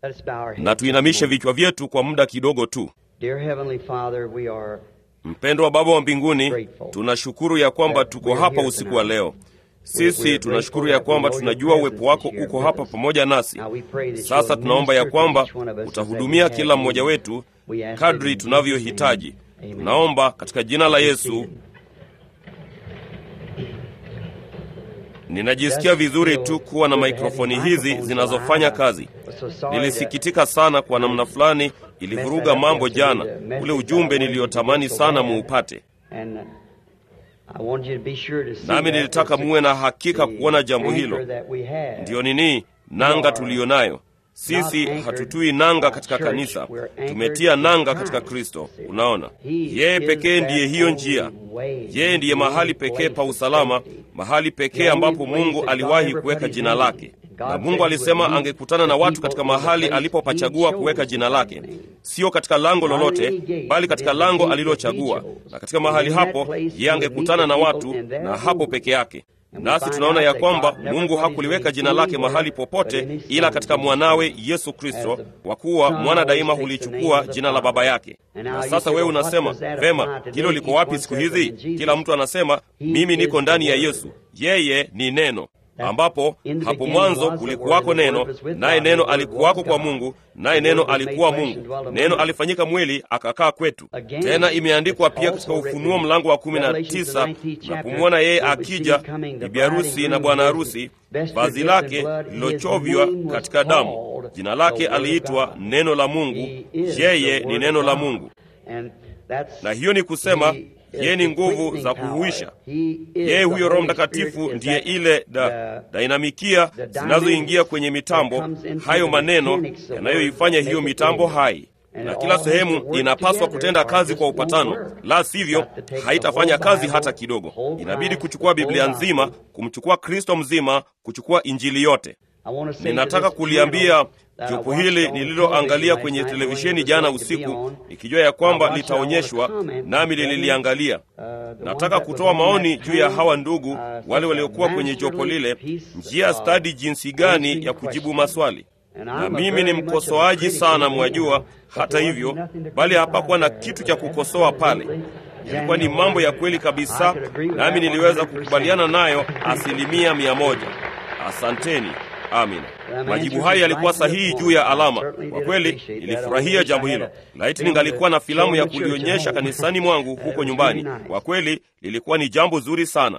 Let us bow our heads na tuinamishe this morning. vichwa vyetu kwa muda kidogo tu. Dear Heavenly Father, we are Mpendwa Baba wa mbinguni, tunashukuru ya kwamba tuko hapa usiku wa leo. Sisi tunashukuru ya kwamba tunajua uwepo wako uko hapa pamoja nasi. Sasa tunaomba ya kwamba utahudumia kila mmoja wetu kadri tunavyohitaji. Tunaomba katika jina la Yesu. Ninajisikia vizuri tu kuwa na mikrofoni hizi zinazofanya kazi. Nilisikitika sana kwa namna fulani, ilivuruga mambo jana, ule ujumbe niliyotamani sana muupate. Nami nilitaka muwe na hakika kuona jambo hilo. Ndiyo nini nanga tuliyo nayo sisi? Hatutui nanga katika kanisa, tumetia nanga katika Kristo. Unaona, yeye pekee ndiye hiyo njia. Yeye ndiye mahali pekee pa usalama, mahali pekee ambapo Mungu aliwahi kuweka jina lake, na Mungu alisema angekutana na watu katika mahali alipopachagua kuweka jina lake, sio katika lango lolote, bali katika lango alilochagua, na katika mahali hapo yeye angekutana na watu, na hapo peke yake. Nasi tunaona ya kwamba Mungu hakuliweka jina lake mahali popote ila katika mwanawe Yesu Kristo, kwa kuwa mwana daima hulichukua jina la baba yake. Na sasa wewe unasema vema, hilo liko wapi siku hizi? Kila mtu anasema mimi niko ndani ya Yesu, yeye ni neno ambapo hapo mwanzo kulikuwako neno, naye neno alikuwako kwa Mungu, naye neno alikuwa Mungu. Neno alifanyika mwili akakaa kwetu. Tena imeandikwa pia katika Ufunuo mlango wa kumi na tisa na kumwona yeye akija, bibi harusi na bwana harusi, vazi lake lilochovywa katika damu. Jina lake aliitwa Neno la Mungu. Yeye ni neno la Mungu, na hiyo ni kusema yeye ni nguvu za kuhuisha. Yeye huyo Roho Mtakatifu ndiye ile da, dainamikia zinazoingia kwenye mitambo, hayo maneno yanayoifanya hiyo mitambo hai, na kila sehemu inapaswa kutenda kazi kwa upatano, la sivyo haitafanya kazi hata kidogo. Inabidi kuchukua Biblia nzima, kumchukua Kristo mzima, kuchukua Injili yote. Ninataka kuliambia jopo hili nililoangalia kwenye televisheni jana usiku, nikijua ya kwamba litaonyeshwa, nami lililiangalia. Nataka kutoa maoni juu ya hawa ndugu wale waliokuwa kwenye jopo lile, njia stadi jinsi gani ya kujibu maswali. Na mimi ni mkosoaji sana, mwajua. Hata hivyo, bali hapakuwa na kitu cha kukosoa pale. Ilikuwa ni mambo ya kweli kabisa, nami niliweza kukubaliana nayo asilimia mia moja. Asanteni. Amina. Majibu hayo yalikuwa sahihi juu ya alama. Kwa kweli nilifurahia jambo hilo. Laiti ningalikuwa na filamu ya kulionyesha kanisani mwangu huko nyumbani. Kwa kweli lilikuwa ni jambo zuri sana,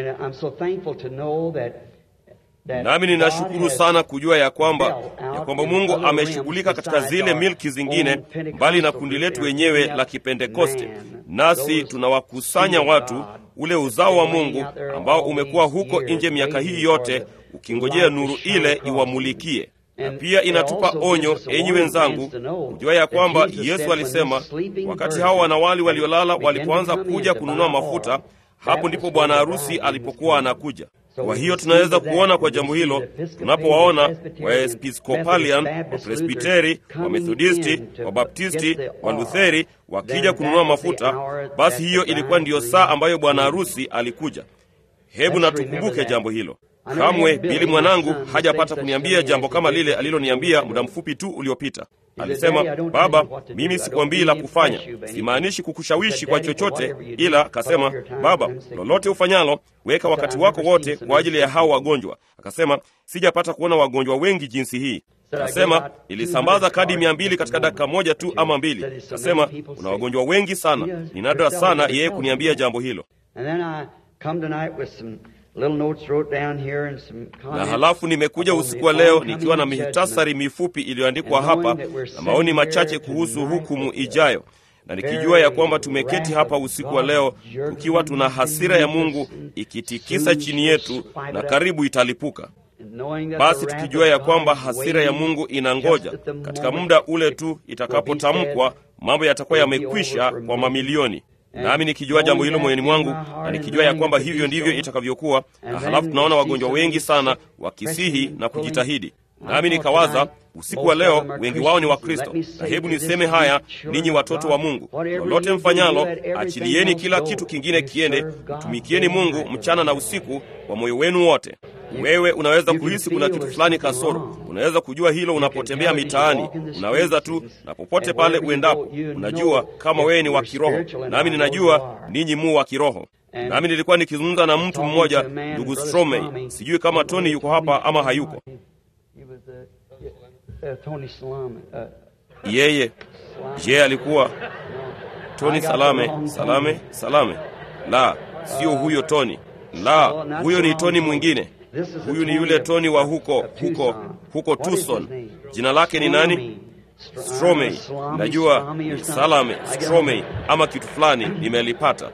nami ninashukuru sana kujua ya kwamba ya kwamba Mungu ameshughulika katika zile milki zingine mbali na kundi letu wenyewe la Kipentekoste, nasi tunawakusanya watu ule uzao wa Mungu ambao umekuwa huko nje miaka hii yote ukingojea nuru ile iwamulikie. Na pia inatupa onyo, enyi wenzangu, kujua ya kwamba Yesu alisema wakati hao wanawali waliolala walipoanza kuja kununua mafuta, hapo ndipo bwana harusi alipokuwa anakuja. Kwa hiyo tunaweza kuona kwa jambo hilo tunapowaona Waepiskopalian, Wapresbiteri, Wamethodisti, Wabaptisti, Walutheri wakija kununua mafuta, basi hiyo ilikuwa ndiyo saa ambayo bwana harusi alikuja. Hebu na tukumbuke jambo hilo. Kamwe Bili mwanangu hajapata kuniambia jambo kama lile aliloniambia muda mfupi tu uliopita. Alisema, baba, mimi sikuambii la kufanya, simaanishi kukushawishi kwa chochote, ila akasema, baba, lolote ufanyalo, weka wakati wako wote kwa ajili ya hao wagonjwa. Akasema, sijapata kuona wagonjwa wengi jinsi hii. Akasema, nilisambaza kadi mia mbili katika dakika moja tu ama mbili. Akasema, kuna wagonjwa wengi sana. Ni nadra sana yeye kuniambia jambo hilo. Na halafu nimekuja usiku wa leo nikiwa na mihitasari mifupi iliyoandikwa hapa na maoni machache kuhusu hukumu ijayo, na nikijua ya kwamba tumeketi hapa usiku wa leo tukiwa tuna hasira ya Mungu ikitikisa chini yetu na karibu italipuka. Basi tukijua ya kwamba hasira ya Mungu inangoja katika muda ule tu itakapotamkwa, mambo yatakuwa yamekwisha kwa mamilioni nami nikijua jambo hilo moyoni mwangu na nikijua ya kwamba hivyo ndivyo itakavyokuwa, na halafu tunaona wagonjwa wengi sana wakisihi na kujitahidi, nami nikawaza usiku wa leo wengi wao ni Wakristo, na hebu niseme haya, ninyi watoto wa Mungu, lolote mfanyalo, achilieni kila kitu kingine kiende, mtumikieni Mungu mchana na usiku kwa moyo wenu wote. wewe unaweza kuhisi kuna kitu fulani kasoro. Unaweza kujua hilo unapotembea mitaani, unaweza tu na popote pale uendapo, unajua kama wewe ni wa kiroho, nami ninajua ninyi mu wa kiroho. Nami nilikuwa nikizungumza na mtu mmoja, ndugu Stromey, sijui kama Tony yuko hapa ama hayuko. Yeye je, alikuwa Tony Salame? Salame, Salame? La, sio huyo Tony. La, huyo ni Tony mwingine. Huyu ni yule Tony wa huko huko huko Tucson. Jina lake ni nani? Stromey. Najua ni Salame Stromey ama kitu fulani, nimelipata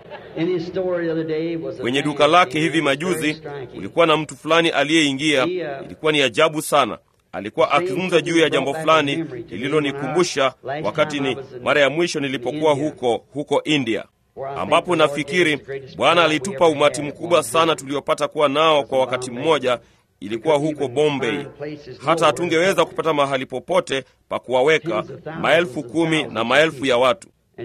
kwenye duka lake hivi majuzi. Kulikuwa na mtu fulani aliyeingia, ilikuwa ni ajabu sana. Alikuwa akizungumza juu ya jambo fulani lililonikumbusha wakati ni mara ya mwisho nilipokuwa huko huko India, ambapo nafikiri Bwana alitupa umati mkubwa sana tuliopata kuwa nao kwa wakati mmoja. Ilikuwa huko Bombay, hata hatungeweza kupata mahali popote pa kuwaweka maelfu kumi na maelfu ya watu.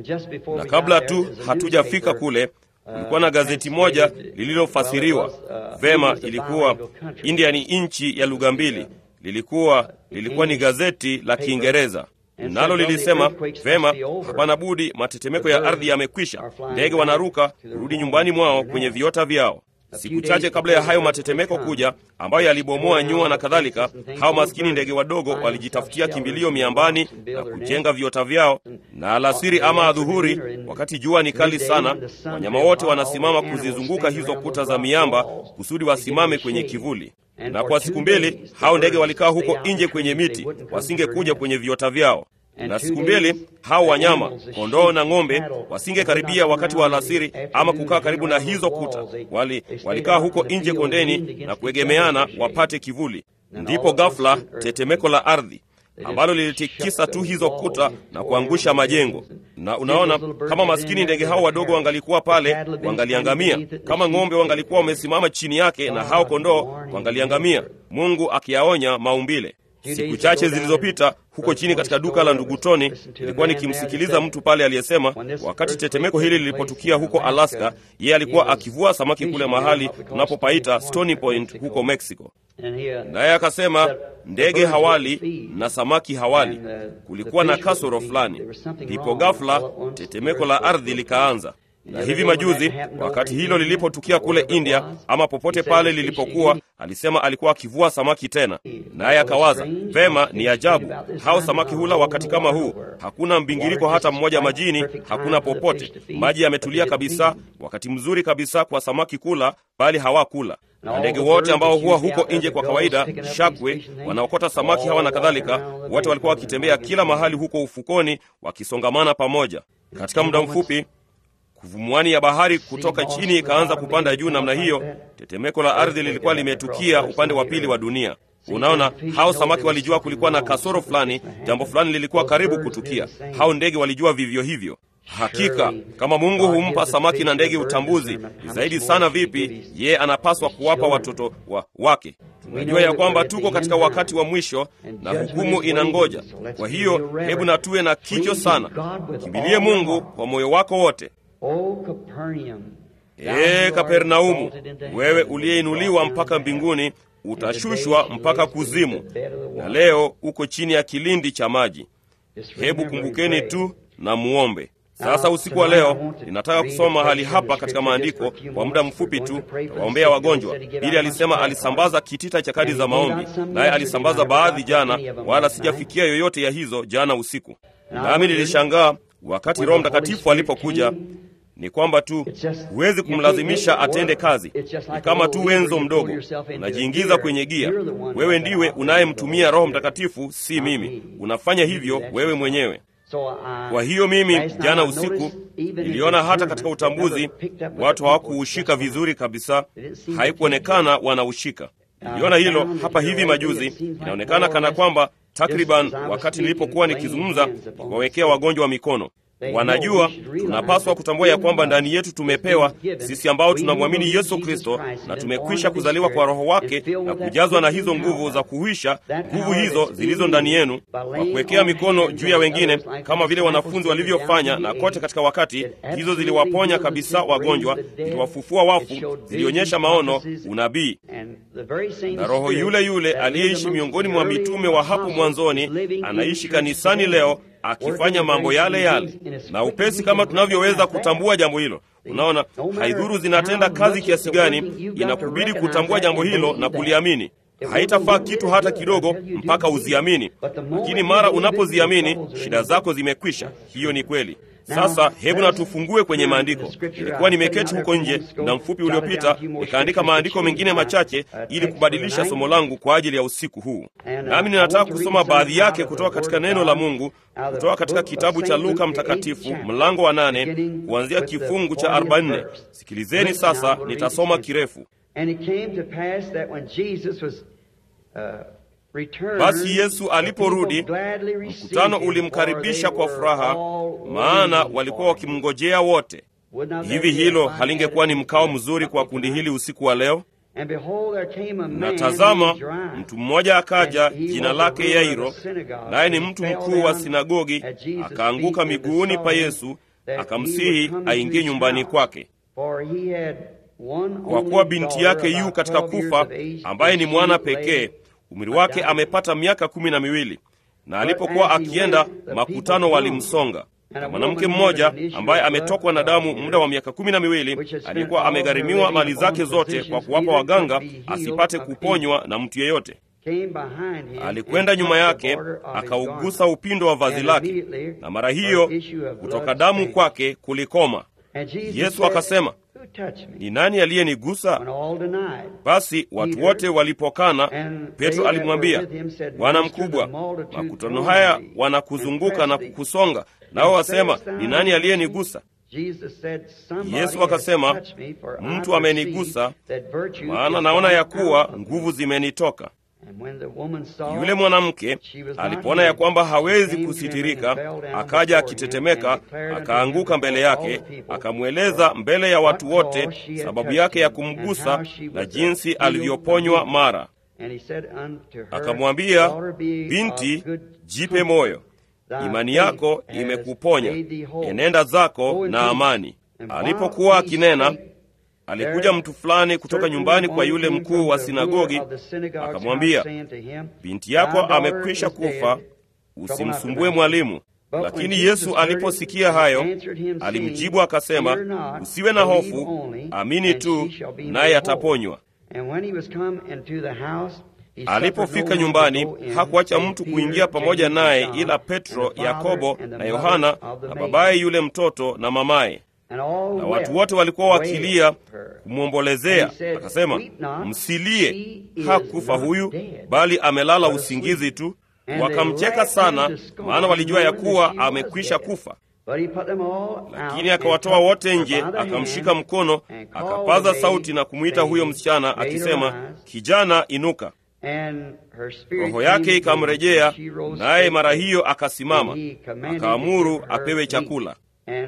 Na kabla tu hatujafika kule, kulikuwa na gazeti moja lililofasiriwa vema. Ilikuwa India ni nchi ya lugha mbili lilikuwa lilikuwa ni gazeti la Kiingereza, nalo lilisema vema, hapana budi, matetemeko ya ardhi yamekwisha, ndege wanaruka kurudi nyumbani mwao kwenye viota vyao. Siku chache kabla ya hayo matetemeko kuja, ambayo yalibomoa nyua na kadhalika, hao maskini ndege wadogo walijitafutia kimbilio miambani na kujenga viota vyao, na alasiri ama adhuhuri, wakati jua ni kali sana, wanyama wote wanasimama kuzizunguka hizo kuta za miamba kusudi wasimame kwenye kivuli na kwa siku mbili hao ndege walikaa huko nje kwenye miti, wasingekuja kwenye viota vyao. Na siku mbili hao wanyama kondoo na ng'ombe wasingekaribia wakati wa alasiri ama kukaa karibu na hizo kuta. Wali walikaa huko nje kondeni na kuegemeana wapate kivuli. Ndipo ghafla tetemeko la ardhi ambalo lilitikisa tu hizo kuta na kuangusha majengo. Na unaona, kama maskini ndege hao wadogo wangalikuwa pale, wangaliangamia. Kama ng'ombe wangalikuwa wamesimama chini yake na hao kondoo wangaliangamia. Mungu akiyaonya maumbile. Siku chache zilizopita huko chini katika duka la ndugu Tony, nilikuwa nikimsikiliza mtu pale aliyesema wakati tetemeko hili lilipotukia huko Alaska, yeye alikuwa akivua samaki kule mahali tunapopaita Stony Point huko Mexico, naye akasema ndege hawali na samaki hawali. Kulikuwa na kasoro fulani, ndipo ghafla tetemeko la ardhi likaanza na hivi majuzi wakati hilo lilipotukia kule India ama popote pale lilipokuwa, alisema alikuwa akivua samaki tena, naye akawaza vema, ni ajabu hao samaki hula wakati kama huu, hakuna mbingiriko hata mmoja majini, hakuna popote, maji yametulia kabisa, wakati mzuri kabisa kwa samaki kula, bali hawakula na ndege wote ambao huwa huko nje kwa kawaida, shakwe, wanaokota samaki hawa na kadhalika, wote walikuwa wakitembea kila mahali huko ufukoni, wakisongamana pamoja. Katika muda mfupi kuvumuani ya bahari kutoka chini ikaanza kupanda juu namna hiyo. Tetemeko la ardhi lilikuwa limetukia upande wa pili wa dunia. Unaona, hao samaki walijua kulikuwa na kasoro fulani, jambo fulani lilikuwa karibu kutukia. Hao ndege walijua vivyo hivyo. Hakika kama Mungu humpa samaki na ndege utambuzi, ni zaidi sana vipi yeye anapaswa kuwapa watoto wa wake. Tunajua ya kwamba tuko katika wakati wa mwisho na hukumu inangoja. Kwa hiyo hebu na tuwe na kicho sana, kimbilie Mungu kwa moyo wako wote. Ee Kapernaumu, wewe uliyeinuliwa mpaka mbinguni, utashushwa mpaka kuzimu, na leo uko chini ya kilindi cha maji. Hebu kumbukeni tu na muombe. Sasa usiku wa leo ninataka kusoma mahali hapa katika maandiko kwa muda mfupi tu, waombea wagonjwa. Bili alisema alisambaza kitita cha kadi za maombi, naye alisambaza baadhi jana, wala sijafikia yoyote ya hizo jana usiku. Nami nilishangaa wakati Roho Mtakatifu alipokuja ni kwamba tu huwezi kumlazimisha atende kazi. Ni kama tu wenzo mdogo, unajiingiza kwenye gia. Wewe ndiwe unayemtumia Roho Mtakatifu, si mimi. Unafanya hivyo wewe mwenyewe. Kwa hiyo mimi jana usiku niliona hata katika utambuzi watu hawakuushika vizuri kabisa, haikuonekana wanaushika. Niliona hilo hapa hivi majuzi. Inaonekana kana kwamba takriban wakati nilipokuwa nikizungumza kuwawekea wagonjwa wa mikono Wanajua tunapaswa kutambua ya kwamba ndani yetu tumepewa sisi ambao tunamwamini Yesu Kristo na tumekwisha kuzaliwa kwa Roho wake na kujazwa na hizo nguvu za kuhuisha nguvu hizo zilizo ndani yenu, kwa kuwekea mikono juu ya wengine, kama vile wanafunzi walivyofanya, na kote katika wakati hizo ziliwaponya kabisa wagonjwa, ziliwafufua wafu, zilionyesha maono, unabii. Na Roho yule yule aliyeishi miongoni mwa mitume wa hapo mwanzoni anaishi kanisani leo akifanya mambo yale yale na upesi kama tunavyoweza kutambua jambo hilo. Unaona, haidhuru zinatenda kazi kiasi gani, inakubidi kutambua jambo hilo na kuliamini. Haitafaa kitu hata kidogo mpaka uziamini, lakini mara unapoziamini shida zako zimekwisha. Hiyo ni kweli. Sasa hebu na tufungue kwenye maandiko. Nilikuwa nimeketi huko nje muda mfupi uliopita, nikaandika maandiko mengine machache ili kubadilisha somo langu kwa ajili ya usiku huu, nami ninataka kusoma baadhi yake kutoka katika neno la Mungu, kutoka katika kitabu cha Luka Mtakatifu mlango wa nane kuanzia kifungu cha 44. Sikilizeni sasa, nitasoma kirefu. Basi Yesu aliporudi, mkutano ulimkaribisha kwa furaha, maana walikuwa wakimngojea wote. Hivi hilo halingekuwa ni mkao mzuri kwa kundi hili usiku wa leo? Na tazama, mtu mmoja akaja, jina lake Yairo, naye ni mtu mkuu wa sinagogi, akaanguka miguuni pa Yesu, akamsihi aingie nyumbani kwake, kwa kuwa binti yake yu katika kufa, ambaye ni mwana pekee umri wake amepata miaka kumi na miwili. Na alipokuwa akienda, makutano walimsonga. Na mwanamke mmoja ambaye ametokwa na damu muda wa miaka kumi na miwili, aliyekuwa amegharimiwa mali zake zote kwa kuwapa waganga asipate kuponywa na mtu yeyote, alikwenda nyuma yake akaugusa upindo wa vazi lake, na mara hiyo kutoka damu kwake kulikoma. Yesu akasema, ni nani aliyenigusa? Basi watu wote walipokana, Petro alimwambia, Bwana mkubwa, makutano haya wanakuzunguka na kukusonga, nao wasema, ni nani aliyenigusa? Yesu akasema, mtu amenigusa, maana naona ya kuwa nguvu zimenitoka. Yule mwanamke alipoona ya kwamba hawezi kusitirika, akaja akitetemeka, akaanguka mbele yake, akamweleza mbele ya watu wote sababu yake ya kumgusa na jinsi alivyoponywa mara. Akamwambia, binti, jipe moyo, imani yako imekuponya, enenda zako na amani. Alipokuwa akinena alikuja mtu fulani kutoka nyumbani kwa yule mkuu wa sinagogi, akamwambia, binti yako amekwisha kufa, usimsumbue mwalimu. Lakini Yesu aliposikia hayo, alimjibu akasema, usiwe na hofu, amini tu, naye ataponywa. Alipofika nyumbani, hakuacha mtu kuingia pamoja naye ila Petro, Yakobo na Yohana na babaye yule mtoto na mamaye na watu wote walikuwa wakilia kumwombolezea. Akasema, msilie, hakufa huyu, bali amelala usingizi tu. Wakamcheka sana, maana walijua ya kuwa amekwisha kufa. Lakini akawatoa wote nje, akamshika mkono, akapaza sauti na kumwita huyo msichana akisema, kijana, inuka. Roho yake ikamrejea, naye mara hiyo akasimama, akaamuru apewe chakula.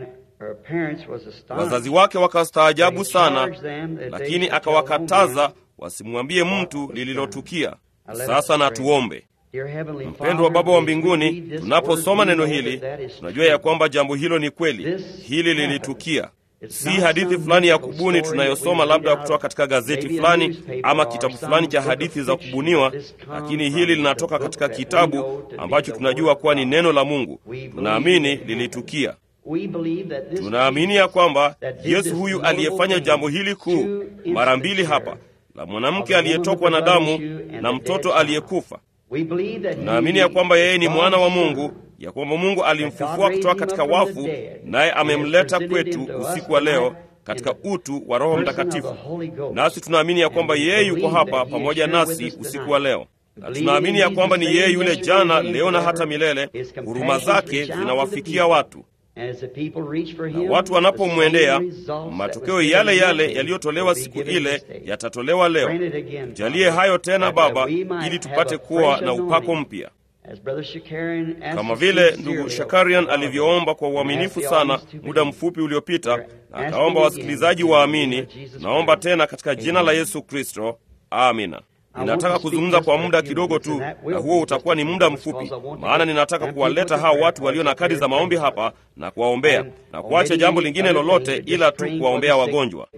Wazazi wake wakastaajabu sana, lakini akawakataza wasimwambie mtu lililotukia. Sasa na tuombe. Mpendwa Baba wa mbinguni, tunaposoma neno hili tunajua ya kwamba jambo hilo ni kweli, hili lilitukia, si hadithi fulani ya kubuni tunayosoma labda kutoka katika gazeti fulani ama kitabu fulani cha hadithi za kubuniwa, lakini hili linatoka katika kitabu ambacho tunajua kuwa ni neno la Mungu. Tunaamini lilitukia. Tunaamini ya kwamba Yesu huyu aliyefanya jambo hili kuu mara mbili hapa la mwanamke aliyetokwa na damu na mtoto aliyekufa, tunaamini ya kwamba yeye ni mwana wa Mungu, ya kwamba Mungu alimfufua kutoka katika wafu, naye amemleta kwetu usiku wa leo katika utu wa Roho Mtakatifu. Nasi tunaamini ya kwamba yeye yuko hapa pamoja nasi usiku wa leo na tunaamini ya kwamba ni yeye yule jana, leo na hata milele. Huruma zake zinawafikia watu na watu wanapomwendea, matokeo yale yale yaliyotolewa siku ile yatatolewa leo. Tujalie hayo tena Baba, ili tupate kuwa na upako mpya. kama vile ndugu Shakarian alivyoomba kwa uaminifu sana muda mfupi uliopita, na akaomba wasikilizaji waamini. Naomba tena katika jina la Yesu Kristo, amina. Ninataka kuzungumza kwa muda kidogo tu, na huo utakuwa ni muda mfupi, maana ninataka kuwaleta hao watu walio na kadi za maombi hapa na kuwaombea na kuacha jambo lingine lolote ila tu kuwaombea wagonjwa.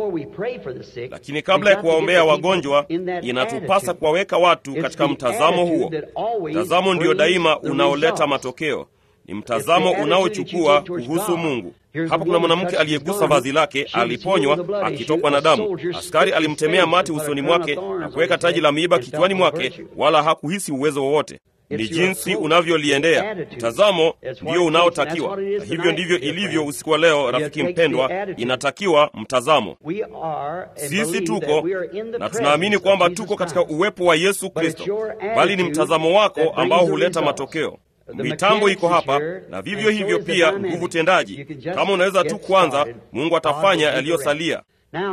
Lakini kabla ya kuwaombea wagonjwa, inatupasa kuwaweka watu katika mtazamo huo. Mtazamo ndio daima unaoleta matokeo ni mtazamo unaochukua kuhusu Mungu. Hapa kuna mwanamke aliyegusa vazi lake, aliponywa akitokwa na damu. Askari alimtemea mate usoni mwake na kuweka taji la miiba kichwani mwake, wala hakuhisi uwezo wowote. Ni jinsi unavyoliendea. Mtazamo ndio unaotakiwa, na hivyo ndivyo ilivyo usiku wa leo. Rafiki mpendwa, inatakiwa mtazamo. Sisi tuko na tunaamini kwamba tuko katika uwepo wa Yesu Kristo, bali ni mtazamo wako ambao huleta matokeo. Mitambo iko hapa na vivyo hivyo pia nguvu tendaji. Kama unaweza tu kwanza, Mungu atafanya yaliyosalia.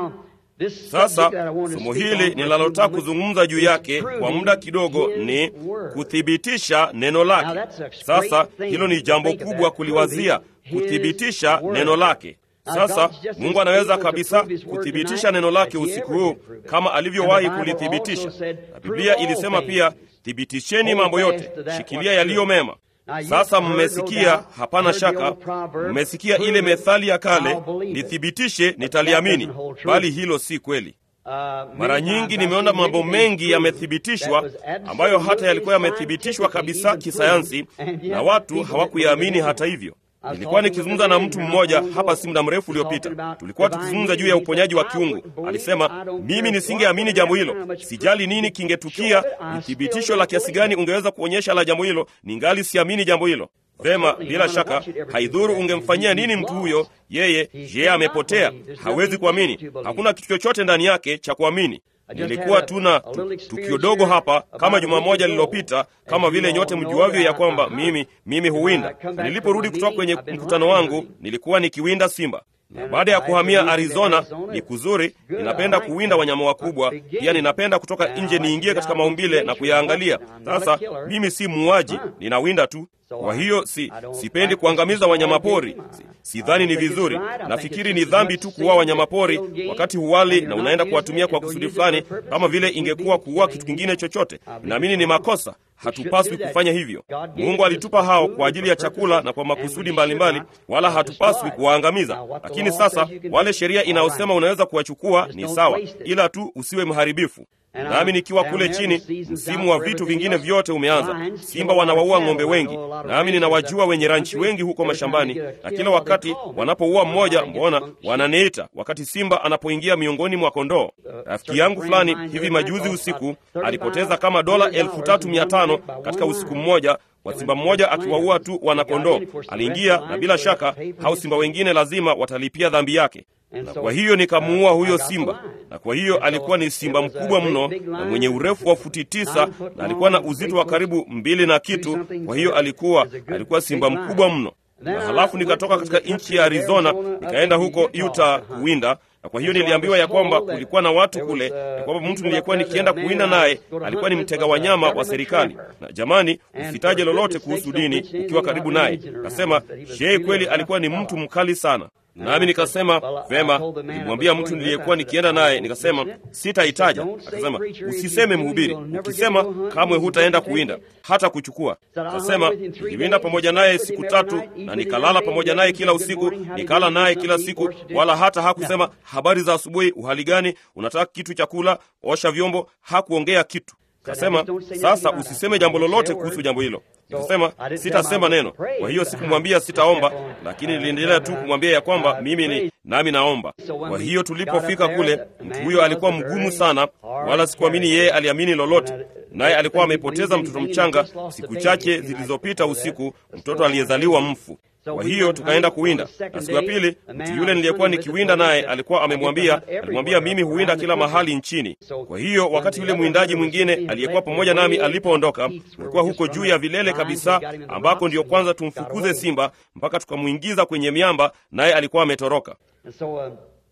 Sasa somo hili ninalotaka kuzungumza juu yake kwa muda kidogo ni kuthibitisha neno lake. Sasa hilo ni jambo kubwa kuliwazia, kuthibitisha neno lake. Sasa Mungu anaweza kabisa kuthibitisha neno lake usiku huu kama alivyowahi kulithibitisha, na Biblia ilisema pia, thibitisheni mambo yote, shikilia yaliyo mema. Sasa mmesikia, hapana shaka, mmesikia ile methali ya kale, nithibitishe nitaliamini, bali hilo si kweli. Mara nyingi nimeona mambo mengi yamethibitishwa ambayo hata yalikuwa yamethibitishwa kabisa kisayansi na watu hawakuyaamini hata hivyo. Nilikuwa nikizungumza na mtu mmoja hapa si muda mrefu uliopita. Tulikuwa tukizungumza juu ya uponyaji wa kiungu. Alisema, mimi nisingeamini jambo hilo, sijali nini kingetukia, ni thibitisho la kiasi gani ungeweza kuonyesha la jambo hilo, ningali siamini jambo hilo. Vema, bila shaka, haidhuru ungemfanyia nini mtu huyo, yeye yeye amepotea, hawezi kuamini. Hakuna kitu chochote ndani yake cha kuamini. Nilikuwa tuna tukio dogo hapa kama juma moja lililopita, kama vile nyote mjuavyo ya kwamba mimi mimi huwinda. Niliporudi kutoka kwenye mkutano wangu, nilikuwa nikiwinda simba, na baada ya kuhamia Arizona ni kuzuri. Ninapenda kuwinda wanyama wakubwa, pia ninapenda kutoka nje niingie katika maumbile na kuyaangalia. Sasa mimi si muuaji, ninawinda tu. Kwa hiyo si sipendi kuangamiza wanyamapori, sidhani ni vizuri. Nafikiri ni dhambi tu kuua wanyamapori wakati huwali na unaenda kuwatumia kwa kusudi fulani, kama vile ingekuwa kuua kitu kingine chochote. Naamini ni makosa, hatupaswi kufanya hivyo. Mungu alitupa hao kwa ajili ya chakula na kwa makusudi mbalimbali, wala hatupaswi kuwaangamiza. Lakini sasa wale sheria inayosema unaweza kuwachukua ni sawa, ila tu usiwe mharibifu. Nami nikiwa kule chini, msimu wa vitu vingine vyote umeanza. Simba wanawaua ng'ombe wengi, nami ninawajua wenye ranchi wengi huko mashambani, na kila wakati wanapouua mmoja, mbona wananiita wakati simba anapoingia miongoni mwa kondoo. Rafiki yangu fulani hivi majuzi usiku alipoteza kama dola elfu tatu mia tano katika usiku mmoja kwa simba mmoja akiwaua tu wanakondoo. Aliingia na bila shaka hao simba wengine lazima watalipia dhambi yake na kwa hiyo nikamuua huyo simba, na kwa hiyo alikuwa ni simba mkubwa mno na mwenye urefu wa futi tisa na alikuwa na uzito wa karibu mbili na kitu. Kwa hiyo alikuwa alikuwa simba mkubwa mno. Na halafu nikatoka katika nchi ya Arizona nikaenda huko Utah kuwinda, na kwa hiyo niliambiwa ya kwamba kulikuwa na watu kule, ya kwamba mtu niliyekuwa nikienda kuwinda naye alikuwa ni mtega wanyama wa serikali. Na jamani, usitaje lolote kuhusu dini ukiwa karibu naye. Nasema yeye kweli alikuwa ni mtu mkali sana nami nikasema vema. Nilimwambia mtu niliyekuwa nikienda naye, nikasema sitaitaja. Akasema usiseme mhubiri, ukisema kamwe hutaenda kuwinda hata kuchukua. Akasema niliwinda pamoja naye siku tatu na nikalala pamoja naye kila usiku, nikala naye kila siku, wala hata hakusema habari za asubuhi, uhali gani, unataka kitu cha kula, osha vyombo. Hakuongea kitu. Kasema sasa usiseme jambo lolote kuhusu jambo hilo. Nikasema sitasema neno. Kwa hiyo sikumwambia sitaomba, lakini niliendelea tu kumwambia ya kwamba mimi ni nami naomba. Kwa hiyo tulipofika kule, mtu huyo alikuwa mgumu sana, wala sikuamini yeye aliamini lolote, naye alikuwa amepoteza mtoto mchanga siku chache zilizopita usiku, mtoto aliyezaliwa mfu. Kwa hiyo tukaenda kuwinda, na siku ya pili mtu yule niliyekuwa nikiwinda naye alikuwa amemwambia, alimwambia mimi huwinda kila mahali nchini. Kwa hiyo wakati yule mwindaji mwingine aliyekuwa pamoja nami alipoondoka, tulikuwa huko juu ya vilele kabisa, ambako ndiyo kwanza tumfukuze simba mpaka tukamwingiza kwenye miamba, naye alikuwa ametoroka.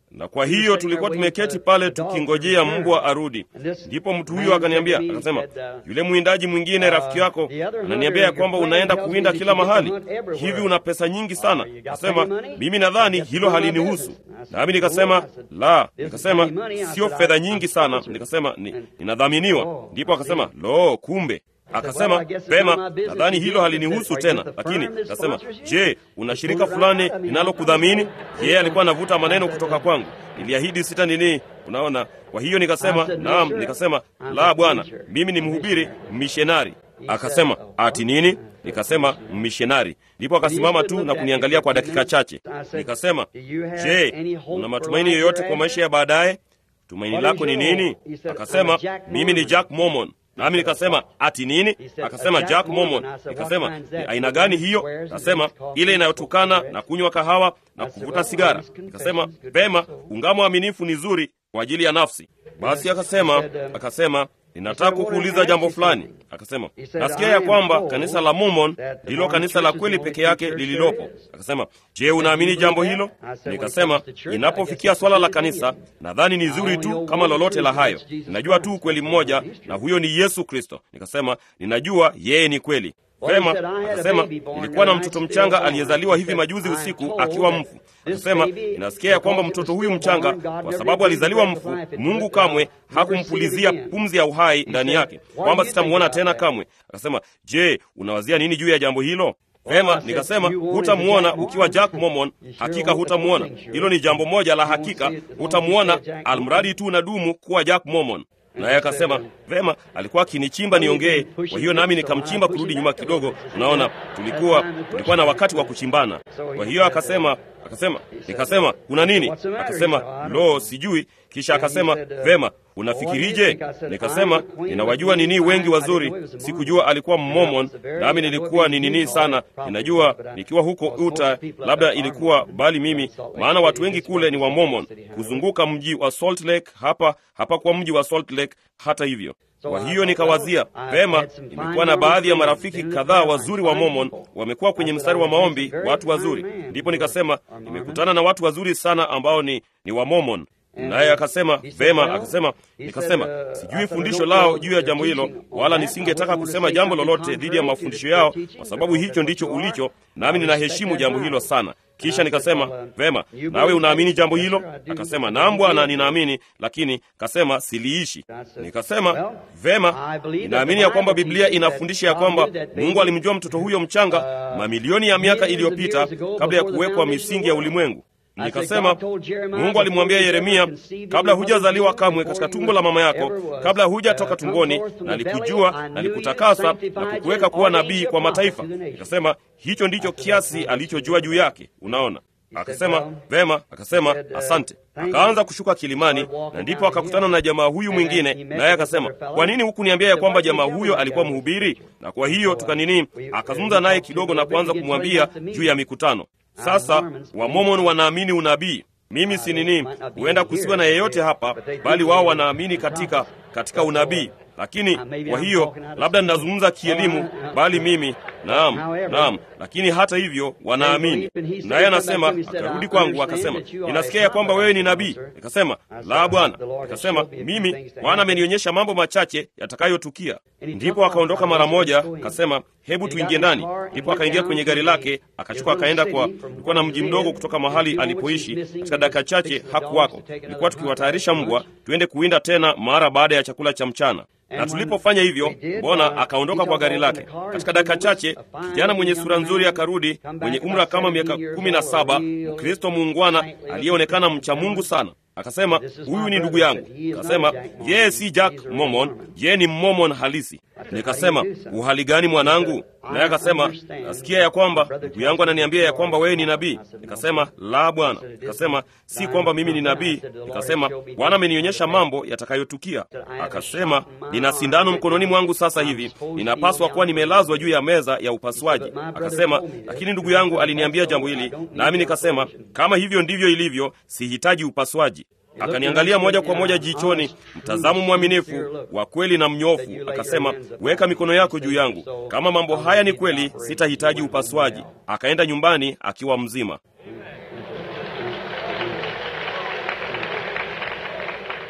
na kwa hiyo tulikuwa tumeketi pale tukingojea mbwa arudi. Ndipo mtu huyo akaniambia, akasema, yule mwindaji mwingine rafiki yako ananiambia ya kwamba unaenda kuwinda kila mahali, hivi una pesa nyingi sana. Akasema, mimi nadhani hilo halinihusu. Nami nikasema la, nikasema sio fedha nyingi sana, nikasema ni, ninadhaminiwa. Ndipo akasema lo, kumbe Akasema pema, nadhani hilo halinihusu tena, lakini akasema, je, una shirika fulani linalokudhamini? Yeye alikuwa anavuta maneno kutoka kwangu, niliahidi sita nini, unaona. Kwa hiyo nikasema naam, nikasema la, bwana, mimi ni mhubiri mmishenari. Akasema ati nini? Nikasema mmishenari. Ndipo akasimama tu na kuniangalia kwa dakika chache. Nikasema, je, una matumaini yoyote kwa maisha ya baadaye? Tumaini lako ni nini? Akasema, mimi ni Jack Mormon. Nami nikasema ati nini? Akasema Jack Mormon. Nikasema ni aina gani hiyo? Akasema ile inayotokana na kunywa kahawa na kuvuta sigara. Nikasema vema, ungamo aminifu ni zuri kwa ajili ya nafsi. Basi akasema akasema ninataka kukuuliza jambo fulani. Akasema nasikia ya kwamba kanisa la Mormon ndilo kanisa la kweli peke yake lililopo. Akasema je, unaamini jambo hilo? Nikasema inapofikia swala la kanisa, nadhani ni zuri tu kama lolote la hayo. Ninajua tu ukweli mmoja, na huyo ni Yesu Kristo. Nikasema ninajua yeye ni kweli. Vema, akasema nilikuwa na mtoto mchanga aliyezaliwa hivi majuzi usiku akiwa mfu. Akasema inasikia ya kwamba mtoto huyu mchanga, kwa sababu alizaliwa mfu, Mungu kamwe hakumpulizia pumzi ya uhai ndani yake, kwamba sitamwona tena kamwe. Akasema, je, unawazia nini juu ya jambo hilo? Vema, nikasema hutamwona ukiwa Jack Mormon, hakika hutamwona. Hilo ni jambo moja la hakika, hutamwona almradi tu unadumu kuwa Jack Mormon. Naye akasema vema, alikuwa akinichimba niongee. Kwa hiyo nami nikamchimba kurudi nyuma kidogo. Unaona, tulikuwa tulikuwa na wakati wa kuchimbana. Kwa hiyo akasema akasema, nikasema kuna nini? Akasema lo, sijui. Kisha akasema vema, unafikirije? Nikasema ninawajua nini wengi wazuri. Sikujua alikuwa Mmomon, nami nilikuwa ni nini sana. Ninajua nikiwa huko Utah, labda ilikuwa bali mimi, maana watu wengi kule ni Wamomon, kuzunguka mji wa Salt Lake. Hapa hapa kwa mji wa Salt Lake. Hata hivyo kwa hiyo nikawazia vema, nimekuwa na baadhi ya marafiki kadhaa wazuri wa Mormon, wamekuwa kwenye mstari wa maombi, watu wazuri. Ndipo nikasema nimekutana na watu wazuri sana ambao ni, ni wa Mormon. Naye akasema vema, akasema nikasema sijui fundisho lao juu ya jambo hilo, wala nisingetaka kusema jambo lolote dhidi ya mafundisho yao, kwa sababu hicho ndicho ulicho, nami ninaheshimu jambo hilo sana. Kisha nikasema vema, nawe unaamini jambo hilo? Akasema naam bwana, ninaamini, lakini kasema siliishi. Nikasema vema, ninaamini ya kwamba Biblia inafundisha ya kwamba Mungu alimjua mtoto huyo mchanga mamilioni ya miaka iliyopita kabla ya kuwekwa misingi ya ulimwengu. Nikasema Mungu alimwambia Yeremia, kabla hujazaliwa kamwe katika tumbo la mama yako, kabla hujatoka tumboni, na alikujua na alikutakasa na kukuweka kuwa nabii kwa mataifa. Nikasema hicho ndicho kiasi alichojua juu yake. Unaona? Akasema vema, akasema asante. Akaanza kushuka kilimani, na ndipo akakutana na jamaa huyu mwingine, naye akasema, kwa nini hukuniambia ya kwamba jamaa huyo alikuwa mhubiri? Na kwa hiyo tukanini, akazungumza naye kidogo na kuanza kumwambia juu ya mikutano. Sasa Wamomon wanaamini unabii. Mimi si nini, huenda kusiwa na yeyote hapa, bali wao wanaamini katika katika unabii. Lakini kwa hiyo labda ninazungumza kielimu, bali mimi naam, naam, lakini hata hivyo wanaamini. Naye anasema, akarudi kwangu akasema, ninasikia ya kwamba wewe ni nabii. Nikasema, la Bwana. Nikasema, mimi Bwana amenionyesha mambo machache yatakayotukia. Ndipo akaondoka mara moja, akasema, hebu tuingie ndani. Ndipo akaingia kwenye gari lake, akachukua akaenda kwa, kulikuwa na mji mdogo kutoka mahali alipoishi. Katika dakika chache hakuwako. Ilikuwa tukiwatayarisha mbwa tuende kuwinda tena mara baada ya chakula cha mchana na tulipofanya hivyo, Bwana akaondoka kwa gari lake. Katika dakika chache, kijana mwenye sura nzuri akarudi, mwenye umri wa kama miaka kumi na saba, Mkristo muungwana aliyeonekana mcha Mungu sana. Akasema, huyu ni ndugu yangu. Akasema yeye si Jack Mormon, yeye ni Mormon halisi. Nikasema, uhali gani mwanangu? Naye akasema, nasikia ya kwamba ndugu yangu ananiambia ya kwamba wewe ni nabii. Nikasema, la Bwana. Nikasema, si kwamba mimi ni nabii. Nikasema, Bwana amenionyesha mambo yatakayotukia. Akasema, nina sindano mkononi mwangu sasa hivi, ninapaswa kuwa nimelazwa juu ya meza ya upasuaji. Akasema, lakini ndugu yangu aliniambia jambo hili, nami nikasema, kama hivyo ndivyo ilivyo, sihitaji upasuaji. Akaniangalia moja kwa moja jichoni, mtazamo mwaminifu wa kweli na mnyofu. Akasema, weka mikono yako juu yangu. Kama mambo haya ni kweli, sitahitaji upasuaji. Akaenda nyumbani akiwa mzima.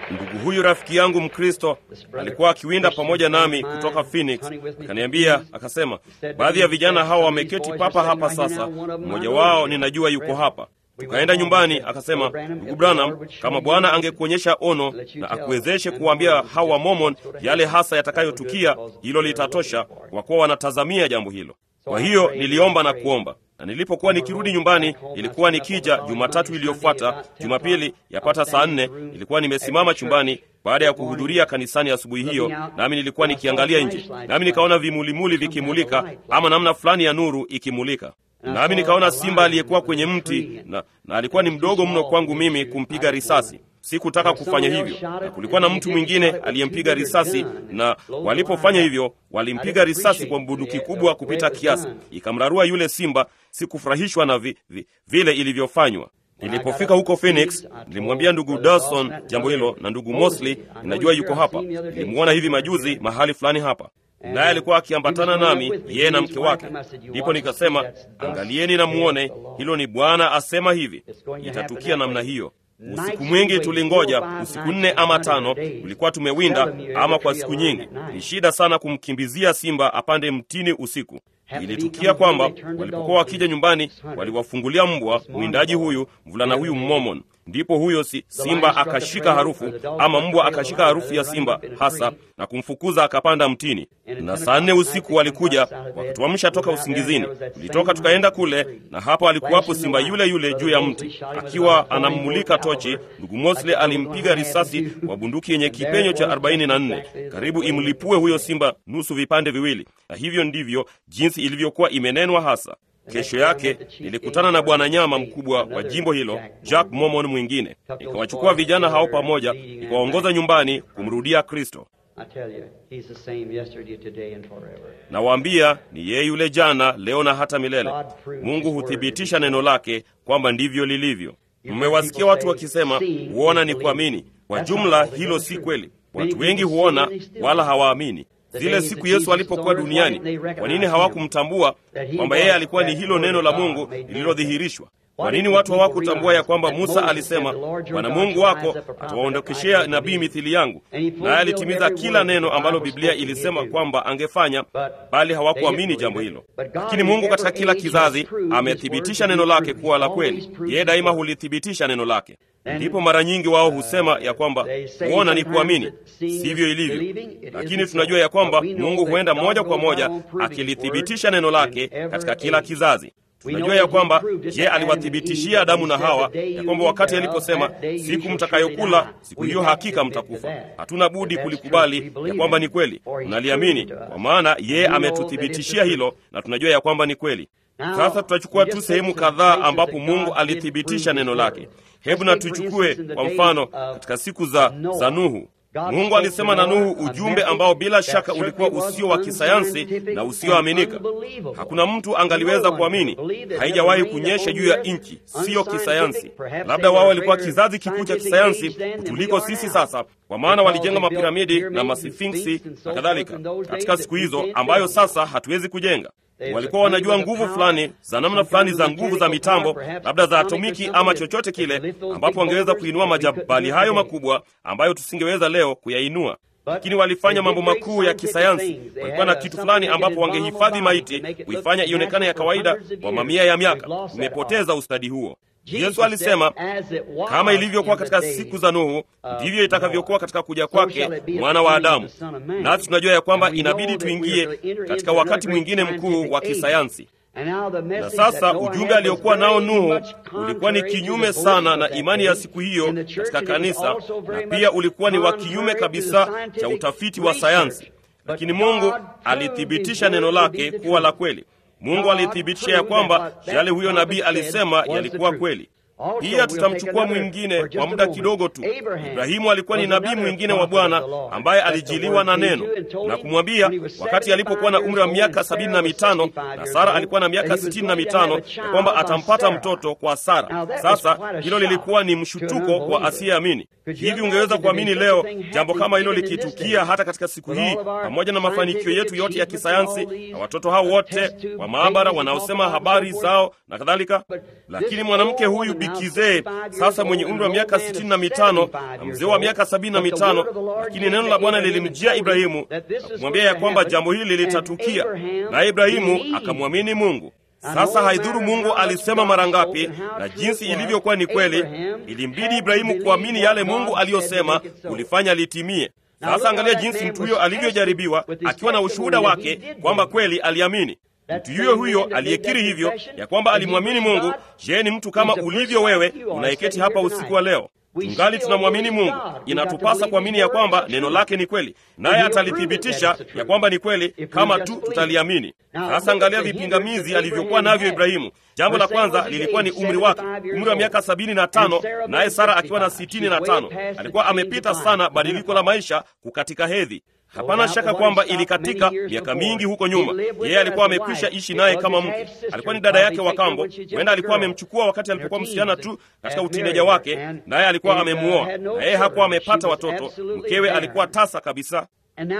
Ndugu huyu rafiki yangu Mkristo alikuwa akiwinda pamoja nami kutoka Phoenix, akaniambia akasema, baadhi ya vijana hawa wameketi papa hapa sasa, mmoja wao ninajua yuko hapa. Tukaenda nyumbani, akasema, ndugu Branham, kama Bwana angekuonyesha ono na akuwezeshe kuwaambia hawa Mormon yale hasa yatakayotukia, hilo litatosha, kwa kuwa wanatazamia jambo hilo. Kwa hiyo niliomba na kuomba na nilipokuwa nikirudi nyumbani, ilikuwa nikija Jumatatu iliyofuata, Jumapili yapata saa nne, nilikuwa nimesimama chumbani baada ya kuhudhuria kanisani asubuhi hiyo, nami nilikuwa nikiangalia nje, nami nikaona vimulimuli vikimulika, ama namna fulani ya nuru ikimulika, nami nikaona simba aliyekuwa kwenye mti na, na alikuwa ni mdogo mno kwangu mimi kumpiga risasi. Sikutaka kufanya hivyo, na kulikuwa na mtu mwingine aliyempiga risasi, na walipofanya hivyo walimpiga risasi kwa bunduki kubwa kupita kiasi, ikamrarua yule simba. Sikufurahishwa na vi, vi, vile ilivyofanywa. Nilipofika huko Phoenix, nilimwambia ndugu Dawson jambo hilo, na ndugu Mosley ninajua yuko hapa, nilimwona hivi majuzi mahali fulani hapa naye alikuwa akiambatana nami, yeye na mke wake. Ndipo nikasema, angalieni na muone, hilo ni Bwana asema hivi, itatukia namna hiyo. Usiku mwingi tulingoja, usiku nne ama tano, tulikuwa tumewinda ama kwa siku nyingi. Ni shida sana kumkimbizia simba apande mtini usiku. Ilitukia kwamba walipokuwa wakija nyumbani, waliwafungulia mbwa mwindaji huyu, mvulana huyu Mmomon. Ndipo huyo si, simba akashika harufu ama mbwa akashika harufu ya simba hasa na kumfukuza akapanda mtini. Na saa nne usiku walikuja wakatuamsha toka usingizini. Tulitoka tukaenda kule, na hapo alikuwapo simba yule yule juu ya mti akiwa anammulika tochi. Ndugu Mosley alimpiga risasi kwa bunduki yenye kipenyo cha 44 karibu imlipue huyo simba nusu vipande viwili, na hivyo ndivyo jinsi ilivyokuwa imenenwa hasa. Kesho yake nilikutana na bwana nyama mkubwa wa jimbo hilo, Jack Mormon mwingine. Nikawachukua vijana hao pamoja, nikawaongoza nyumbani kumrudia Kristo. Nawaambia ni yeye yule jana, leo na hata milele. Mungu huthibitisha neno lake kwamba ndivyo lilivyo. Mmewasikia watu wakisema huona ni kuamini. Kwa jumla hilo si kweli. Watu wengi huona wala hawaamini. Zile siku Yesu alipokuwa duniani, kwa nini hawakumtambua kwamba yeye alikuwa ni hilo neno la Mungu lililodhihirishwa? Kwa nini watu hawakutambua ya kwamba Musa alisema, Bwana Mungu wako atawaondokeshea nabii mithili yangu, naye alitimiza kila neno ambalo Biblia ilisema kwamba angefanya, bali hawakuamini jambo hilo. Lakini Mungu katika kila kizazi amethibitisha neno lake kuwa la kweli. Yeye daima hulithibitisha neno lake. Ndipo mara nyingi wao husema ya kwamba kuona ni kuamini. Sivyo ilivyo, lakini tunajua ya kwamba Mungu huenda moja kwa moja akilithibitisha neno lake katika kila kizazi. Tunajua ya kwamba je, aliwathibitishia Adamu na Hawa ya kwamba wakati aliposema siku mtakayokula siku hiyo hakika mtakufa, hatuna budi kulikubali ya kwamba ni kweli. Tunaliamini kwa maana yeye ametuthibitishia hilo, na tunajua ya kwamba ni kweli. Sasa tutachukua tu sehemu kadhaa ambapo Mungu alithibitisha neno lake. Hebu na tuchukue kwa mfano katika siku za, za Nuhu. Mungu alisema na Nuhu ujumbe ambao bila shaka ulikuwa usio wa kisayansi na usioaminika. Hakuna mtu angaliweza kuamini, haijawahi kunyesha juu ya nchi, siyo kisayansi. Labda wao walikuwa kizazi kikuu cha kisayansi kutuliko sisi sasa, kwa maana walijenga mapiramidi na masfinksi na kadhalika katika siku hizo, ambayo sasa hatuwezi kujenga walikuwa wanajua nguvu fulani za namna fulani za nguvu za mitambo, labda za atomiki ama chochote kile, ambapo wangeweza kuinua majabali hayo makubwa ambayo tusingeweza leo kuyainua. Lakini walifanya mambo makuu ya kisayansi. Walikuwa na kitu fulani ambapo wangehifadhi maiti, kuifanya ionekane ya kawaida kwa mamia ya miaka. Tumepoteza ustadi huo. Yesu alisema kama ilivyokuwa katika siku za Nuhu, ndivyo itakavyokuwa katika kuja kwake mwana wa Adamu. Nasi tunajua ya kwamba inabidi tuingie katika wakati mwingine mkuu wa kisayansi. Na sasa ujumbe aliokuwa nao Nuhu ulikuwa ni kinyume sana na imani ya siku hiyo katika kanisa, na pia ulikuwa ni wa kinyume kabisa cha utafiti wa sayansi, lakini Mungu alithibitisha neno lake kuwa la kweli. Mungu alithibitisha ya kwamba yale huyo nabii alisema yalikuwa kweli. Pia tutamchukua mwingine kwa muda kidogo tu. Ibrahimu alikuwa ni nabii mwingine wa Bwana ambaye alijiliwa na neno na kumwambia wakati alipokuwa na umri wa miaka sabini na mitano na Sara alikuwa na miaka sitini na mitano ya kwamba atampata mtoto kwa Sara. Sasa hilo lilikuwa ni mshutuko kwa asiyeamini. Hivi ungeweza kuamini leo jambo kama hilo likitukia hata katika siku hii, pamoja na mafanikio yetu yote ya kisayansi na watoto hao wote wa maabara wanaosema habari zao na kadhalika? Lakini mwanamke huyu bibi kizee sasa mwenye umri wa miaka sitini na mitano na mzee wa miaka sabini na mitano lakini neno la bwana lilimjia ibrahimu na kumwambia ya kwamba jambo hili litatukia naye ibrahimu akamwamini mungu sasa haidhuru mungu alisema mara ngapi na jinsi ilivyokuwa ni kweli ilimbidi ibrahimu kuamini yale mungu aliyosema kulifanya litimie sasa angalia jinsi mtu huyo alivyojaribiwa akiwa na ushuhuda wake kwamba kweli aliamini mtu yuyo huyo aliyekiri hivyo ya kwamba alimwamini mungu je ni mtu kama ulivyo wewe unayeketi hapa usiku wa leo tungali tunamwamini mungu inatupasa kuamini ya kwamba neno lake ni kweli naye atalithibitisha ya kwamba ni kweli kama tu tutaliamini sasa angalia vipingamizi alivyokuwa navyo ibrahimu jambo la kwanza lilikuwa ni umri wake umri wa miaka sabini na tano naye sara akiwa na sitini na tano alikuwa amepita sana badiliko la maisha kukatika hedhi hapana shaka kwamba ilikatika miaka mingi huko nyuma yeye alikuwa amekwisha ishi naye kama mke alikuwa ni dada yake wa kambo huenda alikuwa amemchukua wakati alipokuwa msichana tu katika utineja wake naye alikuwa amemuoa na yeye hakuwa amepata watoto mkewe alikuwa tasa kabisa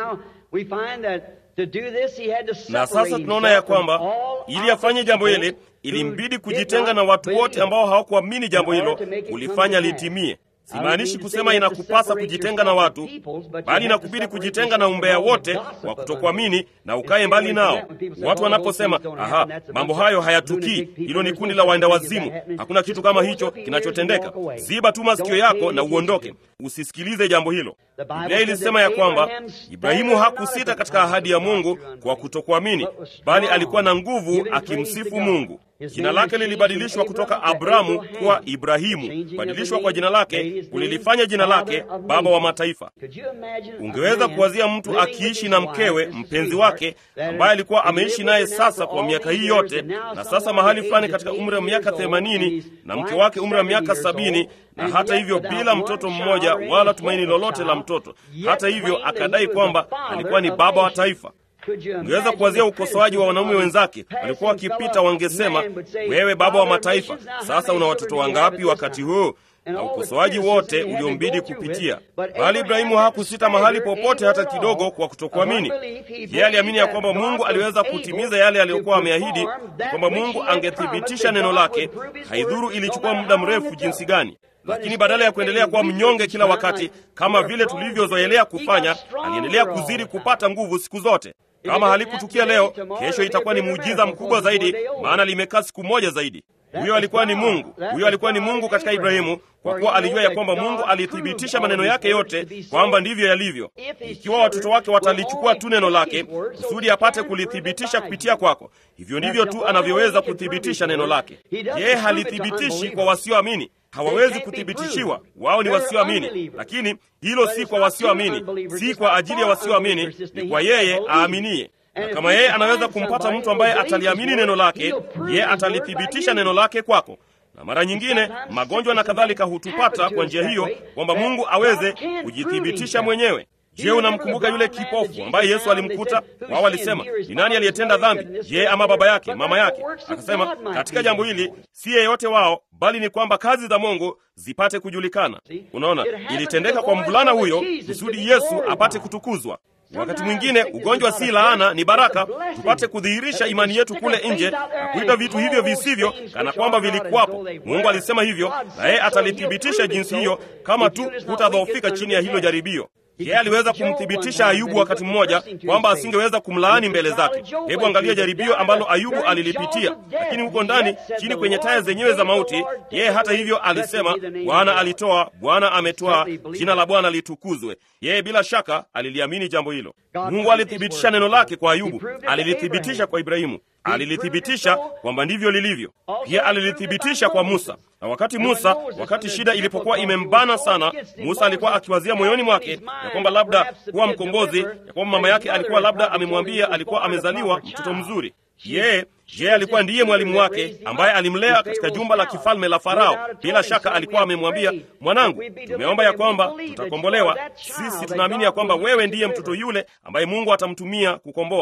na sasa tunaona ya kwamba ili afanye jambo hili ilimbidi kujitenga na watu wote ambao hawakuamini jambo hilo kulifanya litimie simaanishi kusema inakupasa kujitenga na watu bali inakubidi kujitenga na umbea wote wa kutokuamini na ukaye mbali nao watu wanaposema aha mambo hayo hayatukii hilo ni kundi la waenda wazimu hakuna kitu kama hicho kinachotendeka ziba tu masikio yako na uondoke usisikilize jambo hilo biblia ilisema ya kwamba ibrahimu hakusita katika ahadi ya mungu kwa kutokuamini bali alikuwa na nguvu akimsifu mungu jina lake lilibadilishwa kutoka abramu kuwa ibrahimu badilishwa kwa jina lake kulilifanya jina lake baba wa mataifa ungeweza kuwazia mtu akiishi na mkewe mpenzi wake ambaye alikuwa ameishi naye sasa kwa miaka hii yote na sasa mahali fulani katika umri wa miaka themanini na mke wake umri wa miaka sabini na hata hivyo bila mtoto mmoja wala tumaini lolote la mtoto hata hivyo akadai kwamba alikuwa ni baba wa taifa ungeweza kuwazia ukosoaji wa wanaume wenzake walikuwa wakipita wangesema wewe baba wa mataifa sasa una watoto wangapi wakati huu na ukosoaji wote uliombidi kupitia bali ibrahimu hakusita mahali popote hata kidogo kwa kutokuamini yeye aliamini ya kwamba mungu aliweza kutimiza yale aliyokuwa ameahidi kwamba mungu angethibitisha neno lake haidhuru ilichukua muda mrefu jinsi gani lakini badala ya kuendelea kuwa mnyonge kila wakati kama vile tulivyozoelea kufanya aliendelea kuzidi kupata nguvu siku zote kama halikutukia leo kesho itakuwa ni muujiza mkubwa zaidi maana limekaa siku moja zaidi huyo alikuwa ni mungu huyo alikuwa ni mungu katika ibrahimu kwa kuwa alijua ya kwamba mungu alithibitisha maneno yake yote kwamba ndivyo yalivyo ikiwa watoto wake watalichukua tu neno lake kusudi apate kulithibitisha kupitia kwako hivyo ndivyo tu anavyoweza kuthibitisha neno lake yeye halithibitishi kwa wasioamini hawawezi kuthibitishiwa wao ni wasioamini lakini hilo si kwa wasioamini si kwa ajili ya wasioamini ni kwa yeye aaminiye na kama yeye anaweza kumpata mtu ambaye ataliamini neno lake yeye atalithibitisha neno lake kwako na mara nyingine magonjwa na kadhalika hutupata kwa njia hiyo kwamba mungu aweze kujithibitisha mwenyewe je unamkumbuka yule kipofu ambaye yesu alimkuta wao walisema ni nani aliyetenda dhambi je ama baba yake mama yake akasema katika jambo hili si yeyote wao bali ni kwamba kazi za mungu zipate kujulikana unaona ilitendeka kwa mvulana huyo kusudi yesu apate kutukuzwa wakati mwingine ugonjwa si laana ni baraka tupate kudhihirisha imani yetu kule nje na kuita vitu hivyo visivyo kana kwamba vilikuwapo mungu alisema hivyo na yeye atalithibitisha jinsi hiyo kama tu hutadhoofika chini ya hilo jaribio yeye aliweza kumthibitisha ayubu wakati mmoja kwamba asingeweza kumlaani mbele zake hebu angalia jaribio ambalo ayubu alilipitia lakini huko ndani chini kwenye taya zenyewe za mauti yeye hata hivyo alisema bwana alitoa bwana ametoa jina la bwana litukuzwe yeye bila shaka aliliamini jambo hilo mungu alithibitisha neno lake kwa ayubu alilithibitisha kwa ibrahimu alilithibitisha kwamba ndivyo lilivyo pia alilithibitisha kwa musa na wakati musa wakati shida ilipokuwa imembana sana musa alikuwa akiwazia moyoni mwake ya kwamba labda kuwa mkombozi ya kwamba mama yake alikuwa labda amemwambia alikuwa amezaliwa mtoto mzuri yeye yeye alikuwa ndiye mwalimu wake ambaye alimlea katika jumba la kifalme la farao bila shaka alikuwa amemwambia mwanangu tumeomba ya kwamba tutakombolewa sisi tunaamini ya kwamba wewe ndiye mtoto yule ambaye mungu atamtumia kukomboa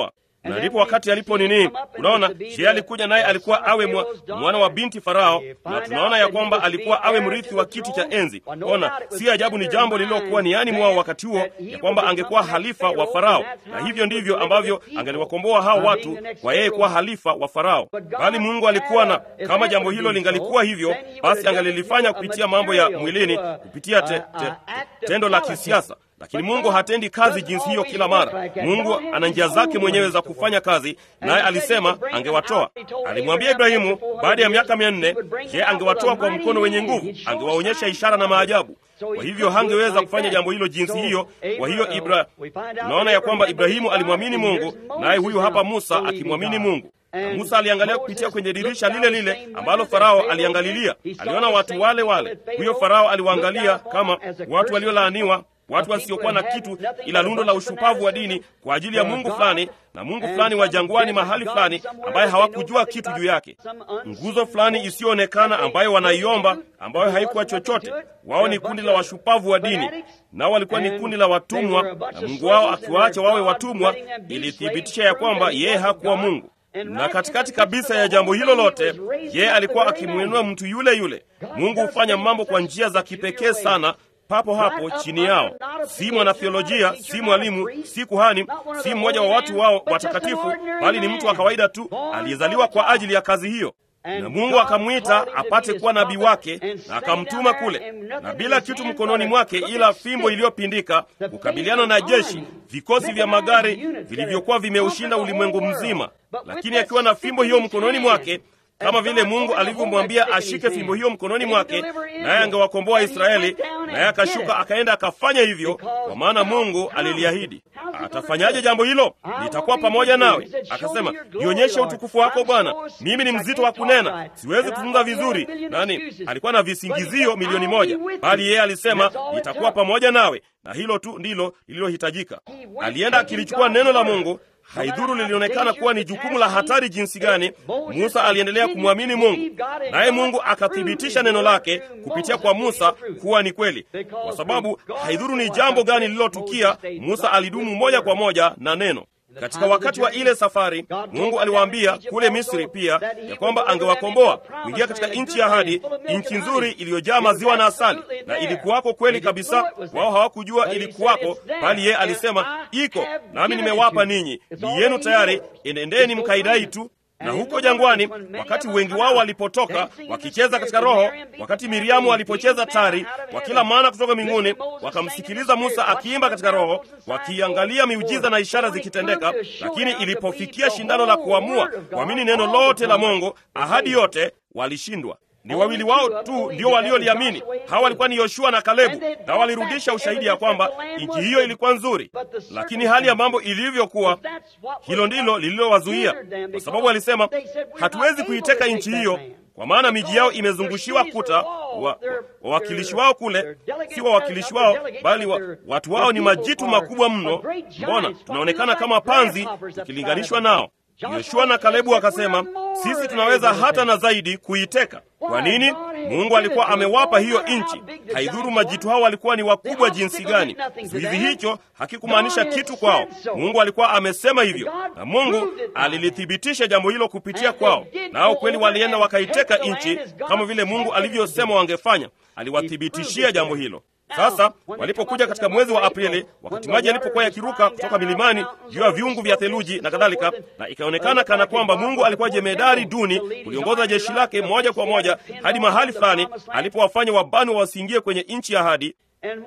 na ndipo wakati alipo nini, unaona, je, alikuja naye alikuwa awe mwa, mwana wa binti Farao, na tunaona ya kwamba alikuwa awe mrithi wa kiti cha enzi. Ona, si ajabu, ni jambo lililokuwa niani mwao wakati huo, ya kwamba angekuwa halifa wa Farao, na hivyo ndivyo ambavyo angeliwakomboa hao watu kwa yeye kuwa halifa wa Farao. Bali Mungu alikuwa na, kama jambo hilo lingalikuwa hivyo, basi angalilifanya kupitia mambo ya mwilini, kupitia te, te, te, tendo la kisiasa lakini Mungu hatendi kazi jinsi hiyo kila mara. Mungu ana njia zake mwenyewe za kufanya kazi, naye alisema angewatoa. Alimwambia Ibrahimu baada ya miaka mia nne, je, angewatoa kwa mkono wenye nguvu, angewaonyesha ishara na maajabu. Kwa hivyo hangeweza kufanya jambo hilo jinsi hiyo. Kwa hiyo Ibra, tunaona ya kwamba Ibrahimu alimwamini Mungu, naye huyu hapa Musa akimwamini Mungu. Na Musa aliangalia kupitia kwenye dirisha lile lile ambalo Farao aliangalilia. Aliona watu wale wale. Huyo Farao aliwaangalia kama watu waliolaaniwa watu wasiokuwa na kitu ila lundo la ushupavu wa dini kwa ajili ya mungu fulani na mungu fulani wa jangwani mahali fulani ambaye hawakujua kitu juu yake, nguzo fulani isiyoonekana ambayo wanaiomba, ambayo haikuwa chochote. Wao ni kundi la washupavu wa dini, nao walikuwa ni kundi la watumwa, na Mungu wao akiwaacha wawe watumwa ilithibitisha ya kwamba yeye hakuwa Mungu na katikati kabisa ya jambo hilo lote, yeye alikuwa akimwinua mtu yule yule. Mungu hufanya mambo kwa njia za kipekee sana papo hapo chini yao. Si mwanatheolojia, si mwalimu, si kuhani, si mmoja wa watu wao watakatifu, bali ni mtu wa kawaida tu aliyezaliwa kwa ajili ya kazi hiyo. Na Mungu akamwita apate kuwa nabii wake, na akamtuma kule, na bila kitu mkononi mwake ila fimbo iliyopindika, kukabiliana na jeshi, vikosi vya magari vilivyokuwa vimeushinda ulimwengu mzima. Lakini akiwa na fimbo hiyo mkononi mwake kama vile Mungu alivyomwambia ashike fimbo hiyo mkononi mwake, naye angewakomboa Israeli, naye akashuka akaenda akafanya hivyo, kwa maana Mungu aliliahidi. Atafanyaje jambo hilo? Nitakuwa pamoja nawe. Akasema, nionyeshe utukufu wako Bwana, mimi ni mzito wa kunena, siwezi kuzungumza vizuri. Nani alikuwa na visingizio milioni moja, bali yeye alisema, nitakuwa pamoja nawe, na hilo tu ndilo lililohitajika. Alienda akilichukua neno la Mungu Haidhuru lilionekana kuwa ni jukumu la hatari jinsi gani, Musa aliendelea kumwamini Mungu, naye Mungu akathibitisha neno lake kupitia kwa Musa kuwa ni kweli, kwa sababu haidhuru ni jambo gani lililotukia, Musa alidumu moja kwa moja na neno. Katika wakati wa ile safari, Mungu aliwaambia kule Misri pia ya kwamba angewakomboa kuingia katika nchi ya ahadi, nchi nzuri iliyojaa maziwa na asali, na ilikuwako kweli kabisa. Wao hawakujua ilikuwako, bali yeye alisema iko, nami nimewapa ninyi, ni yenu tayari, enendeni mkaidai tu na huko jangwani, wakati wengi wao walipotoka wakicheza katika Roho, wakati Miriamu alipocheza tari, wakila maana kutoka mbinguni, wakamsikiliza Musa akiimba katika Roho, wakiangalia miujiza na ishara zikitendeka. Lakini ilipofikia shindano la kuamua kuamini neno lote la Mungu, ahadi yote, walishindwa. Ni wawili wao tu ndio walioliamini. Hawa walikuwa ni Yoshua na Kalebu, na walirudisha ushahidi ya kwamba nchi hiyo ilikuwa nzuri. Lakini hali ya mambo ilivyokuwa, hilo ndilo lililowazuia, kwa sababu walisema, hatuwezi kuiteka nchi hiyo kwa maana miji yao imezungushiwa kuta. Wawakilishi wa, wa wao kule si wawakilishi wao, bali wa, watu wao ni majitu makubwa mno. Mbona tunaonekana kama panzi ukilinganishwa nao? Yoshua na Kalebu wakasema, sisi tunaweza hata na zaidi kuiteka. Kwa nini? Mungu alikuwa amewapa hiyo nchi. Haidhuru majitu hao walikuwa ni wakubwa jinsi gani, kizuizi hicho hakikumaanisha kitu kwao. Mungu alikuwa amesema hivyo, na Mungu alilithibitisha jambo hilo kupitia kwao, nao kweli walienda wakaiteka nchi kama vile Mungu alivyosema wangefanya. Aliwathibitishia jambo hilo. Sasa walipokuja katika mwezi wa Aprili, wakati maji yalipokuwa yakiruka kutoka milimani juu ya viungu vya theluji na kadhalika, na ikaonekana kana kwamba Mungu alikuwa jemedari duni kuliongoza jeshi lake moja kwa moja hadi mahali fulani alipowafanya Wabanu wasiingie kwenye nchi ya ahadi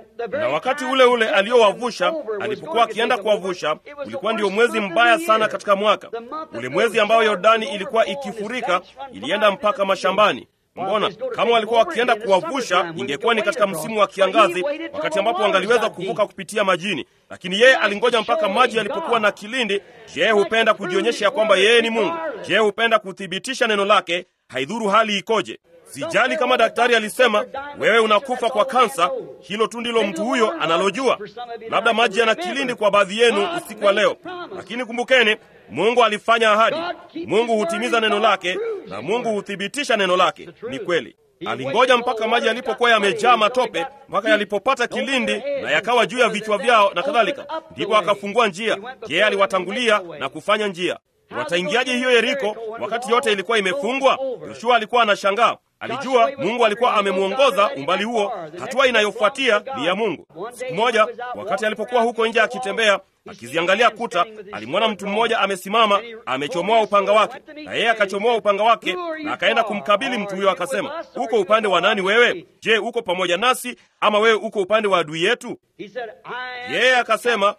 na wakati ule ule aliyowavusha, alipokuwa akienda kuwavusha, ulikuwa ndio mwezi mbaya sana katika mwaka ule, mwezi ambao Yordani ilikuwa ikifurika, ilienda mpaka mashambani. Mbona kama walikuwa wakienda kuwavusha, ingekuwa ni katika msimu wa kiangazi, wakati ambapo wangaliweza kuvuka kupitia majini, lakini yeye alingoja mpaka maji yalipokuwa na kilindi. Je, hupenda kujionyesha ya kwamba yeye ni Mungu? Je, hupenda kuthibitisha neno lake, haidhuru hali ikoje? Sijali kama daktari alisema wewe unakufa kwa kansa, hilo tu ndilo mtu huyo analojua. Labda maji yana kilindi kwa baadhi yenu usiku wa leo, lakini kumbukeni, Mungu alifanya ahadi. Mungu hutimiza neno lake na Mungu huthibitisha neno lake. Ni kweli. Alingoja mpaka maji yalipokuwa yamejaa matope, mpaka yalipopata kilindi na yakawa juu ya vichwa vyao na kadhalika, ndipo akafungua njia. Yeye aliwatangulia na kufanya njia. Wataingiaje hiyo Yeriko wakati yote ilikuwa imefungwa? Yoshua alikuwa anashangaa. Alijua Mungu alikuwa amemwongoza umbali huo. Hatua inayofuatia ni ya Mungu. Siku moja, wakati alipokuwa huko nje akitembea akiziangalia kuta, alimwona mtu mmoja amesimama, amechomoa upanga wake, na yeye akachomoa upanga wake na akaenda kumkabili mtu huyo, akasema, uko upande wa nani wewe? Je, uko pamoja nasi ama wewe uko upande wa adui yetu? Yeye akasema,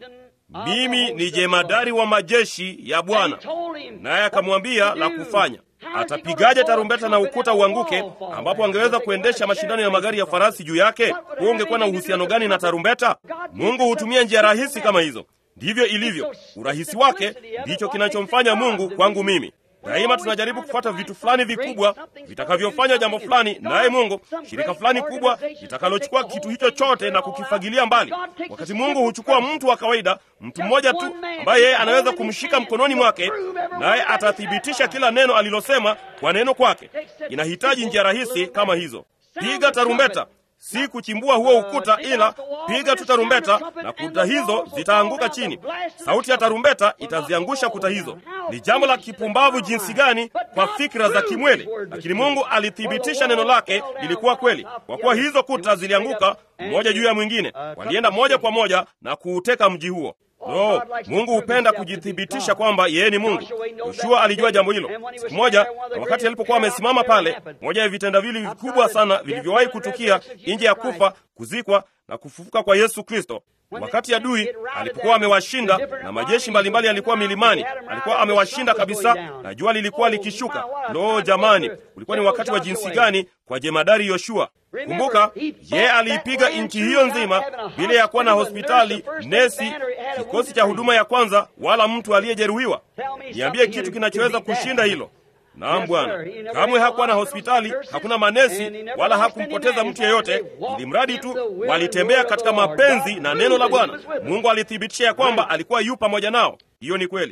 mimi ni jemadari wa majeshi ya Bwana. Naye akamwambia la kufanya Atapigaje tarumbeta na ukuta uanguke, ambapo angeweza kuendesha mashindano ya magari ya farasi juu yake? Huo ungekuwa na uhusiano gani na tarumbeta? Mungu hutumia njia rahisi kama hizo. Ndivyo ilivyo. Urahisi wake ndicho kinachomfanya Mungu kwangu mimi. Daima tunajaribu kufuata vitu fulani vikubwa vitakavyofanya jambo fulani, naye Mungu shirika fulani kubwa litakalochukua kitu hicho chote na kukifagilia mbali, wakati Mungu huchukua mtu wa kawaida, mtu mmoja tu ambaye yeye anaweza kumshika mkononi mwake, naye atathibitisha kila neno alilosema kwa neno kwake. Inahitaji njia rahisi kama hizo. Piga tarumbeta, si kuchimbua huo ukuta, ila piga tu tarumbeta na kuta hizo zitaanguka chini. Sauti ya tarumbeta itaziangusha kuta hizo. Ni jambo la kipumbavu jinsi gani kwa fikra za kimwili, lakini Mungu alithibitisha neno lake lilikuwa kweli, kwa kuwa hizo kuta zilianguka mmoja juu ya mwingine. Walienda moja kwa moja na kuuteka mji huo. No, Mungu hupenda kujithibitisha kwamba yeye ni Mungu. Yoshua alijua jambo hilo. Siku moja, na wakati alipokuwa amesimama pale, moja ya vitendawili vikubwa sana vilivyowahi kutukia nje ya kufa, kuzikwa na kufufuka kwa Yesu Kristo, wakati adui alipokuwa amewashinda na majeshi mbalimbali yalikuwa milimani, alikuwa amewashinda kabisa, na jua lilikuwa likishuka. Lo, jamani, ulikuwa ni wakati wa jinsi gani kwa jemadari Yoshua! Kumbuka, yeye aliipiga nchi hiyo nzima bila ya kuwa na hospitali, nesi, kikosi cha huduma ya kwanza, wala mtu aliyejeruhiwa. Niambie kitu kinachoweza kushinda hilo? Naam Bwana, kamwe hakuwa na hospitali, hakuna manesi, wala hakumpoteza mtu yeyote, ili mradi tu walitembea katika mapenzi na neno la Bwana. Mungu alithibitisha ya kwamba alikuwa yu pamoja nao. Hiyo ni kweli.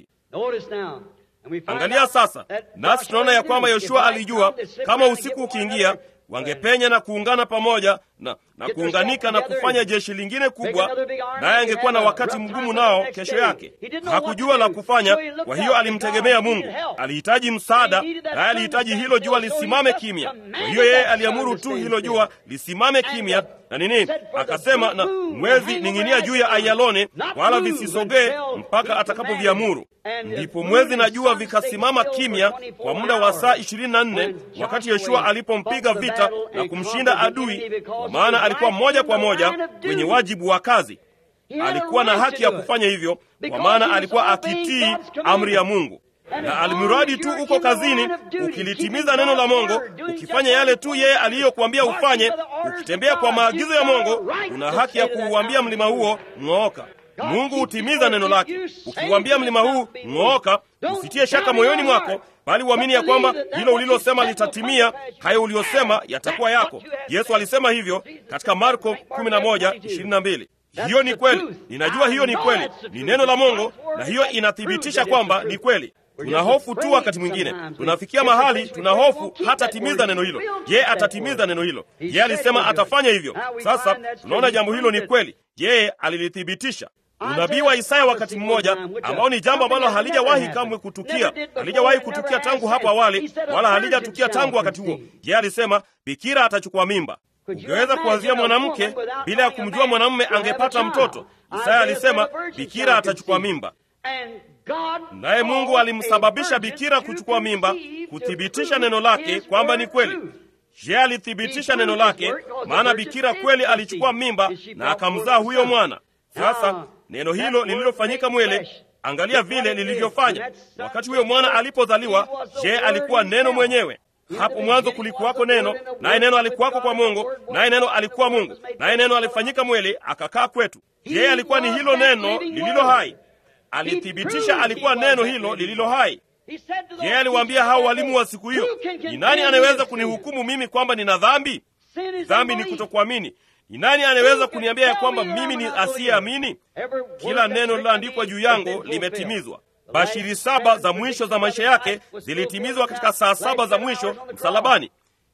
Angalia sasa, nasi tunaona ya kwamba Yoshua alijua kama usiku ukiingia wangepenya na kuungana pamoja na, na kuunganika na kufanya jeshi lingine kubwa, naye angekuwa na wakati mgumu nao kesho yake. Hakujua la kufanya, kwa hiyo alimtegemea Mungu. Alihitaji msaada, naye alihitaji hilo jua lisimame kimya. Kwa hiyo yeye aliamuru tu hilo jua lisimame kimya na nini, akasema na mwezi ning'inia juu ya Ayalone, wala visisogee mpaka atakapoviamuru. Ndipo mwezi na jua vikasimama kimya kwa muda wa saa ishirini na nne wakati Yoshua alipompiga vita na kumshinda adui, kwa maana alikuwa moja kwa moja kwenye wajibu wa kazi. Alikuwa na haki ya kufanya hivyo, kwa maana alikuwa akitii amri ya Mungu na alimradi tu uko kazini, ukilitimiza neno la Mungu, ukifanya yale tu yeye aliyokuambia ufanye, ukitembea kwa maagizo ya Mungu, una haki ya kuuambia mlima huo ng'ooka. Mungu hutimiza neno lake. Ukiuambia mlima huu ng'ooka, usitie shaka moyoni mwako, bali uamini ya kwamba hilo ulilosema litatimia. Hayo uliyosema yatakuwa yako. Yesu alisema hivyo katika Marko 11:22. Hiyo ni kweli, ninajua hiyo ni kweli, ni neno la Mungu, na hiyo inathibitisha kwamba ni kweli. Tuna hofu tu wakati mwingine, tunafikia mahali tuna hofu hatatimiza neno hilo. Je, atatimiza neno hilo? Je, alisema atafanya hivyo? Sasa tunaona jambo hilo ni kweli. Je, alilithibitisha? Unabii wa Isaya wakati mmoja, ambao ni jambo ambalo halijawahi kamwe kutukia, halijawahi kutukia tangu hapo awali, wala halijatukia tangu wakati huo. Je, alisema bikira atachukua mimba. Ungeweza kuwazia mwanamke bila ya kumjua mwanamume angepata mtoto. Isaya alisema bikira atachukua mimba, naye Mungu alimsababisha bikira kuchukua mimba, kuthibitisha neno lake kwamba ni kweli. Je, alithibitisha neno lake? Maana bikira kweli alichukua mimba na akamzaa huyo mwana. Sasa neno hilo lililofanyika mwele, angalia vile lilivyofanya. Wakati huyo mwana alipozaliwa, je, alikuwa neno mwenyewe? Hapo mwanzo kulikuwako neno, naye neno alikuwako kwa Mungu, naye neno alikuwa Mungu, naye neno alifanyika mwele akakaa kwetu. Yeye alikuwa ni hilo neno lililo hai. Alithibitisha alikuwa neno hilo lililo hai. Yeye aliwaambia hao walimu wa siku hiyo, ni nani anaweza kunihukumu mimi kwamba nina dhambi? Dhambi ni kutokuamini. Ni nani anaweza kuniambia ya kwamba mimi ni asiyeamini? Kila neno lililoandikwa juu yangu limetimizwa. Bashiri saba za mwisho za maisha yake zilitimizwa katika saa saba za mwisho msalabani.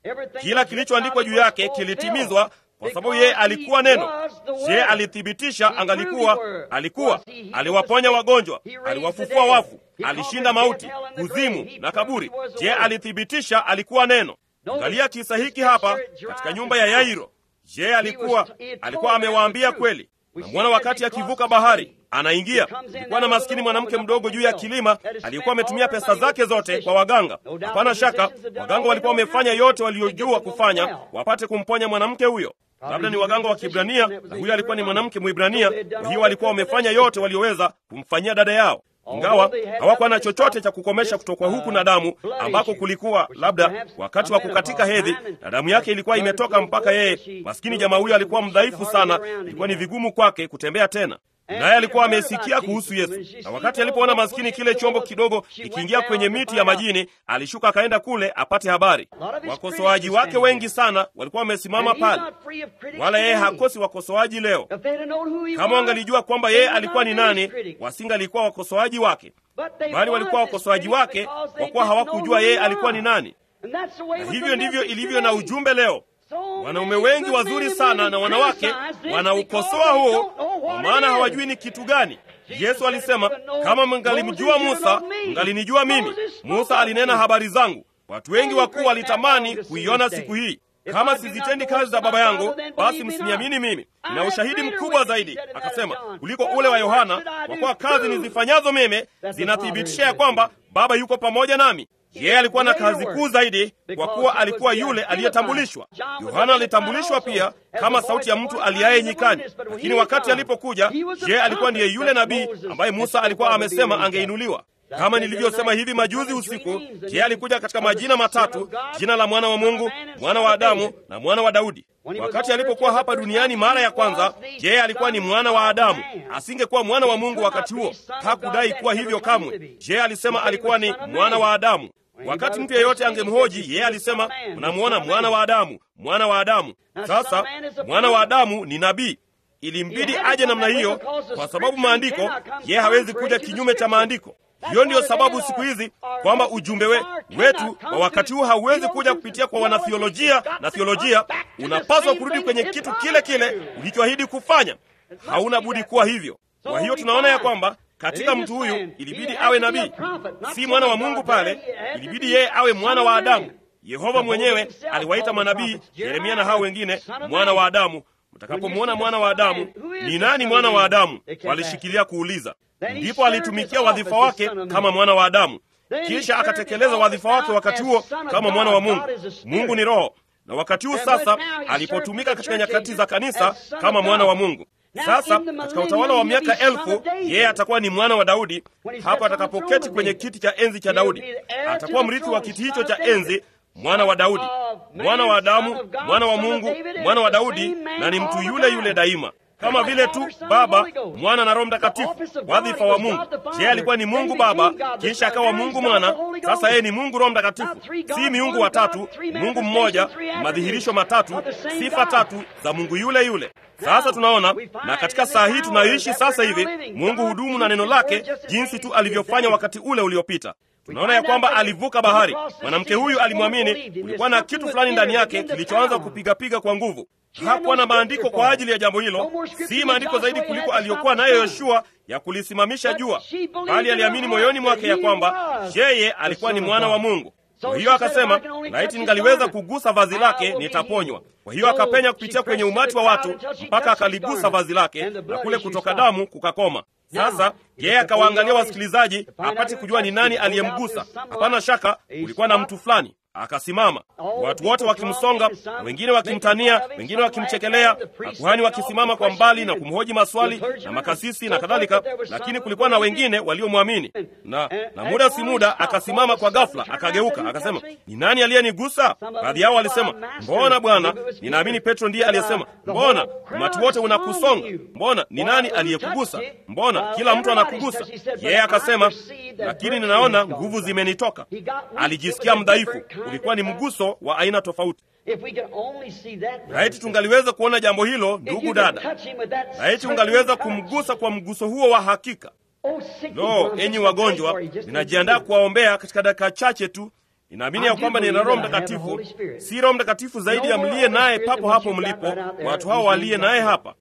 Kila kilichoandikwa juu yake kilitimizwa kwa sababu yeye alikuwa neno. Je, alithibitisha angalikuwa alikuwa, aliwaponya wagonjwa, aliwafufua wafu, alishinda mauti, kuzimu na kaburi. Je, alithibitisha alikuwa neno? Angalia kisa hiki hapa katika nyumba ya Yairo. Je, alikuwa alikuwa amewaambia kweli? Namwona wakati akivuka bahari anaingia, kulikuwa na maskini mwanamke mdogo juu ya kilima aliyekuwa ametumia pesa zake zote kwa waganga. Hapana shaka waganga walikuwa wamefanya yote waliojua kufanya wapate kumponya mwanamke huyo. Labda ni waganga wa Kibrania na huyo alikuwa ni mwanamke Mwibrania. Kwa hiyo walikuwa wamefanya yote walioweza kumfanyia dada yao, ingawa hawakuwa na chochote cha kukomesha kutokwa huku na damu, ambako kulikuwa labda wakati wa kukatika hedhi na damu yake ilikuwa imetoka mpaka yeye. Maskini jamaa huyo alikuwa mdhaifu sana, ilikuwa ni vigumu kwake kutembea tena naye alikuwa amesikia kuhusu Yesu, na wakati alipoona maskini kile chombo kidogo kikiingia kwenye miti ya majini, alishuka akaenda kule apate habari. Wakosoaji wake wengi sana walikuwa wamesimama pale, wala yeye hakosi wakosoaji leo. Kama wangalijua kwamba yeye alikuwa ni nani, wasingalikuwa wakosoaji wake, bali walikuwa wakosoaji wake kwa kuwa hawakujua yeye alikuwa ni nani. Na hivyo ndivyo ilivyo na ujumbe leo. Wanaume wengi wazuri sana na wanawake wanaukosoa huo, kwa maana hawajui ni kitu gani. Yesu alisema, kama mngalimjua Musa, mngalinijua mimi. Musa alinena habari zangu. Watu wengi wakuu walitamani kuiona siku hii. Kama sizitendi kazi za Baba yangu, basi msiniamini mimi. Nina ushahidi mkubwa zaidi, akasema, kuliko ule wa Yohana, kwa kuwa kazi nizifanyazo mimi zinathibitisha ya kwamba Baba yuko pamoja nami. Yeye alikuwa na kazi kuu zaidi, kwa kuwa alikuwa yule aliyetambulishwa. Yohana alitambulishwa pia kama sauti ya mtu aliaye nyikani, lakini wakati alipokuja, je, alikuwa ndiye yule nabii ambaye Musa alikuwa amesema angeinuliwa? Kama nilivyosema hivi majuzi usiku, je, alikuja katika majina matatu: jina la mwana wa Mungu, mwana wa Adamu na mwana wa Daudi. Wakati alipokuwa hapa duniani mara ya kwanza, je, alikuwa ni mwana wa Adamu? Asingekuwa mwana wa Mungu wakati huo, hakudai kuwa hivyo kamwe. Je, alisema alikuwa ni mwana wa Adamu? Wakati mtu yeyote angemhoji yeye alisema, mnamwona mwana wa Adamu, mwana wa Adamu. Sasa mwana wa Adamu ni nabii. Ilimbidi aje namna hiyo, kwa sababu maandiko, yeye hawezi kuja kinyume cha maandiko. Hiyo ndiyo sababu siku hizi kwamba ujumbe we, wetu wa wakati huu hauwezi kuja kupitia kwa wanathiolojia na thiolojia. Unapaswa kurudi kwenye kitu kile kile ulichoahidi kufanya. Hauna budi kuwa hivyo. Kwa hiyo tunaona ya kwamba katika mtu huyu ilibidi awe nabii, si mwana wa Mungu pale, ilibidi yeye awe mwana wa Adamu. Yehova mwenyewe aliwaita manabii Yeremia na hao wengine mwana wa Adamu. Mtakapomwona mwana wa Adamu, ni nani mwana wa Adamu? Walishikilia kuuliza. Ndipo alitumikia wadhifa wake kama mwana wa Adamu, kisha akatekeleza wadhifa wake wakati huo kama mwana wa Mungu. Mungu ni Roho, na wakati huu sasa alipotumika katika nyakati za kanisa kama mwana wa Mungu. Sasa katika utawala wa miaka elfu yeye atakuwa ni mwana wa Daudi. Hapo atakapoketi kwenye kiti cha enzi cha Daudi, atakuwa mrithi wa kiti hicho cha enzi, mwana wa Daudi, mwana wa Adamu, mwana wa Mungu, mwana wa Daudi, na ni mtu yule yule daima kama vile tu Baba, Mwana na Roho Mtakatifu, wadhifa wa Mungu. Je, alikuwa ni Mungu Baba, kisha akawa Mungu Mwana, sasa yeye ni Mungu Roho Mtakatifu. Si miungu watatu, Mungu mmoja, madhihirisho matatu, sifa tatu za Mungu yule yule. Sasa tunaona na katika saa hii tunayoishi sasa hivi, Mungu hudumu na neno lake jinsi tu alivyofanya wakati ule uliopita. Tunaona ya kwamba alivuka bahari. Mwanamke huyu alimwamini, kulikuwa na kitu fulani ndani yake kilichoanza kupigapiga kwa nguvu. Hakuwa na maandiko kwa ajili ya jambo hilo, si maandiko zaidi kuliko aliyokuwa nayo Yoshua ya kulisimamisha jua, bali aliamini moyoni mwake ya kwamba yeye alikuwa ni mwana wa Mungu. Kwa hiyo akasema, laiti ningaliweza kugusa vazi lake nitaponywa. Kwa hiyo akapenya kupitia kwenye umati wa watu mpaka akaligusa vazi lake, na kule kutoka damu kukakoma. Sasa yeye akawaangalia wasikilizaji apate kujua ni nani aliyemgusa. Hapana shaka ulikuwa na mtu fulani. Akasimama, watu wote wakimsonga, wengine wakimtania, wengine wakimchekelea, makuhani wakisimama kwa mbali na kumhoji maswali na makasisi na kadhalika, lakini kulikuwa na wengine waliomwamini. Na, na muda si muda akasimama kwa ghafla, akageuka akasema, ni nani aliyenigusa? Baadhi yao walisema, mbona Bwana? Ninaamini Petro ndiye aliyesema, mbona umati wote unakusonga? Mbona ni nani aliyekugusa? Mbona kila mtu anakugusa? Yeye akasema, lakini ninaona nguvu zimenitoka. Alijisikia mdhaifu. Ulikuwa ni mguso wa aina tofauti. Laiti tungaliweza kuona jambo hilo, ndugu dada, laiti ungaliweza kumgusa kwa mguso huo wa hakika. Lo, enyi wagonjwa, ninajiandaa kuwaombea katika dakika chache tu. Ninaamini ya kwamba nina Roho Mtakatifu, si Roho Mtakatifu zaidi ya mliye naye papo hapo mlipo, watu hao waliye naye hapa.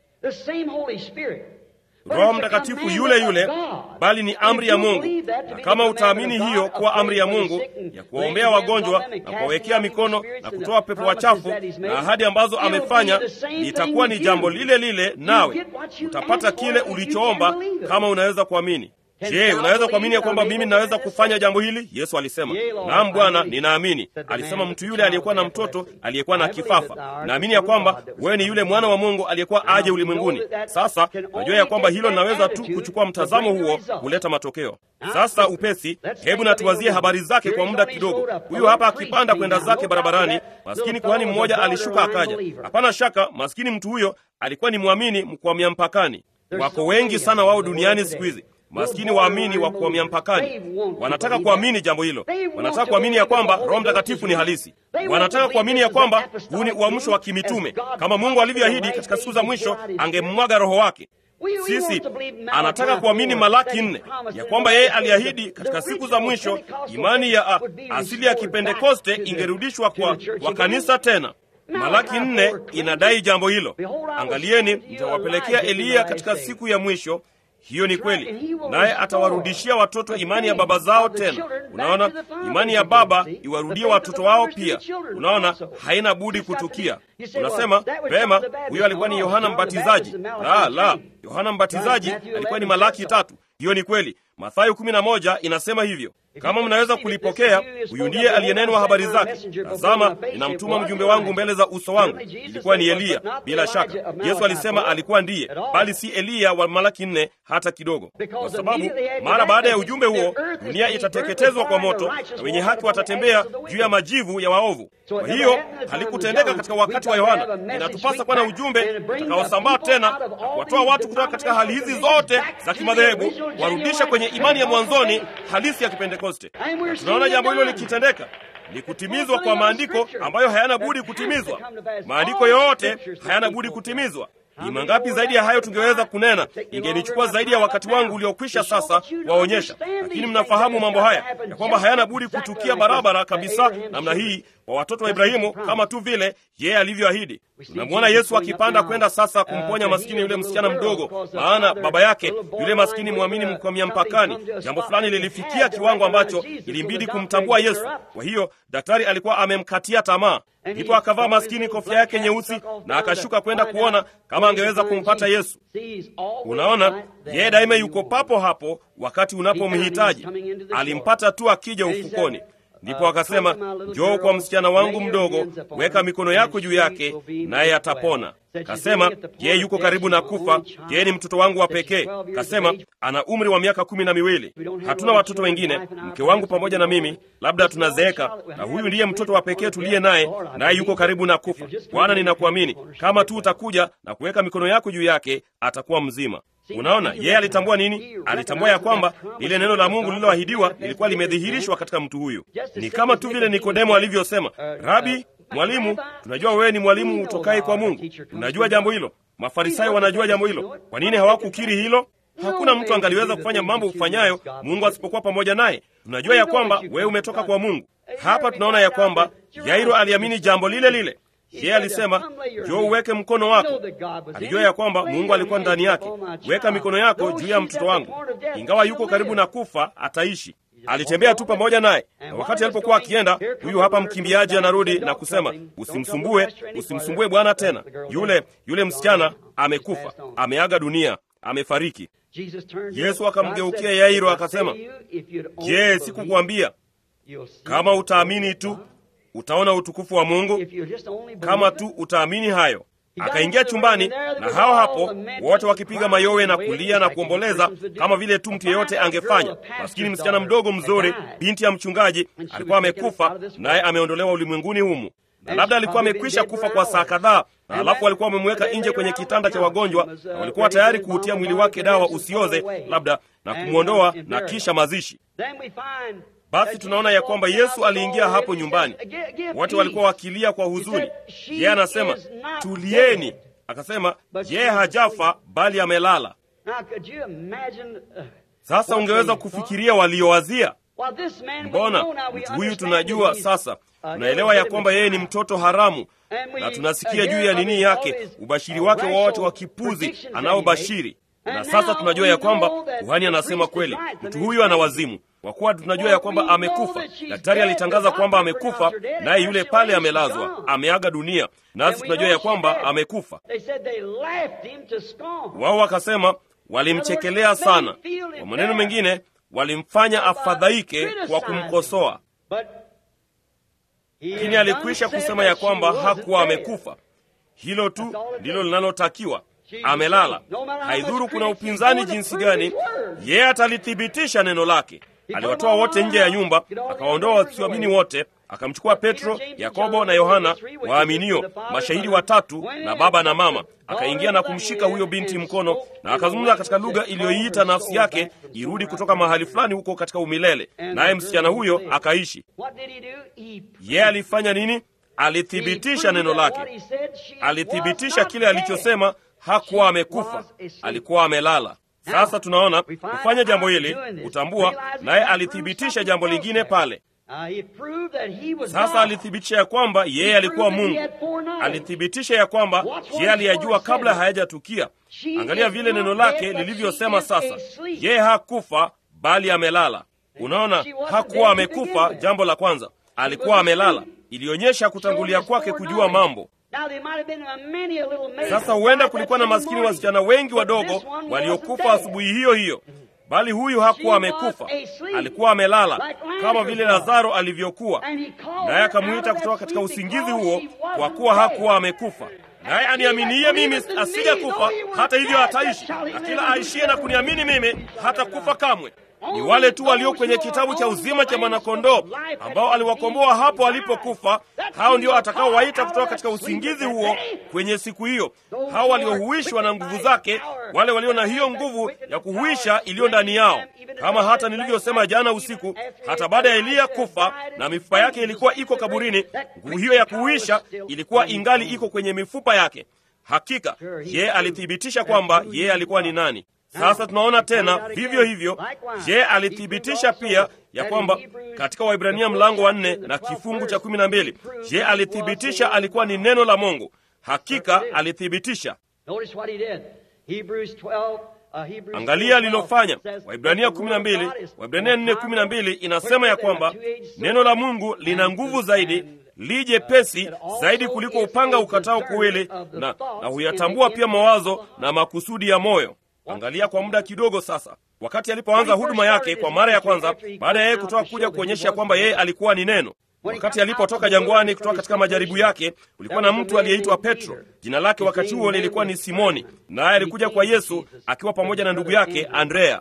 Roho Mtakatifu yule yule, bali ni amri ya Mungu. Na kama utaamini hiyo kuwa amri ya Mungu ya kuwaombea wagonjwa na kuwawekea mikono na kutoa pepo wachafu na ahadi ambazo amefanya, litakuwa ni jambo lile lile, nawe utapata kile ulichoomba kama unaweza kuamini. Je, unaweza kuamini ya kwamba mimi ninaweza kufanya jambo hili? Yesu alisema, naam Bwana, ninaamini. Alisema mtu yule aliyekuwa na mtoto aliyekuwa na kifafa, naamini ya kwamba wewe ni yule mwana wa Mungu aliyekuwa aje ulimwenguni. Sasa najua ya kwamba hilo linaweza tu kuchukua mtazamo huo kuleta matokeo. Sasa upesi, hebu natuwazie habari zake kwa muda kidogo. Huyu hapa akipanda kwenda zake barabarani, maskini kuhani mmoja alishuka akaja. Hapana shaka maskini mtu huyo alikuwa ni mwamini mkwamia mpakani. Wako wengi sana wao duniani siku hizi maskini waamini wa kuhamia mpakani wanataka kuamini jambo hilo. Wanataka kuamini ya kwamba Roho Mtakatifu ni halisi. Wanataka kuamini ya kwamba huu ni uamsho wa kimitume, kama Mungu alivyoahidi katika siku za mwisho angemwaga Roho wake. Sisi anataka kuamini Malaki nne ya kwamba yeye aliahidi katika siku za mwisho imani ya a, asili ya Kipentekoste ingerudishwa kwa, kwa kanisa tena. Malaki nne inadai jambo hilo. Angalieni, nitawapelekea Eliya katika siku ya mwisho. Hiyo ni kweli, naye atawarudishia watoto imani ya baba zao tena. Unaona, imani ya baba iwarudie watoto wao pia. Unaona, haina budi kutukia. Unasema vema, huyo alikuwa ni Yohana Mbatizaji. La, la, Yohana Mbatizaji alikuwa ni Malaki tatu. Hiyo ni kweli. Mathayo kumi na moja inasema hivyo. Kama mnaweza kulipokea, huyu ndiye aliyenenwa habari zake. Tazama, ninamtuma mjumbe wangu mbele za uso wangu. Ilikuwa ni Eliya. Bila shaka, Yesu alisema alikuwa ndiye, bali si Eliya wa Malaki nne hata kidogo, kwa sababu mara baada ya ujumbe huo dunia itateketezwa kwa moto na wenye haki watatembea juu ya majivu ya waovu. Kwa hiyo halikutendeka katika wakati wa Yohana. Inatupasa kuwa na ujumbe utakaosambaa tena na kuwatoa watu kutoka katika hali hizi zote za kimadhehebu, warudishe kwenye imani ya mwanzoni halisi ya Kipentekoste. Tunaona jambo hilo likitendeka, ni kutimizwa kwa maandiko ambayo hayana budi kutimizwa. Maandiko yote hayana budi kutimizwa. Ni mangapi zaidi ya hayo tungeweza kunena? Ingenichukua zaidi ya wakati wangu uliokwisha sasa waonyesha, lakini mnafahamu mambo haya ya kwamba hayana budi kutukia barabara kabisa namna hii kwa watoto wa Ibrahimu, kama tu vile yeye alivyoahidi. Tunamwona Yesu akipanda kwenda sasa kumponya maskini yule msichana mdogo, maana baba yake yule maskini mwamini mkwamia mpakani, jambo fulani lilifikia kiwango ambacho ilimbidi kumtambua Yesu. Kwa hiyo daktari alikuwa amemkatia tamaa, ndipo akavaa maskini kofia yake nyeusi na akashuka kwenda kuona kama angeweza kumpata Yesu. Unaona, yeye daima yuko papo hapo wakati unapomhitaji. Alimpata tu akija ufukoni. Ndipo akasema, njoo kwa msichana wangu mdogo, weka mikono yako juu yake, naye atapona. Kasema yeye yuko karibu na kufa, yeye ni mtoto wangu wa pekee. Kasema ana umri wa miaka kumi na miwili. Hatuna watoto wengine, mke wangu pamoja na mimi, labda tunazeeka, na huyu ndiye mtoto wa pekee tuliye naye, naye yuko karibu na kufa. Bwana, ninakuamini, kama tu utakuja na kuweka mikono yako juu yake, atakuwa mzima. Unaona, yeye alitambua nini? Alitambua ya kwamba lile neno la Mungu lililoahidiwa lilikuwa limedhihirishwa katika mtu huyu. Ni kama tu vile Nikodemo alivyosema, Rabi, Mwalimu, tunajua wewe ni mwalimu utokaye kwa Mungu. Tunajua jambo hilo. Mafarisayo wanajua jambo hilo. Kwa nini hawakukiri hilo? Hakuna mtu angaliweza kufanya mambo ufanyayo Mungu asipokuwa pamoja naye. Tunajua ya kwamba wewe umetoka kwa Mungu. Hapa tunaona ya kwamba Yairo aliamini jambo lile lile. Yeye alisema, njoo uweke mkono wako. Alijua ya kwamba Mungu alikuwa ndani yake. Weka mikono yako juu ya mtoto wangu, ingawa yuko karibu na kufa, ataishi. Alitembea tu pamoja naye, na wakati alipokuwa akienda, huyu hapa mkimbiaji anarudi na kusema, usimsumbue, usimsumbue Bwana tena. Yule yule msichana amekufa, ameaga dunia, amefariki. Yesu akamgeukia Yairo akasema, je, sikukwambia kama utaamini tu utaona utukufu wa Mungu? Kama tu utaamini hayo. Akaingia chumbani na hao hapo wote wakipiga mayowe na kulia na kuomboleza kama vile tu mtu yeyote angefanya. Maskini msichana mdogo mzuri, binti ya mchungaji, alikuwa amekufa, naye ameondolewa ulimwenguni humu, na labda alikuwa amekwisha kufa kwa saa kadhaa, na alafu walikuwa wamemweka nje kwenye kitanda cha wagonjwa, na walikuwa tayari kuutia mwili wake dawa usioze, labda na kumwondoa na kisha mazishi. Basi tunaona ya kwamba Yesu aliingia hapo nyumbani, wote walikuwa wakilia kwa huzuni. Yeye anasema tulieni, akasema yeye hajafa bali amelala. Sasa ungeweza kufikiria waliowazia mbona mtu huyu tunajua sasa tunaelewa ya kwamba yeye ni mtoto haramu na tunasikia juu ya nini yake ubashiri wake wowote wa kipuzi anaobashiri na sasa tunajua ya kwamba kuhani anasema kweli mtu huyu ana wazimu kwa kuwa tunajua ya kwamba amekufa daktari alitangaza kwamba amekufa naye yule pale amelazwa ameaga dunia nasi tunajua ya kwamba amekufa wao wakasema walimchekelea sana kwa maneno mengine walimfanya afadhaike kwa kumkosoa lakini alikwisha kusema ya kwamba hakuwa amekufa hilo tu ndilo linalotakiwa amelala haidhuru kuna upinzani jinsi gani yeye atalithibitisha neno lake aliwatoa wote nje ya nyumba akawaondoa wasioamini wote akamchukua petro yakobo na yohana waaminio mashahidi watatu na baba na mama akaingia na kumshika huyo binti mkono na akazungumza katika lugha iliyoiita nafsi yake irudi kutoka mahali fulani huko katika umilele naye msichana huyo akaishi yeye alifanya nini alithibitisha neno lake alithibitisha kile alichosema hakuwa amekufa alikuwa amelala sasa tunaona kufanya jambo hili kutambua naye alithibitisha jambo lingine pale sasa alithibitisha ya kwamba yeye alikuwa mungu alithibitisha ya kwamba yeye aliyajua kabla hayajatukia angalia vile neno lake lilivyosema sasa yeye hakufa bali amelala unaona hakuwa amekufa jambo la kwanza alikuwa amelala ilionyesha kutangulia kwake kujua mambo sasa huenda kulikuwa na maskini wasichana wengi wadogo waliokufa asubuhi hiyo hiyo bali huyu hakuwa amekufa alikuwa amelala kama vile lazaro alivyokuwa naye akamwita kutoka katika usingizi huo kwa kuwa hakuwa amekufa naye aniaminie mimi asija kufa hata hivyo hataishi na kila aishie na kuniamini mimi hata kufa kamwe ni wale tu walio kwenye kitabu cha uzima cha mwanakondoo ambao aliwakomboa hapo alipokufa hao ndio atakaowaita kutoka katika usingizi huo kwenye siku hiyo hao waliohuishwa na nguvu zake wale walio na hiyo nguvu ya kuhuisha iliyo ndani yao kama hata nilivyosema jana usiku hata baada ya eliya kufa na mifupa yake ilikuwa iko kaburini nguvu hiyo ya kuhuisha ilikuwa ingali iko kwenye mifupa yake hakika yeye alithibitisha kwamba yeye alikuwa ni nani sasa tunaona tena vivyo hivyo je alithibitisha pia ya kwamba katika waibrania mlango wa nne na kifungu cha kumi na mbili je alithibitisha alikuwa ni neno la mungu hakika alithibitisha angalia alilofanya waibrania kumi na mbili waibrania nne kumi na mbili inasema ya kwamba neno la mungu lina nguvu zaidi lije pesi zaidi kuliko upanga ukatao kuwili na, na huyatambua pia mawazo na makusudi ya moyo angalia kwa muda kidogo sasa wakati alipoanza huduma yake kwa mara ya kwanza baada ya yeye kutoka kuja kuonyesha kwamba yeye alikuwa ni neno wakati alipotoka jangwani kutoka katika majaribu yake kulikuwa na mtu aliyeitwa petro jina lake wakati huo lilikuwa ni simoni naye alikuja kwa yesu akiwa pamoja na ndugu yake andrea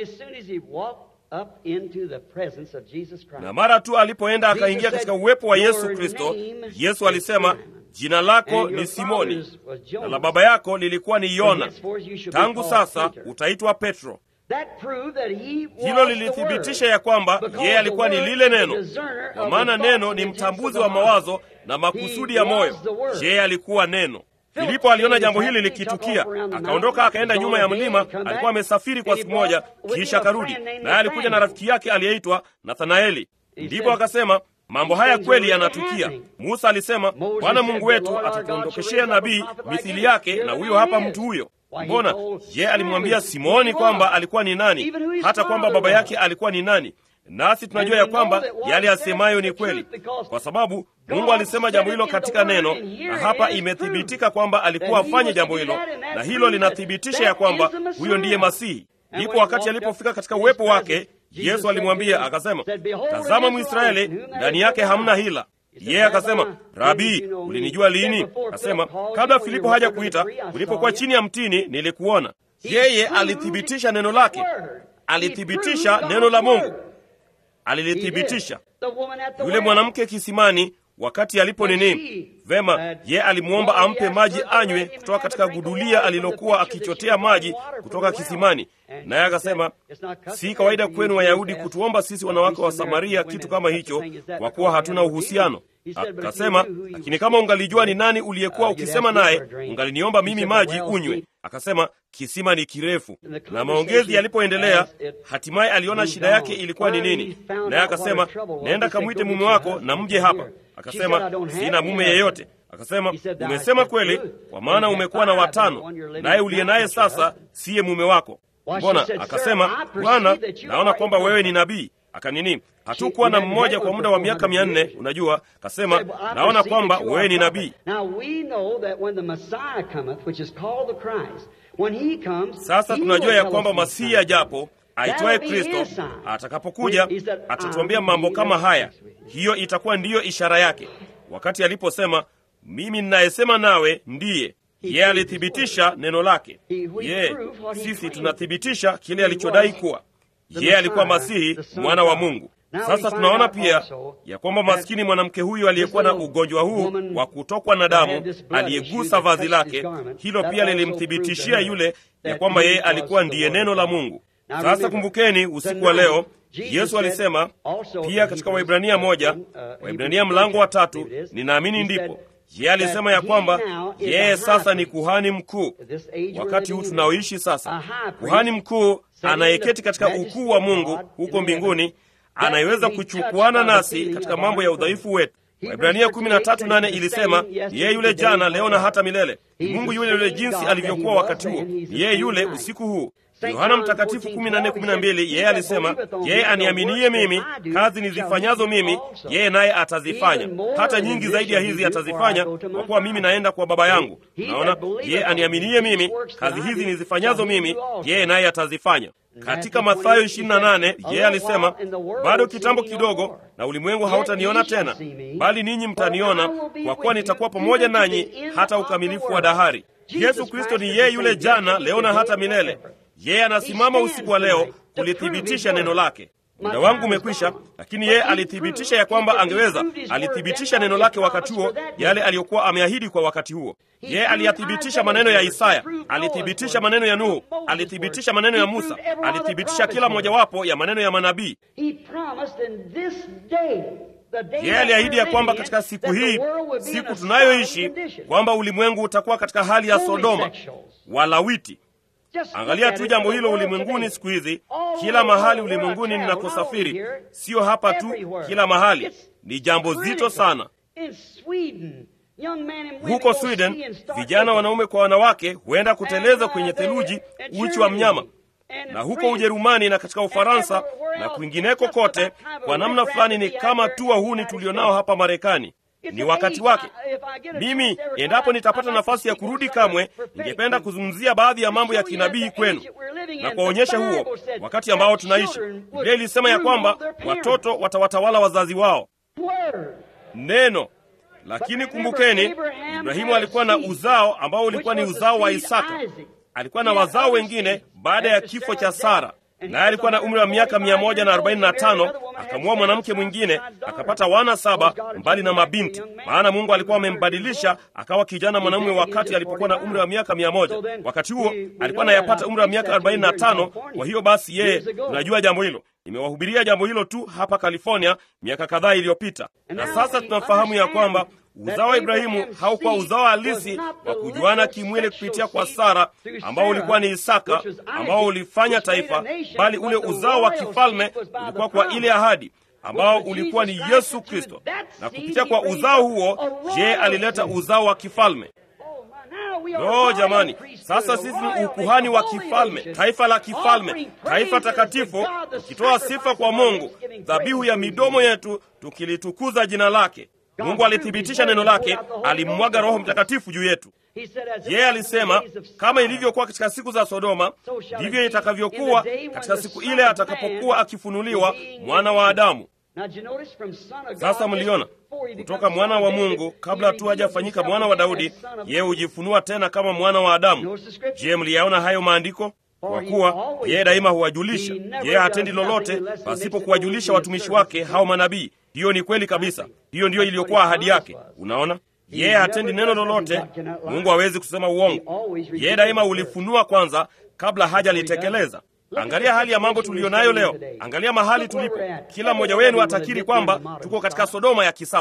na mara tu alipoenda akaingia katika uwepo wa yesu kristo yesu alisema jina lako ni simoni na la baba yako lilikuwa ni yona tangu sasa utaitwa petro hilo lilithibitisha ya kwamba yeye alikuwa ni lile neno kwa maana neno ni mtambuzi wa mawazo na makusudi ya moyo yeye alikuwa neno filipo aliona jambo hili likitukia akaondoka akaenda nyuma ya mlima alikuwa amesafiri kwa siku moja kisha akarudi naye alikuja na rafiki yake aliyeitwa nathanaeli ndipo akasema mambo haya kweli yanatukia musa alisema bwana mungu wetu atatuondokeshea nabii mithili yake na huyo hapa mtu huyo mbona je alimwambia simoni kwamba alikuwa ni nani hata kwamba baba yake alikuwa ni nani nasi tunajua ya kwamba yale asemayo ni kweli kwa sababu mungu alisema jambo hilo katika neno na hapa imethibitika kwamba alikuwa afanye jambo hilo na hilo linathibitisha ya kwamba huyo ndiye masihi ndipo wakati alipofika katika uwepo wake yesu alimwambia akasema tazama mwisraeli ndani yake hamna hila yeye akasema rabii ulinijua lini akasema kabla filipo haja kuita ulipokuwa chini ya mtini nilikuona yeye alithibitisha neno lake alithibitisha neno la mungu alilithibitisha yule mwanamke kisimani wakati alipo nini vema ye alimwomba ampe maji anywe kutoka katika gudulia alilokuwa akichotea maji kutoka kisimani naye akasema si kawaida kwenu wayahudi kutuomba sisi wanawake wa samaria kitu kama hicho kwa kuwa hatuna uhusiano Akasema, lakini kama ungalijua ni nani uliyekuwa ukisema naye, ungaliniomba mimi maji unywe. Akasema, kisima ni kirefu. Na maongezi yalipoendelea, hatimaye aliona shida yake ilikuwa ni nini, naye akasema, nenda kamwite mume wako na mje hapa. Akasema, sina mume yeyote. Akasema, umesema kweli, kwa maana umekuwa na watano, naye uliye naye sasa siye mume wako. Mbona? Akasema, Bwana, naona kwamba wewe ni nabii. Akanini, hatukuwa na mmoja kwa muda wa miaka mia nne. Unajua, kasema naona kwamba wewe ni nabii. Sasa tunajua ya kwamba Masihi ajapo aitwaye Kristo atakapokuja atatuambia mambo kama haya. Hiyo itakuwa ndiyo ishara yake, wakati aliposema mimi ninayesema nawe ndiye yeye. Alithibitisha neno lake. Ye, sisi tunathibitisha kile alichodai kuwa yeye alikuwa Masihi, mwana wa Mungu. Sasa tunaona pia ya kwamba maskini mwanamke huyu aliyekuwa na ugonjwa huu wa kutokwa na damu, aliyegusa vazi lake, hilo pia lilimthibitishia yule ya kwamba yeye alikuwa ndiye neno la Mungu. Sasa kumbukeni, usiku wa leo Yesu alisema pia katika Waibrania moja, Waibrania mlango wa tatu, ninaamini ndipo yeye alisema ya kwamba yeye sasa ni kuhani mkuu. Wakati huu tunaoishi sasa, kuhani mkuu anayeketi katika ukuu wa Mungu huko mbinguni, anayeweza kuchukuana nasi katika mambo ya udhaifu wetu. Waibrania 13:8 ilisema yeye yule jana, leo na hata milele. Mungu yule yule jinsi alivyokuwa wakati huo, yeye yule usiku huu. Yohana Mtakatifu 14:12 yeye alisema, yeye aniaminiye mimi, kazi nizifanyazo mimi, yeye naye atazifanya, hata nyingi zaidi ya hizi atazifanya, kwa kuwa mimi naenda kwa Baba yangu. Naona yeye aniaminiye mimi, kazi hizi nizifanyazo mimi, yeye naye atazifanya. Katika Mathayo 28 yeye alisema, bado kitambo kidogo na ulimwengu hautaniona tena, bali ninyi mtaniona, kwa kuwa nitakuwa pamoja nanyi hata ukamilifu wa dahari. Yesu Kristo ni yeye yule jana, leo na hata milele. Yeye anasimama usiku wa leo kulithibitisha neno lake. Muda wangu umekwisha, lakini yeye alithibitisha ya kwamba angeweza. Alithibitisha neno lake wakati huo, yale aliyokuwa ameahidi kwa wakati huo. Yeye aliyathibitisha maneno ya Isaya, alithibitisha maneno ya Nuhu, alithibitisha maneno ya Musa, alithibitisha kila mojawapo ya maneno ya manabii. Yeye aliahidi ya kwamba katika siku hii, siku tunayoishi, kwamba ulimwengu utakuwa katika hali ya Sodoma, Walawiti. Angalia tu jambo hilo ulimwenguni siku hizi, kila mahali ulimwenguni ninakosafiri, siyo hapa tu, kila mahali. Ni jambo zito sana. Huko Sweden, vijana wanaume kwa wanawake huenda kuteleza kwenye theluji, uchi wa mnyama, na huko Ujerumani na katika Ufaransa na kwingineko kote, kwa namna fulani ni kama tu wahuni tulionao hapa Marekani. Ni wakati wake. Mimi endapo nitapata nafasi ya kurudi kamwe, ningependa kuzungumzia baadhi ya mambo ya kinabii kwenu na kuwaonyesha huo wakati ambao tunaishi. Biblia ilisema ya kwamba watoto watawatawala wazazi wao, neno. Lakini kumbukeni, Ibrahimu alikuwa na uzao ambao ulikuwa ni uzao wa Isaka. Alikuwa na wazao wengine baada ya kifo cha Sara naye alikuwa na umri wa miaka mia moja na arobaini na tano akamwoa mwanamke mwingine akapata wana saba mbali na mabinti, maana Mungu alikuwa amembadilisha akawa kijana mwanamume wakati alipokuwa na umri wa miaka mia moja. Wakati huo alikuwa anayapata umri wa miaka arobaini na tano. Kwa hiyo basi, yeye tunajua jambo hilo. Nimewahubiria jambo hilo tu hapa California miaka kadhaa iliyopita, na sasa tunafahamu ya kwamba uzao wa Ibrahimu haukuwa uzao halisi wa kujuana kimwili kupitia kwa Sara ambao ulikuwa ni Isaka ambao ulifanya taifa, bali ule uzao wa kifalme ulikuwa kwa ile ahadi ambao ulikuwa ni Yesu Kristo, na kupitia kwa uzao huo, je, alileta uzao wa kifalme. No jamani, sasa sisi ni ukuhani wa kifalme, taifa la kifalme, taifa takatifu, tukitoa sifa kwa Mungu, dhabihu ya midomo yetu, tukilitukuza jina lake. Mungu alithibitisha neno lake, alimmwaga Roho Mtakatifu juu yetu. Yeye alisema kama ilivyokuwa katika siku za Sodoma, ndivyo itakavyokuwa katika siku ile atakapokuwa akifunuliwa mwana wa Adamu. Sasa mliona kutoka mwana wa Mungu, kabla tu hajafanyika mwana wa Daudi, yeye hujifunua tena kama mwana wa Adamu. Je, mliyaona hayo maandiko? Kwa kuwa yeye daima huwajulisha, yeye hatendi lolote pasipo kuwajulisha watumishi wake hao manabii. Hiyo ni kweli kabisa, hiyo ndiyo iliyokuwa ahadi yake. Unaona, yeye hatendi neno lolote, Mungu hawezi kusema uongo. Yeye daima ulifunua kwanza kabla hajalitekeleza. Angalia hali ya mambo tuliyo nayo leo, angalia mahali tulipo. Kila mmoja wenu atakiri kwamba tuko katika Sodoma ya kisasa.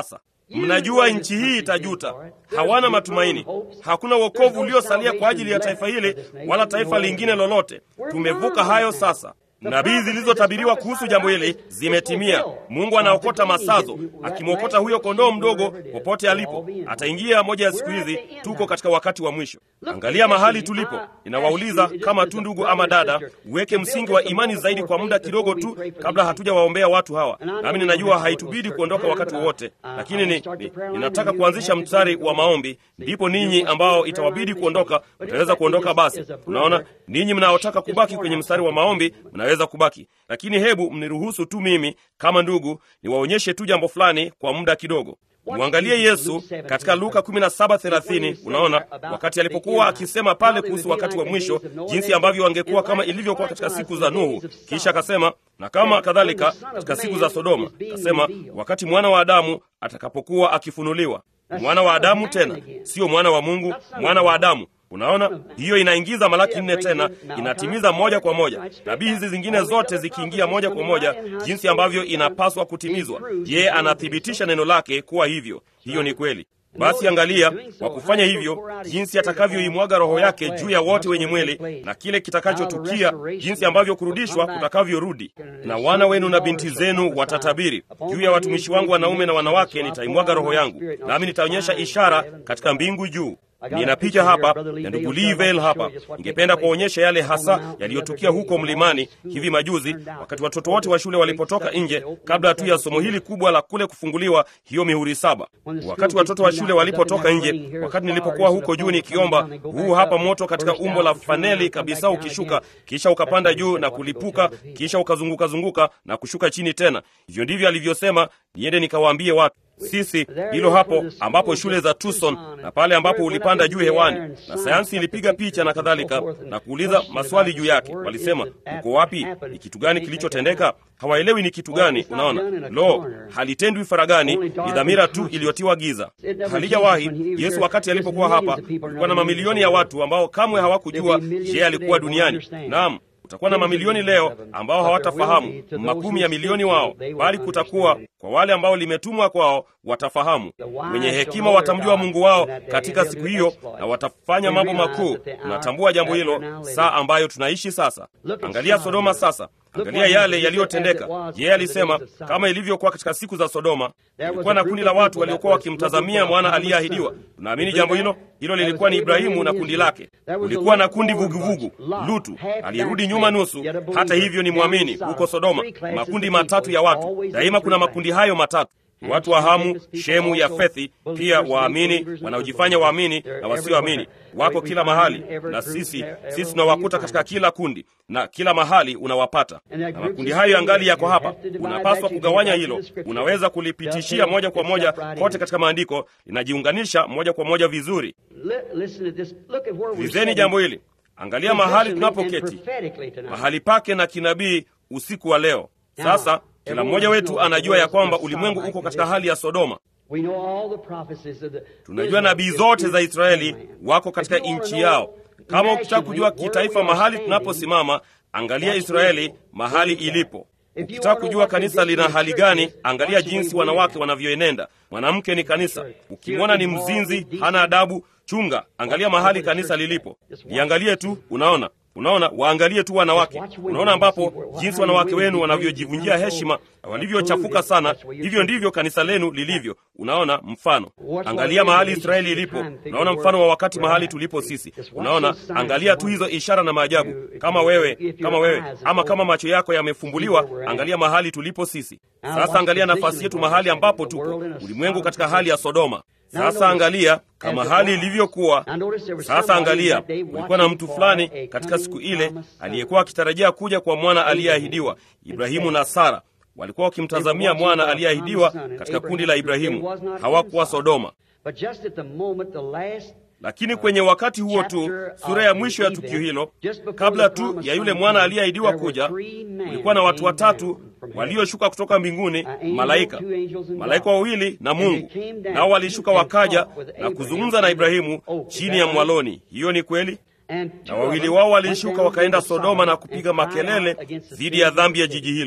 mnajua nchi hii itajuta. Hawana matumaini, hakuna wokovu uliosalia kwa ajili ya taifa hili wala taifa lingine lolote. Tumevuka hayo sasa. Nabii zilizotabiriwa kuhusu jambo hili zimetimia. Mungu anaokota masazo, akimwokota huyo kondoo mdogo popote alipo. Ataingia moja ya siku hizi. Tuko katika wakati wa mwisho. Angalia mahali tulipo. Ninawauliza kama tu ndugu ama dada, uweke msingi wa imani zaidi kwa muda kidogo tu kabla hatujawaombea watu hawa. Nami ninajua haitubidi kuondoka wakati wowote, lakini ni, ni, ninataka kuanzisha mstari wa maombi, ndipo ninyi ambao itawabidi kuondoka mtaweza kuondoka. Basi unaona, ninyi mnaotaka kubaki kwenye mstari wa maombi mnaweza kubaki, lakini hebu mniruhusu tu mimi kama ndugu niwaonyeshe tu jambo fulani kwa muda kidogo. Mwangalie Yesu katika Luka 17:30. Unaona, wakati alipokuwa akisema pale kuhusu wakati wa mwisho, jinsi ambavyo wangekuwa kama ilivyokuwa katika siku za Nuhu, kisha akasema na kama kadhalika katika siku za Sodoma. Akasema wakati mwana wa Adamu atakapokuwa akifunuliwa. Mwana wa Adamu tena, sio mwana wa Mungu, mwana wa Adamu. Unaona, hiyo inaingiza Malaki nne tena, inatimiza moja kwa moja nabii hizi zingine zote zikiingia moja kwa moja, jinsi ambavyo inapaswa kutimizwa. Yeye anathibitisha neno lake kuwa hivyo. Hiyo ni kweli. Basi angalia, kwa kufanya hivyo, jinsi atakavyoimwaga Roho yake juu ya wote wenye mwili, na kile kitakachotukia, jinsi ambavyo kurudishwa kutakavyorudi. Na wana wenu na binti zenu watatabiri, juu ya watumishi wangu wanaume na wanawake nitaimwaga Roho yangu, nami nitaonyesha ishara katika mbingu juu. Nina picha hapa ya ndugu Livel hapa. Ningependa kuonyesha yale hasa yaliyotukia huko mlimani hivi majuzi, wakati watoto wote wa shule walipotoka nje, kabla tu ya somo hili kubwa la kule kufunguliwa hiyo mihuri saba. Wakati watoto wa shule walipotoka nje, wakati nilipokuwa huko juu nikiomba, huu hapa moto katika umbo la faneli kabisa, ukishuka kisha ukapanda juu na kulipuka, kisha ukazunguka zunguka na kushuka chini tena. Hivyo ndivyo alivyosema niende nikawaambie watu sisi hilo hapo ambapo shule za Tucson na pale ambapo ulipanda juu hewani na sayansi ilipiga picha na kadhalika na kuuliza maswali juu yake. Walisema uko wapi? Ni kitu gani kilichotendeka? Hawaelewi ni kitu gani. Unaona, lo, halitendwi faragani, ni dhamira tu iliyotiwa giza, halijawahi. Yesu wakati alipokuwa hapa, kulikuwa na mamilioni ya watu ambao kamwe hawakujua je, alikuwa duniani. Naam, kutakuwa na mamilioni leo ambao hawatafahamu, makumi ya milioni wao, bali kutakuwa kwa wale ambao limetumwa kwao watafahamu. Wenye hekima watamjua Mungu wao katika siku hiyo, na watafanya mambo makuu. Tunatambua jambo hilo saa ambayo tunaishi sasa. Angalia Sodoma sasa, angalia yale yaliyotendeka. Yeye alisema kama ilivyokuwa katika siku za Sodoma, kulikuwa na kundi la watu waliokuwa wakimtazamia mwana aliyeahidiwa. Tunaamini jambo hilo. Hilo lilikuwa ni Ibrahimu na kundi lake. Kulikuwa na kundi vuguvugu, Lutu aliyerudi nyuma nusu. Hata hivyo ni mwamini huko Sodoma, makundi matatu ya watu. Daima kuna makundi hayo matatu watu wa Hamu, Shemu, Yafethi, pia waamini wanaojifanya waamini na wasioamini wako kila mahali, na sisi sisi tunawakuta katika kila kundi na kila mahali unawapata, na makundi hayo yangali yako hapa. Unapaswa kugawanya hilo, unaweza kulipitishia moja kwa moja kote katika maandiko, linajiunganisha moja kwa moja vizuri. Lizeni jambo hili, angalia mahali tunapoketi, mahali pake na kinabii usiku wa leo. Sasa kila mmoja wetu anajua ya kwamba ulimwengu uko katika hali ya Sodoma. Tunajua nabii zote za Israeli wako katika nchi yao. Kama ukitaka kujua kitaifa mahali tunaposimama, angalia Israeli mahali ilipo. Ukitaka kujua kanisa lina hali gani, angalia jinsi wanawake wanavyoenenda. Mwanamke ni kanisa. Ukimwona ni mzinzi, hana adabu, chunga, angalia mahali kanisa lilipo. Liangalie tu, unaona Unaona, waangalie tu wanawake. Unaona ambapo jinsi wanawake wenu wanavyojivunjia heshima, walivyochafuka sana, hivyo ndivyo kanisa lenu lilivyo. Unaona mfano, angalia mahali Israeli ilipo. Unaona mfano wa wakati mahali tulipo sisi. Unaona, angalia tu hizo ishara na maajabu. Kama wewe, kama wewe, ama kama macho yako yamefumbuliwa, angalia mahali tulipo sisi sasa. Angalia nafasi yetu mahali ambapo tupo, ulimwengu katika hali ya Sodoma. Sasa angalia kama hali ilivyokuwa sasa. Angalia, kulikuwa na mtu fulani katika siku ile aliyekuwa akitarajia kuja kwa mwana aliyeahidiwa. Ibrahimu na Sara walikuwa wakimtazamia mwana aliyeahidiwa katika kundi la Ibrahimu, hawakuwa Sodoma. Lakini kwenye wakati huo tu, sura ya mwisho ya tukio hilo, kabla tu ya yule mwana aliyeahidiwa kuja, kulikuwa na watu watatu walioshuka kutoka mbinguni, malaika malaika wawili na Mungu, nao walishuka wakaja na kuzungumza na Ibrahimu chini ya mwaloni. Hiyo ni kweli. Na wawili wao walishuka wakaenda Sodoma na kupiga makelele dhidi ya dhambi ya jiji hilo.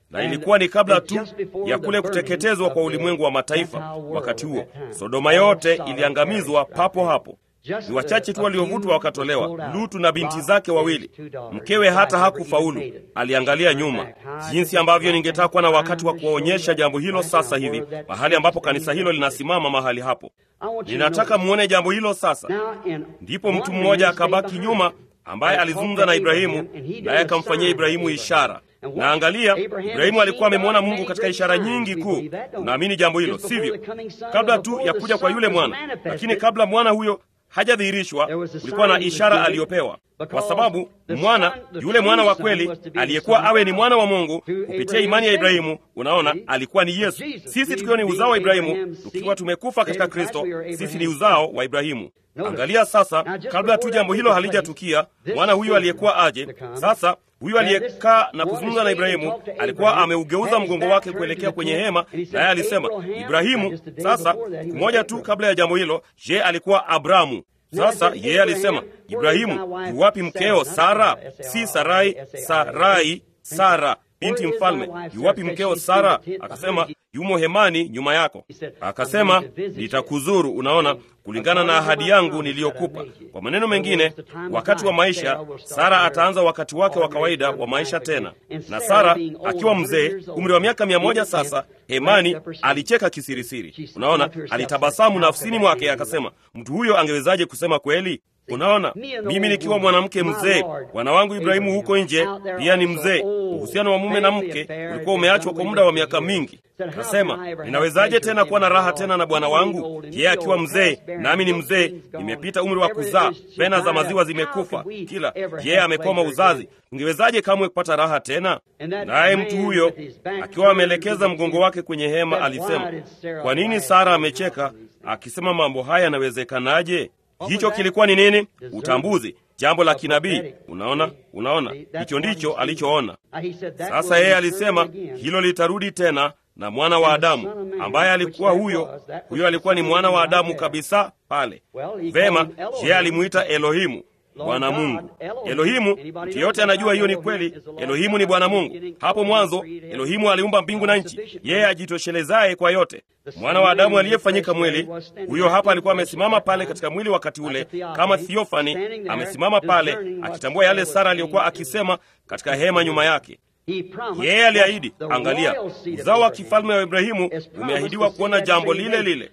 na ilikuwa ni kabla tu ya kule kuteketezwa kwa ulimwengu wa mataifa. Wakati huo Sodoma yote iliangamizwa papo hapo. Ni wachache tu waliovutwa wakatolewa, Lutu na binti zake wawili. Mkewe hata hakufaulu, aliangalia nyuma. Jinsi ambavyo ningetaka kuwa na wakati wa kuwaonyesha jambo hilo sasa hivi, mahali ambapo kanisa hilo linasimama mahali hapo. Ninataka muone jambo hilo sasa. Ndipo mtu mmoja akabaki nyuma, ambaye alizungumza na Ibrahimu, naye akamfanyia Ibrahimu ishara na angalia, Ibrahimu alikuwa amemwona Mungu katika ishara nyingi kuu. Unaamini jambo hilo, sivyo? Kabla tu ya kuja kwa yule mwana, lakini kabla mwana huyo hajadhihirishwa kulikuwa na ishara aliyopewa, kwa sababu mwana yule mwana wa kweli aliyekuwa awe ni mwana wa Mungu kupitia imani ya Ibrahimu, unaona, alikuwa ni Yesu. Sisi tukiwa ni uzao wa Ibrahimu, tukiwa tumekufa katika Kristo, sisi ni uzao wa Ibrahimu. Angalia sasa, kabla tu jambo hilo halijatukia, mwana huyu aliyekuwa aje sasa huyu aliyekaa na kuzungumza na Ibrahimu alikuwa ameugeuza mgongo wake kuelekea kwenye hema, naye alisema Ibrahimu. Sasa siku moja tu kabla ya jambo hilo, je, alikuwa Abramu. Sasa yeye alisema Ibrahimu, yuwapi mkeo Sara? Si Sarai, Sarai, Sara binti mfalme. Yuwapi mkeo Sara? Akasema yumo hemani nyuma yako. Akasema nitakuzuru, unaona, kulingana na ahadi yangu niliyokupa. Kwa maneno mengine, wakati wa maisha Sara ataanza wakati wake wa kawaida wa maisha tena. Na Sara akiwa mzee, umri wa miaka mia moja sasa, hemani alicheka kisirisiri. Unaona, alitabasamu nafsini mwake, akasema mtu huyo angewezaje kusema kweli? Unaona, mimi nikiwa mwanamke mzee, bwana wangu Ibrahimu huko nje pia ni mzee. Uhusiano wa mume na mke ulikuwa umeachwa kwa muda wa miaka mingi. Nasema, ninawezaje tena kuwa na raha tena na bwana wangu, yeye akiwa mzee nami ni mzee, nimepita umri wa kuzaa, pena za maziwa zimekufa, kila yeye amekoma uzazi. Ungewezaje kamwe kupata raha tena? Naye mtu huyo akiwa ameelekeza mgongo wake kwenye hema alisema, kwa nini Sara amecheka akisema mambo haya yanawezekanaje? Hicho kilikuwa ni nini? Utambuzi, jambo la kinabii. Unaona, unaona, hicho ndicho alichoona. Sasa yeye alisema hilo litarudi tena na mwana wa Adamu ambaye alikuwa huyo huyo, alikuwa ni mwana wa Adamu kabisa pale. Vema, je, alimuita Elohimu, Bwana Mungu. Elohimu, mtu yeyote anajua hiyo ni kweli. Elohimu ni Bwana Mungu. Hapo mwanzo Elohimu aliumba mbingu na nchi, yeye ajitoshelezaye kwa yote. Mwana wa Adamu aliyefanyika mwili, huyo hapa alikuwa amesimama pale katika mwili wakati ule kama thiofani, amesimama pale akitambua yale Sara aliyokuwa akisema katika hema nyuma yake. Yeye aliahidi, angalia, uzao wa kifalme wa Ibrahimu umeahidiwa kuona jambo lile lile.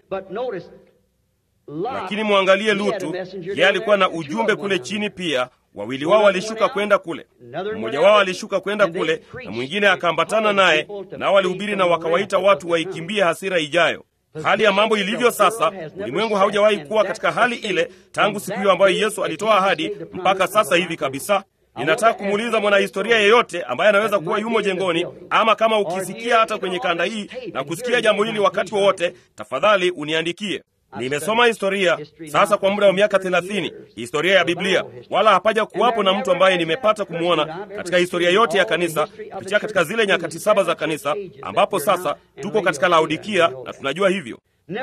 Lakini mwangalie Lutu, yeye alikuwa na ujumbe kule chini pia. Wawili wao walishuka kwenda kule, mmoja wao alishuka kwenda kule na mwingine akaambatana naye, nao walihubiri na wakawaita watu waikimbie hasira ijayo. Hali ya mambo ilivyo sasa, ulimwengu haujawahi kuwa katika hali ile tangu siku hiyo ambayo Yesu alitoa ahadi mpaka sasa hivi kabisa. Ninataka kumuuliza mwanahistoria yeyote ambaye anaweza kuwa yumo jengoni, ama kama ukisikia hata kwenye kanda hii na kusikia jambo hili wakati wowote, tafadhali uniandikie. Nimesoma historia sasa kwa muda wa miaka thelathini, historia ya Biblia, wala hapaja kuwapo na mtu ambaye nimepata kumwona katika historia yote ya kanisa kupitia katika zile nyakati saba za kanisa, ambapo sasa tuko katika Laodikia na tunajua hivyo.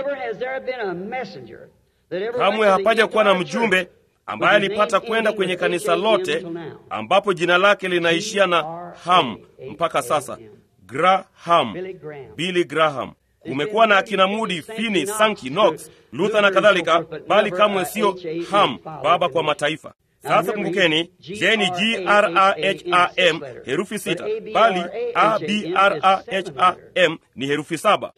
Kamwe hapaja kuwa na mjumbe ambaye alipata kwenda kwenye kanisa lote ambapo jina lake linaishia na ham mpaka sasa, Graham, Billy Graham. Kumekuwa na akina Moody, Finney, Sankey, Knox, Luther na kadhalika, bali kamwe sio Ham, baba kwa mataifa. Sasa kumbukeni, je, ni Graham herufi sita, bali Abraham ni herufi saba.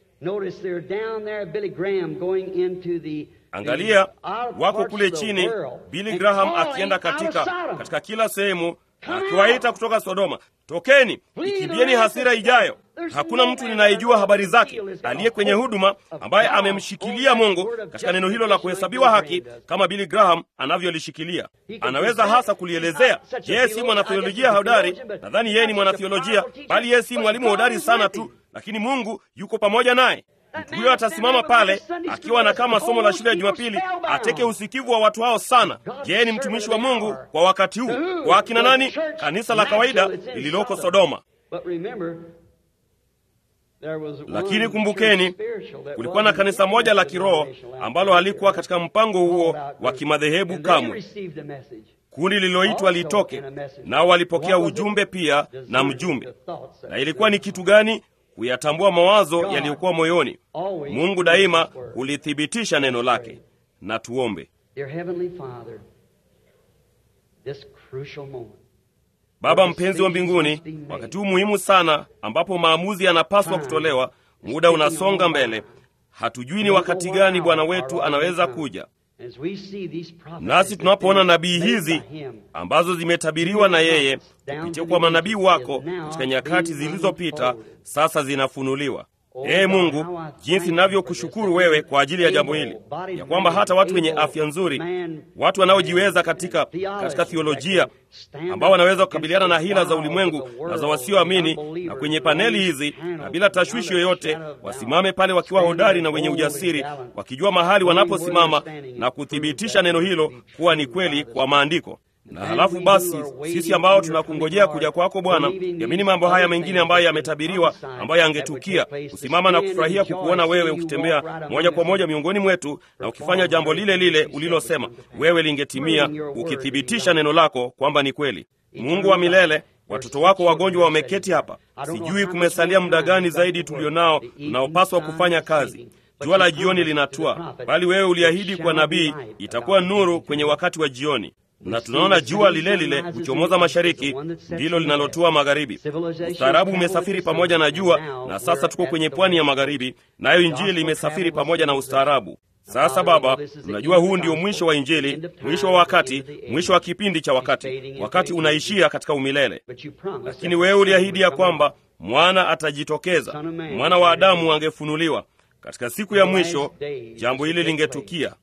Angalia, wako kule chini, Billy Graham akienda katika katika kila sehemu akiwaita kutoka Sodoma, tokeni, ikimbieni hasira ijayo. Hakuna mtu ninayejua habari zake aliye kwenye huduma ambaye amemshikilia Mungu katika neno hilo la kuhesabiwa haki kama Billy Graham anavyolishikilia. Anaweza hasa kulielezea. Yeye si mwanatheolojia hodari, nadhani yeye ni mwanatheolojia, bali yeye si mwalimu hodari sana tu, lakini Mungu yuko pamoja naye. Mtu huyo atasimama pale akiwa anakaa masomo la shule ya Jumapili, ateke usikivu wa watu hao sana. Yeye ni mtumishi wa Mungu kwa wakati huu. Kwa akina nani? Kanisa la kawaida lililoko Sodoma. Lakini kumbukeni, kulikuwa na kanisa moja la kiroho ambalo halikuwa katika mpango huo wa kimadhehebu kamwe. kundi lililoitwa litoke, nao walipokea ujumbe pia na mjumbe. Na ilikuwa ni kitu gani? Kuyatambua mawazo yaliyokuwa moyoni. Mungu daima hulithibitisha neno lake. Na tuombe. Baba mpenzi wa mbinguni, wakati huu muhimu sana ambapo maamuzi yanapaswa kutolewa, muda unasonga mbele. Hatujui ni wakati gani Bwana wetu anaweza kuja. Nasi tunapoona nabii hizi ambazo zimetabiriwa na yeye kupitia kwa manabii wako katika nyakati zilizopita, sasa zinafunuliwa. Ee Mungu, jinsi ninavyokushukuru wewe kwa ajili ya jambo hili, ya kwamba hata watu wenye afya nzuri, watu wanaojiweza katika, katika thiolojia, ambao wanaweza kukabiliana na hila za ulimwengu na za wasioamini, na kwenye paneli hizi na bila tashwishi yoyote, wasimame pale wakiwa hodari na wenye ujasiri, wakijua mahali wanaposimama na kuthibitisha neno hilo kuwa ni kweli kwa maandiko na halafu basi sisi ambao tunakungojea kuja kwako Bwana, yamini mambo haya mengine ambayo yametabiriwa, ambayo yangetukia, kusimama na kufurahia kukuona wewe ukitembea moja kwa moja miongoni mwetu na ukifanya jambo lile lile ulilosema wewe lingetimia, ukithibitisha neno lako kwamba ni kweli. Mungu wa milele, watoto wako wagonjwa wameketi hapa. Sijui kumesalia muda gani zaidi tulio nao tunaopaswa kufanya kazi. Jua la jioni linatua, bali wewe uliahidi kwa nabii itakuwa nuru kwenye wakati wa jioni na tunaona jua lile lile huchomoza mashariki, ndilo linalotua magharibi. Ustaarabu umesafiri pamoja na jua, na sasa tuko kwenye pwani ya magharibi, nayo Injili imesafiri pamoja na ustaarabu. Sasa Baba, tunajua huu ndio mwisho wa Injili, mwisho wa wakati, mwisho wa kipindi cha wakati. Wakati unaishia katika umilele, lakini wewe uliahidi ya kwamba mwana atajitokeza, mwana wa Adamu angefunuliwa katika siku ya mwisho. Jambo hili lingetukia.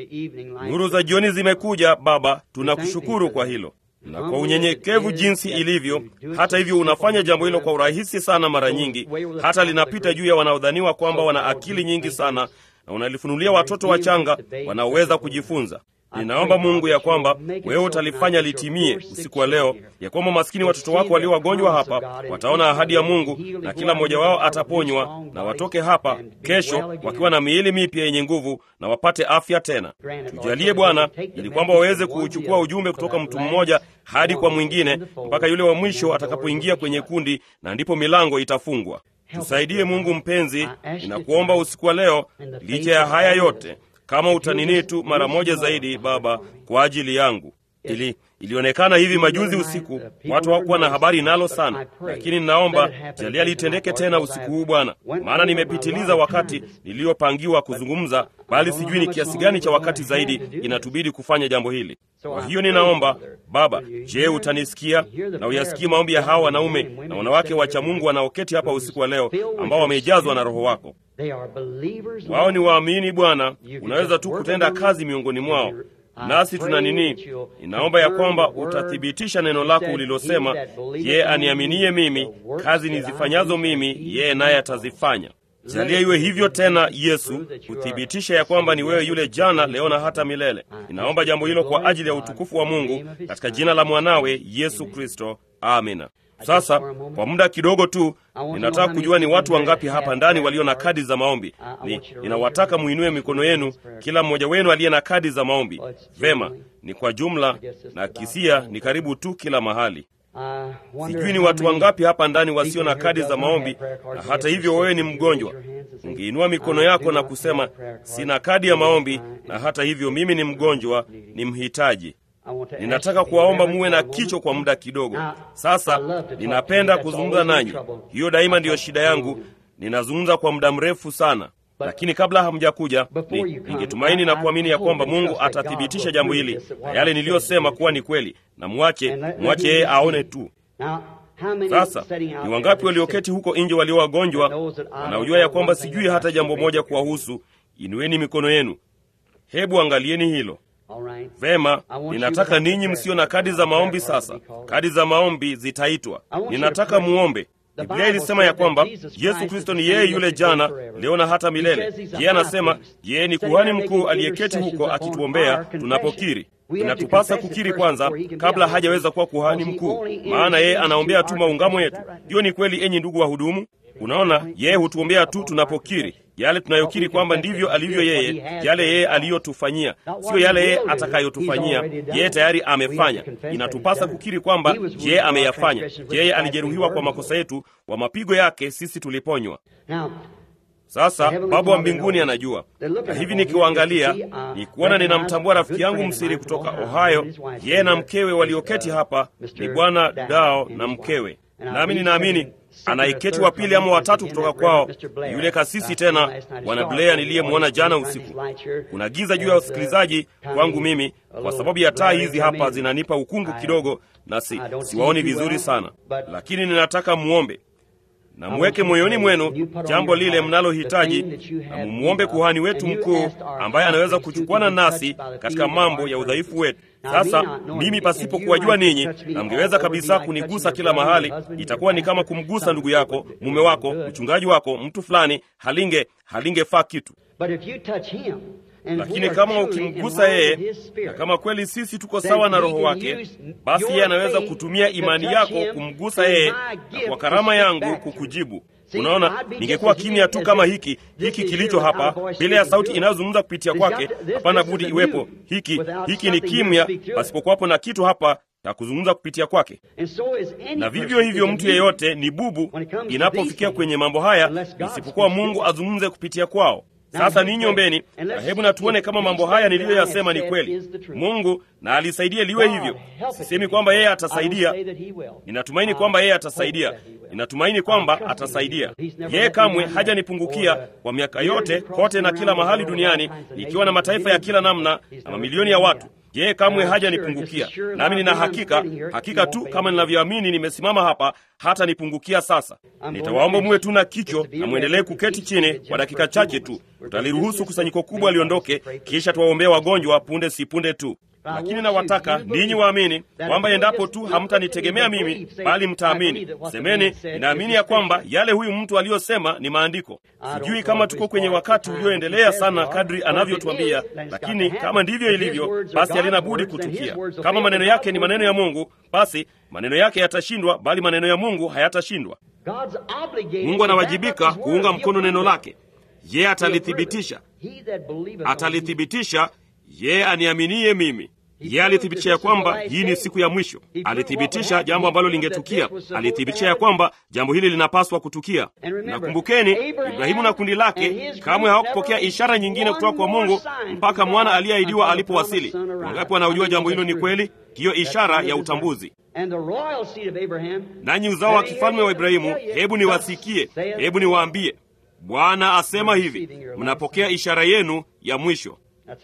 Nuru za jioni zimekuja Baba, tunakushukuru kwa hilo na kwa unyenyekevu jinsi ilivyo. Hata hivyo, unafanya jambo hilo kwa urahisi sana, mara nyingi hata linapita juu ya wanaodhaniwa kwamba wana akili nyingi sana, na unalifunulia watoto wachanga wanaoweza kujifunza. Ninaomba Mungu ya kwamba wewe utalifanya litimie usiku wa leo, ya kwamba maskini watoto wako walio wagonjwa hapa wataona ahadi ya Mungu na kila mmoja wao ataponywa na watoke hapa kesho wakiwa na miili mipya yenye nguvu na wapate afya tena. Tujalie Bwana, ili kwamba waweze kuuchukua ujumbe kutoka mtu mmoja hadi kwa mwingine mpaka yule wa mwisho atakapoingia kwenye kundi, na ndipo milango itafungwa. Tusaidie Mungu mpenzi, ninakuomba usiku wa leo, licha ya haya yote kama utanini tu mara moja zaidi Baba, kwa ajili yangu. Ili ilionekana hivi majuzi usiku, watu hawakuwa na habari nalo sana, lakini ninaomba jalia litendeke tena usiku huu Bwana, maana nimepitiliza wakati niliyopangiwa kuzungumza, bali sijui ni kiasi gani cha wakati zaidi inatubidi kufanya jambo hili. Kwa hiyo ninaomba Baba, je, utanisikia na uyasikie maombi ya hawa wanaume na wanawake wacha Mungu wanaoketi hapa usiku wa leo, ambao wamejazwa na Roho wako. Wao ni waamini Bwana, unaweza tu kutenda kazi miongoni mwao nasi tuna nini? Inaomba ya kwamba utathibitisha neno lako ulilosema, yeye aniaminie mimi, kazi nizifanyazo mimi, yeye naye atazifanya. Jalia iwe hivyo tena, Yesu, kuthibitisha ya kwamba ni wewe yule jana, leo na hata milele. Ninaomba jambo hilo kwa ajili ya utukufu wa Mungu, katika jina la mwanawe Yesu Kristo, amina. Sasa kwa muda kidogo tu, ninataka kujua ni watu wangapi hapa ndani walio na kadi za maombi. Ni ninawataka muinue mikono yenu, kila mmoja wenu aliye na kadi za maombi. Vema, ni kwa jumla na kisia, ni karibu tu kila mahali. Sijui ni watu wangapi hapa ndani wasio na kadi za maombi, na hata hivyo wewe ni mgonjwa. Ungeinua mikono yako na kusema, sina kadi ya maombi, na hata hivyo mimi ni mgonjwa, ni mhitaji. Ninataka kuwaomba muwe na kicho kwa muda kidogo. Sasa ninapenda kuzungumza nanyi, hiyo daima ndiyo shida yangu. Ninazungumza kwa muda mrefu sana, lakini kabla hamjakuja, ningetumaini na kuamini ya kwamba Mungu atathibitisha jambo hili na yale niliyosema kuwa ni kweli, na mwache mwache yeye aone tu. Sasa ni wangapi walioketi huko nje walio wagonjwa wanaojua ya kwamba sijui hata jambo moja kuwahusu? Inueni mikono yenu, hebu angalieni hilo. Vema, ninataka ninyi msio na kadi za maombi. Sasa kadi za maombi zitaitwa. Ninataka muombe. Biblia ilisema ya kwamba Yesu Kristo ni yeye yule jana, leo na hata milele. Yeye anasema yeye ni kuhani mkuu aliyeketi huko akituombea tunapokiri. inatupasa kukiri kwanza kabla hajaweza kuwa kuhani mkuu, maana yeye anaombea tu maungamo yetu. Hiyo ni kweli, enyi ndugu wahudumu. Unaona, yeye hutuombea tu tunapokiri yale tunayokiri kwamba ndivyo alivyo yeye, yale yeye aliyotufanyia, sio yale yeye atakayotufanyia. Yeye tayari amefanya. Inatupasa kukiri kwamba yeye ameyafanya. Yeye alijeruhiwa kwa makosa yetu, kwa mapigo yake sisi tuliponywa. Sasa Baba wa mbinguni anajua, na hivi nikiwaangalia, ni kuona ninamtambua rafiki yangu msiri kutoka Ohio, yeye na mkewe walioketi hapa, ni Bwana Dao na mkewe, nami ninaamini anaiketi wa pili ama watatu kutoka kwao, yule kasisi tena, Bwana Blair niliyemwona jana usiku. Kuna giza juu ya usikilizaji kwangu mimi, kwa sababu ya taa hizi hapa zinanipa ukungu kidogo, na si siwaoni vizuri sana, lakini ninataka muombe na mweke moyoni mwenu jambo lile mnalohitaji, na mumwombe kuhani wetu mkuu ambaye anaweza kuchukuana nasi katika mambo ya udhaifu wetu. Sasa mimi pasipo kuwajua ninyi, na mngeweza kabisa kunigusa kila mahali, itakuwa ni kama kumgusa ndugu yako, mume wako, mchungaji wako, mtu fulani, halinge halingefaa kitu lakini kama ukimgusa yeye na kama kweli sisi tuko sawa na roho wake, basi yeye anaweza kutumia imani yako kumgusa yeye na kwa karama yangu kukujibu. Unaona, ningekuwa kimya tu kama hiki hiki kilicho hapa, bila ya sauti inayozungumza kupitia kwake. Hapana budi iwepo hiki hiki, ni kimya pasipokuwapo na kitu hapa na kuzungumza kupitia kwake. Na vivyo hivyo mtu yeyote ni bubu inapofikia kwenye mambo haya, isipokuwa Mungu azungumze kupitia kwao. Sasa ninyi ombeni, na hebu na tuone kama mambo haya niliyoyasema ni kweli. Mungu na alisaidie liwe hivyo. Sisemi kwamba yeye atasaidia, ninatumaini kwamba yeye atasaidia, ninatumaini kwamba atasaidia. Yeye kamwe hajanipungukia kwa miaka yote, kote na kila mahali duniani, ikiwa na mataifa ya kila namna na mamilioni ya watu yeye kamwe hajanipungukia, nami nina hakika hakika tu kama ninavyoamini nimesimama hapa, hata nipungukia sasa. Nitawaomba muwe tu na kicho na mwendelee kuketi chini kwa dakika chache tu. Tutaliruhusu kusanyiko kubwa liondoke, kisha tuwaombea wagonjwa punde si punde tu. Lakini nawataka ninyi waamini kwamba endapo tu hamtanitegemea mimi, bali mtaamini, semeni, ninaamini ya kwamba yale huyu mtu aliyosema ni maandiko. Sijui kama tuko kwenye wakati ulioendelea sana kadri anavyotuambia, lakini kama ndivyo ilivyo, basi halina budi kutukia. Kama maneno yake ni maneno ya Mungu, basi maneno yake yatashindwa, bali maneno ya Mungu hayatashindwa. Mungu anawajibika kuunga mkono neno lake. Yeye atalithibitisha, atalithibitisha yeye aniaminie mimi. Yeye alithibitisha ya kwamba hii ni siku ya mwisho. Alithibitisha jambo ambalo lingetukia. Alithibitisha ya kwamba jambo hili linapaswa kutukia. Na kumbukeni, Ibrahimu na kundi lake kamwe hawakupokea ishara nyingine kutoka kwa Mungu mpaka mwana aliyeahidiwa alipowasili. Wangapi wanaojua jambo hilo ni kweli? Hiyo ishara ya utambuzi. Nanyi uzao wa kifalme wa Ibrahimu, hebu niwasikie, hebu niwaambie, Bwana asema hivi, mnapokea ishara yenu ya mwisho.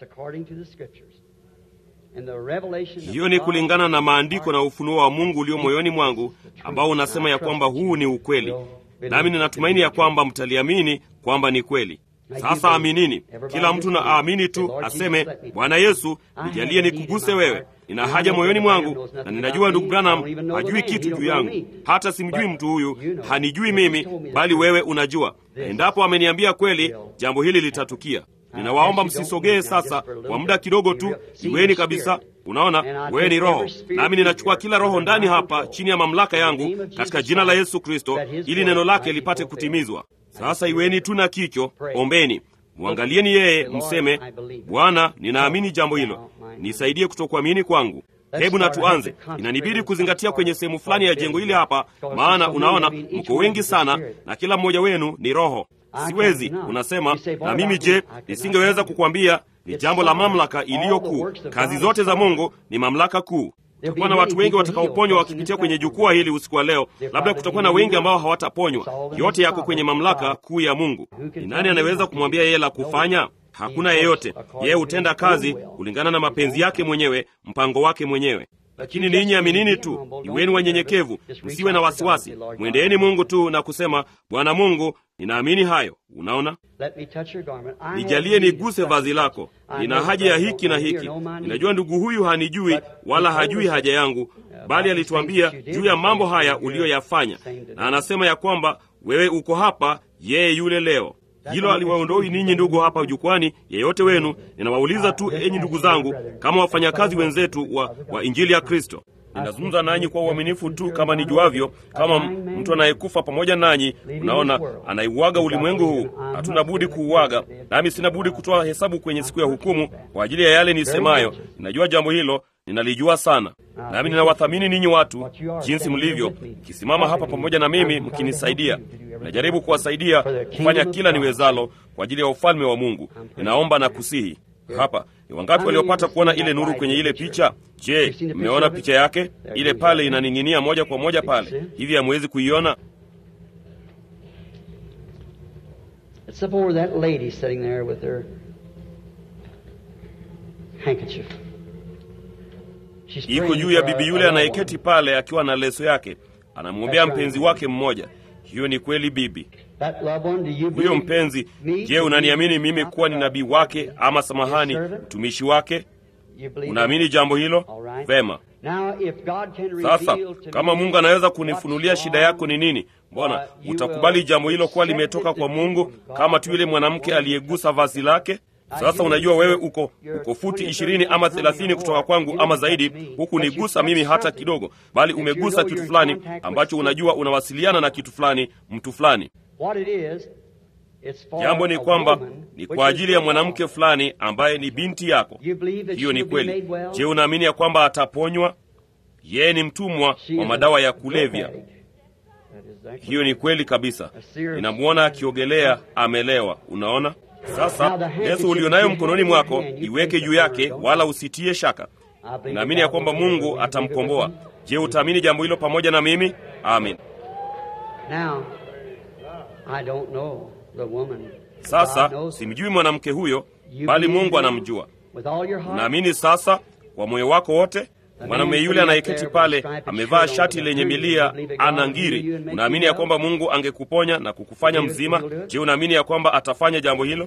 Hiyo ni kulingana na maandiko na ufunuo wa Mungu ulio moyoni mwangu ambao unasema ya kwamba huu ni ukweli, nami ninatumaini ya kwamba mtaliamini kwamba ni kweli. Sasa aminini, kila mtu na aamini tu, aseme Bwana Yesu, nijalie nikuguse wewe. Nina haja moyoni mwangu, na ninajua ndugu Branham hajui kitu juu yangu, hata simjui mtu huyu, hanijui mimi, bali wewe unajua. Endapo ameniambia kweli, jambo hili litatukia. Ninawaomba msisogee sasa kwa muda kidogo tu, iweni kabisa. Unaona, wewe ni roho, nami ninachukua kila roho ndani hapa chini ya mamlaka yangu katika jina la Yesu Kristo, ili neno lake lipate kutimizwa. Sasa iweni tu na kicho, ombeni, mwangalieni yeye, mseme, Bwana, ninaamini jambo hilo, nisaidie kutokuamini kwangu. Hebu na tuanze. Inanibidi kuzingatia kwenye sehemu fulani ya jengo hili hapa, maana unaona mko wengi sana na kila mmoja wenu ni roho. Siwezi, unasema na mimi je, nisingeweza kukwambia ni jambo la mamlaka iliyo kuu. Kazi zote za Mungu ni mamlaka kuu. Kutakuwa na watu wengi watakaoponywa wakipitia kwenye jukwaa hili usiku wa leo. Labda kutakuwa na wengi ambao hawataponywa. Yote yako kwenye mamlaka kuu ya Mungu. Ni nani anaweza kumwambia yeye la kufanya? Hakuna yeyote. Yeye hutenda kazi kulingana na mapenzi yake mwenyewe, mpango wake mwenyewe. Lakini ninyi aminini tu, iweni wanyenyekevu, msiwe na wasiwasi, mwendeeni Mungu tu na kusema, Bwana Mungu, ninaamini hayo. Unaona, nijalie niguse vazi lako, nina haja ya hiki na hiki. Ninajua ndugu huyu hanijui wala hajui haja yangu, bali alituambia juu ya mambo haya uliyoyafanya, na anasema ya kwamba wewe uko hapa, yeye yule leo. Hilo aliwaondoi ninyi ndugu hapa jukwani, yeyote wenu. Ninawauliza tu, enyi ndugu zangu, kama wafanyakazi wenzetu wa, wa injili ya Kristo. Ninazungumza nanyi kwa uaminifu tu kama nijuavyo, kama mtu anayekufa pamoja nanyi. Unaona, anaiuaga ulimwengu huu, hatuna budi kuuaga, nami sina budi kutoa hesabu kwenye siku ya hukumu kwa ajili ya yale nisemayo. Ninajua jambo hilo, ninalijua sana, nami ninawathamini ninyi watu jinsi mlivyo, mkisimama hapa pamoja na mimi mkinisaidia. Najaribu kuwasaidia kufanya kila niwezalo kwa ajili ya ufalme wa Mungu. Ninaomba na kusihi hapa ni wangapi waliopata kuona ile nuru kwenye ile picha? Je, mmeona picha yake? Ile pale inaning'inia moja kwa moja pale hivi, hamwezi kuiona? Iko juu ya bibi yule anayeketi pale akiwa na leso yake, anamwombea mpenzi wake mmoja. Hiyo ni kweli, bibi huyo mpenzi. Je, unaniamini mimi kuwa ni nabii wake, ama samahani, mtumishi wake? Unaamini jambo hilo? Vema. Sasa kama Mungu anaweza kunifunulia shida yako ni nini, mbona utakubali jambo hilo kuwa limetoka kwa Mungu, kama tu yule mwanamke aliyegusa vazi lake? Sasa unajua wewe uko uko futi ishirini ama thelathini kutoka kwangu ama zaidi, huku nigusa mimi hata kidogo, bali umegusa kitu fulani ambacho unajua unawasiliana na kitu fulani, mtu fulani. Jambo ni kwamba ni kwa ajili ya mwanamke fulani ambaye ni binti yako. Hiyo ni kweli. Je, unaamini ya kwamba ataponywa? Yeye ni mtumwa wa madawa ya kulevya. Hiyo ni kweli kabisa. Ninamwona akiogelea, amelewa. Unaona? Sasa leso ulionayo mkononi mwako iweke juu yake, wala usitie shaka. Naamini ya kwamba Mungu atamkomboa. Je, utaamini jambo hilo pamoja na mimi? Amin. Sasa simjui mwanamke huyo, bali Mungu anamjua. Unaamini sasa kwa moyo wako wote? Mwanamume yule anayeketi pale amevaa shati lenye milia, ana ngiri. Unaamini ya kwamba Mungu angekuponya na kukufanya mzima? Je, unaamini ya kwamba atafanya jambo hilo?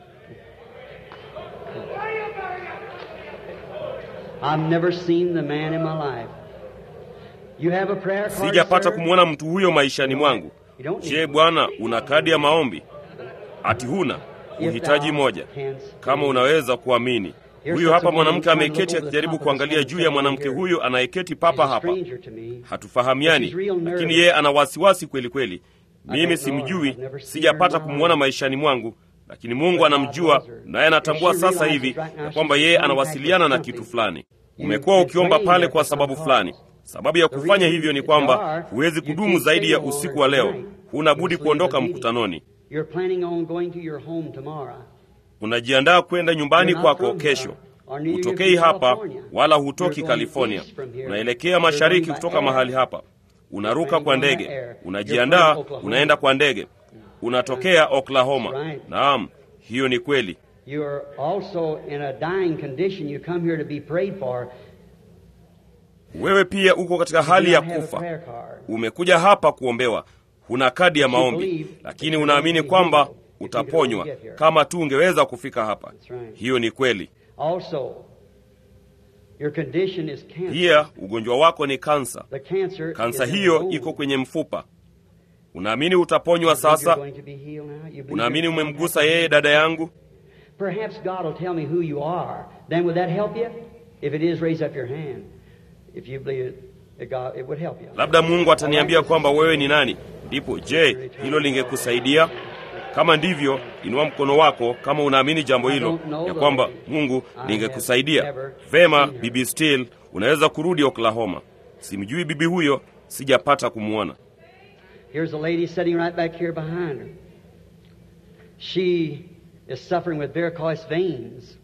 Sijapata kumwona mtu huyo maishani mwangu. Je, Bwana, una kadi ya maombi? Ati huna? Uhitaji moja, kama unaweza kuamini. Huyu hapa mwanamke ameketi akijaribu kuangalia juu ya mwanamke huyu anayeketi papa hapa. Hatufahamiani, lakini yeye ana wasiwasi kweli kweli. Mimi simjui, sijapata kumwona maishani mwangu, lakini Mungu anamjua, naye anatambua sasa hivi ya kwamba yeye anawasiliana na kitu fulani. Umekuwa ukiomba pale kwa sababu fulani. Sababu ya kufanya hivyo ni kwamba huwezi kudumu zaidi ya usiku wa leo. Huna budi kuondoka mkutanoni. Unajiandaa kwenda nyumbani kwako kesho. Hutokei hapa wala hutoki California, unaelekea mashariki kutoka mahali hapa. Unaruka kwa ndege, unajiandaa, unaenda kwa ndege, unatokea Oklahoma. Naam, hiyo ni kweli. Wewe pia uko katika hali ya kufa, umekuja hapa kuombewa. Huna kadi ya maombi, lakini unaamini kwamba utaponywa kama tu ungeweza kufika hapa. Hiyo ni kweli. Pia ugonjwa wako ni kansa. Kansa hiyo iko kwenye mfupa. Unaamini utaponywa sasa? Unaamini umemgusa yeye, dada yangu? Labda Mungu ataniambia kwamba wewe ni nani, ndipo je, hilo lingekusaidia? Kama ndivyo, inua mkono wako kama unaamini jambo hilo, ya kwamba Mungu lingekusaidia. Vema, bibi Still, unaweza kurudi Oklahoma. Simjui bibi huyo, sijapata kumwona. Here's a lady sitting right back here behind her. She is suffering with varicose veins.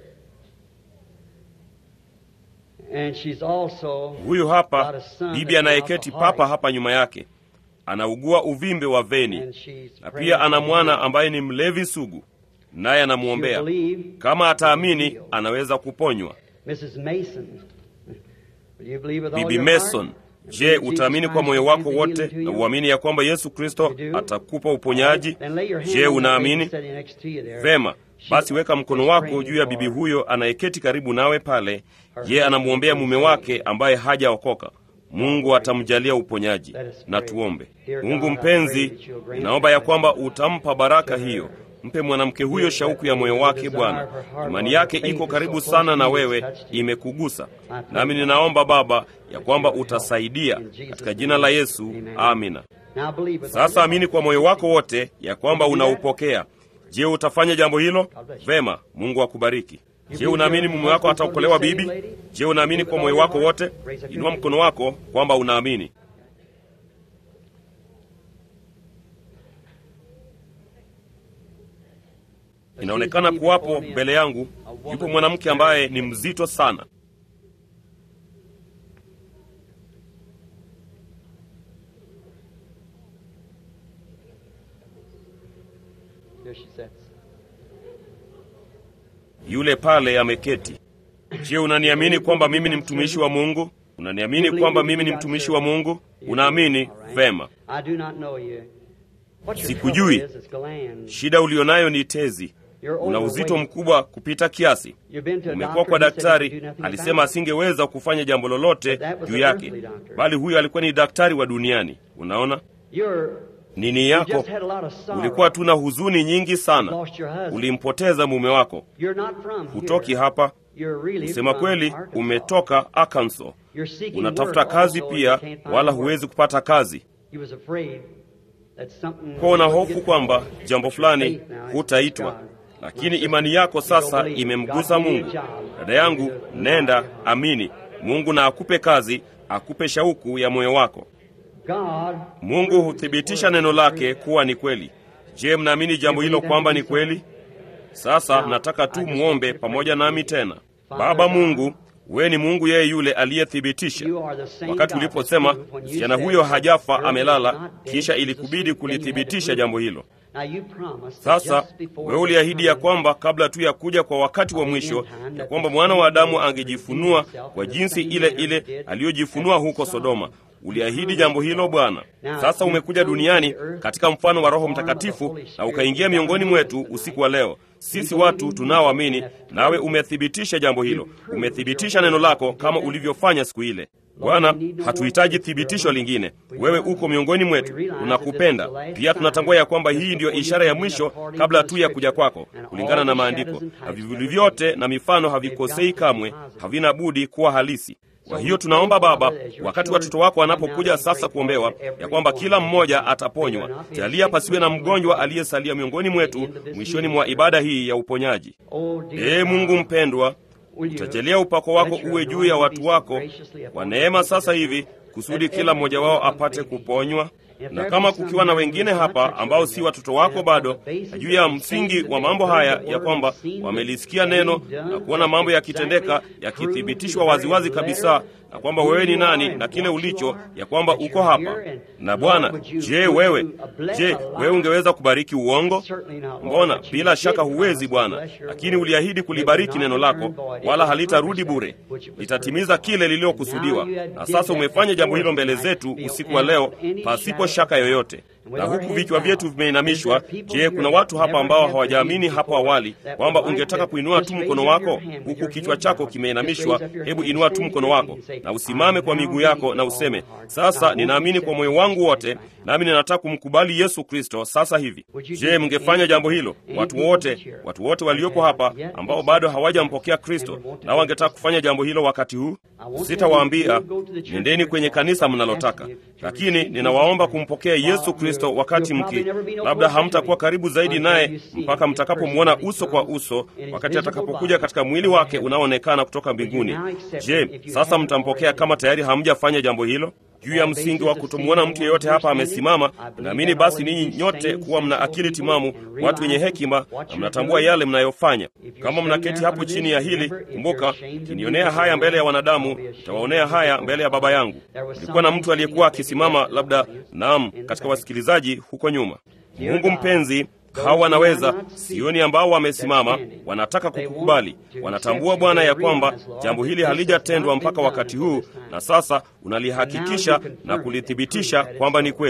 And she's also Huyu hapa bibi anayeketi papa hapa nyuma yake anaugua uvimbe wa veni na pia ana mwana ambaye ni mlevi sugu, naye anamwombea. Kama ataamini, anaweza kuponywa. Mrs. Mason. Will you believe with all Bibi your heart? Mason, je, utaamini kwa moyo wako wote na uamini ya kwamba Yesu Kristo atakupa uponyaji? Then lay your hand Je, on the unaamini? lady sitting next to you there. Vema, basi weka mkono wako juu ya bibi huyo anayeketi karibu nawe pale. Ye anamwombea mume wake ambaye hajaokoka. Mungu atamjalia uponyaji. Na tuombe. Mungu mpenzi, ninaomba ya kwamba utampa baraka hiyo. Mpe mwanamke huyo shauku ya moyo wake, Bwana. Imani yake iko karibu sana na wewe, imekugusa. Nami ninaomba Baba ya kwamba utasaidia katika jina la Yesu, amina. Sasa amini kwa moyo wako wote ya kwamba unaupokea. Je, utafanya jambo hilo? Vema, Mungu akubariki. Je, unaamini mume wako ataokolewa, bibi? Je, unaamini kwa moyo wako wote? Inua mkono wako kwamba unaamini. Inaonekana kuwapo mbele yangu, yupo mwanamke ambaye ni mzito sana. Yule pale ameketi. Je, unaniamini kwamba mimi ni mtumishi wa Mungu? Unaniamini kwamba mimi ni mtumishi wa Mungu? Unaamini? Vema. Sikujui. Shida ulionayo ni tezi. Una uzito mkubwa kupita kiasi. Umekuwa kwa daktari, alisema asingeweza kufanya jambo lolote juu yake, bali huyo alikuwa ni daktari wa duniani. Unaona nini yako? Ulikuwa tu na huzuni nyingi sana, ulimpoteza mume wako. Hutoki hapa, kusema kweli, umetoka Arkansas. Unatafuta kazi pia, wala huwezi kupata kazi kwa una hofu kwamba jambo fulani hutaitwa, lakini imani yako sasa imemgusa Mungu. Dada yangu, nenda amini Mungu na akupe kazi, akupe shauku ya moyo wako. Mungu huthibitisha neno lake kuwa ni kweli. Je, mnaamini jambo hilo kwamba ni kweli? Sasa nataka tu muombe pamoja nami tena. Baba Mungu, wewe ni Mungu yeye yule aliyethibitisha. Wakati uliposema msichana huyo hajafa, amelala, kisha ilikubidi kulithibitisha jambo hilo. Sasa wewe uliahidi ya kwamba kabla tu ya kuja kwa wakati wa mwisho, ya kwamba mwana wa Adamu angejifunua kwa jinsi ile ile aliyojifunua huko Sodoma. Uliahidi jambo hilo Bwana. Sasa umekuja duniani katika mfano wa Roho Mtakatifu na ukaingia miongoni mwetu usiku wa leo, sisi watu tunaoamini, nawe umethibitisha jambo hilo, umethibitisha neno lako kama ulivyofanya siku ile. Bwana, hatuhitaji thibitisho lingine. Wewe uko miongoni mwetu, tunakupenda pia. Tunatambua ya kwamba hii ndiyo ishara ya mwisho kabla tu ya kuja kwako, kulingana na Maandiko, na vivuli vyote na mifano havikosei kamwe, havina budi kuwa halisi. Kwa hiyo tunaomba Baba, wakati watoto wako wanapokuja sasa kuombewa, ya kwamba kila mmoja ataponywa. Jalia pasiwe na mgonjwa aliyesalia miongoni mwetu mwishoni mwa ibada hii ya uponyaji. Ee Mungu mpendwa, utajalia upako wako uwe juu ya watu wako kwa neema sasa hivi, kusudi kila mmoja wao apate kuponywa na kama kukiwa na wengine hapa ambao si watoto wako bado, na juu ya msingi wa mambo haya ya kwamba wamelisikia neno na kuona mambo yakitendeka yakithibitishwa waziwazi kabisa, na kwamba wewe ni nani na kile ulicho, ya kwamba uko hapa na Bwana. Je, wewe je, wewe ungeweza kubariki uongo? Mbona bila shaka huwezi Bwana, lakini uliahidi kulibariki neno lako, wala halitarudi bure, litatimiza kile lililokusudiwa. Na sasa umefanya jambo hilo mbele zetu usiku wa leo pasipo shaka yoyote. Na huku vichwa vyetu vimeinamishwa, je, kuna watu hapa ambao hawajaamini hapo awali kwamba ungetaka kuinua tu mkono wako? Huku kichwa chako kimeinamishwa, hebu inua tu mkono wako na usimame kwa miguu yako na useme, sasa ninaamini kwa moyo wangu wote, nami ninataka kumkubali Yesu Kristo sasa hivi. Je, mngefanya jambo hilo? Watu wote, watu wote waliopo hapa ambao bado hawajampokea Kristo, nao wangetaka kufanya jambo hilo wakati huu, sitawaambia nendeni kwenye kanisa mnalotaka, lakini ninawaomba kumpokea Yesu Kristo wakati mki, labda hamtakuwa karibu zaidi naye mpaka mtakapomwona uso kwa uso, wakati atakapokuja katika mwili wake unaoonekana kutoka mbinguni. Je, sasa mtampokea kama tayari hamjafanya jambo hilo? Juu ya msingi wa kutomwona mtu yeyote hapa amesimama, naamini basi ninyi nyote kuwa mna akili timamu, watu wenye hekima, na mnatambua yale mnayofanya. Kama mnaketi hapo chini ya hili, kumbuka, kinionea haya mbele ya wanadamu, tawaonea haya mbele ya Baba yangu. Kulikuwa na mtu aliyekuwa akisimama, labda naam, katika wasikilizaji huko nyuma. Mungu mpenzi hawa wanaweza sioni, ambao wamesimama, wanataka kukukubali. Wanatambua Bwana ya kwamba jambo hili halijatendwa mpaka wakati huu, na sasa unalihakikisha na kulithibitisha kwamba ni kweli.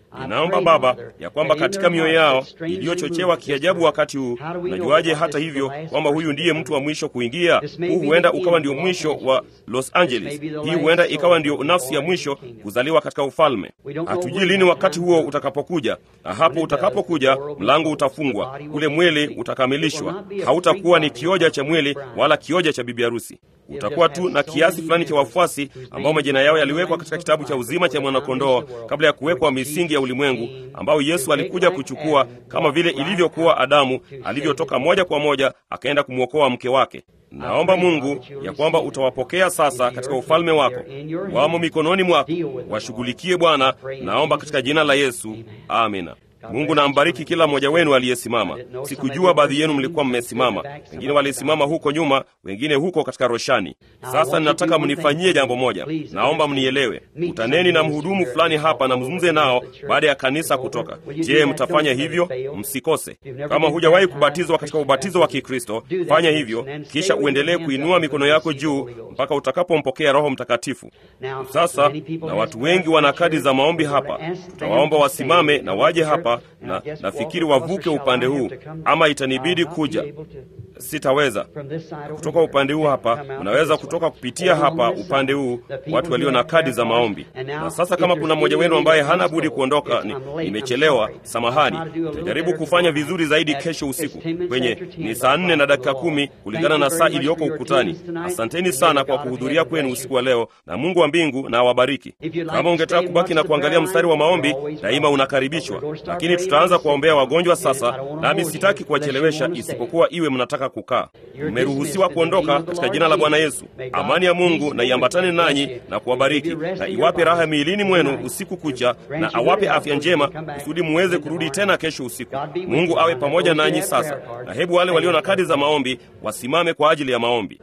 Ninaomba Baba ya kwamba katika mioyo yao iliyochochewa kiajabu wakati huu, unajuaje hata hivyo kwamba huyu ndiye mtu wa mwisho kuingia? Huu huenda ukawa ndio mwisho wa Los Angeles. Hii huenda ikawa ndio nafsi ya mwisho kuzaliwa katika ufalme. Hatujui lini wakati huo utakapokuja, na hapo utakapokuja, mlango utafungwa, ule mwili utakamilishwa. Hautakuwa ni kioja cha mwili wala kioja cha bibi harusi. Utakuwa tu na kiasi fulani cha wafuasi ambao majina yao yaliwekwa katika kitabu cha uzima cha mwanakondoo kabla ya kuwekwa misingi ya ulimwengu, ambao Yesu alikuja kuchukua, kama vile ilivyokuwa Adamu alivyotoka moja kwa moja akaenda kumwokoa mke wake. Naomba Mungu ya kwamba utawapokea sasa katika ufalme wako, wamo mikononi mwako, washughulikie Bwana. Naomba katika jina la Yesu, amina. Mungu na ambariki kila mmoja wenu aliyesimama. Sikujua baadhi yenu mlikuwa mmesimama, wengine walisimama huko nyuma, wengine huko katika roshani. Sasa ninataka mnifanyie jambo moja, naomba mnielewe. Kutaneni na mhudumu fulani hapa na mzungumze nao baada ya kanisa kutoka. Je, mtafanya hivyo? Msikose. Kama hujawahi kubatizwa katika ubatizo wa Kikristo, fanya hivyo, kisha uendelee kuinua mikono yako juu mpaka utakapompokea Roho Mtakatifu. Sasa na watu wengi wana kadi za maombi hapa, tutawaomba wasimame na waje hapa na nafikiri wavuke upande huu, ama itanibidi kuja. Sitaweza kutoka upande huu hapa, unaweza kutoka kupitia hapa upande huu, watu walio na kadi za maombi. Na sasa kama kuna mmoja wenu ambaye hana budi kuondoka, ni, nimechelewa, samahani, nitajaribu kufanya vizuri zaidi kesho usiku kwenye ni saa nne na dakika kumi kulingana na saa iliyoko ukutani. Asanteni sana kwa kuhudhuria kwenu usiku wa leo, na Mungu wa mbingu na awabariki. Kama ungetaka kubaki na kuangalia mstari wa maombi, daima unakaribishwa, lakini tutaanza kuwaombea wagonjwa sasa, nami sitaki kuwachelewesha, isipokuwa iwe mnataka kukaa. Mmeruhusiwa kuondoka katika jina la Bwana Yesu. Amani ya Mungu na iambatane nanyi na kuwabariki na iwape raha miilini mwenu usiku kucha, na awape afya njema kusudi muweze kurudi tena kesho usiku. Mungu awe pamoja nanyi sasa, na hebu wale walio na kadi za maombi wasimame kwa ajili ya maombi.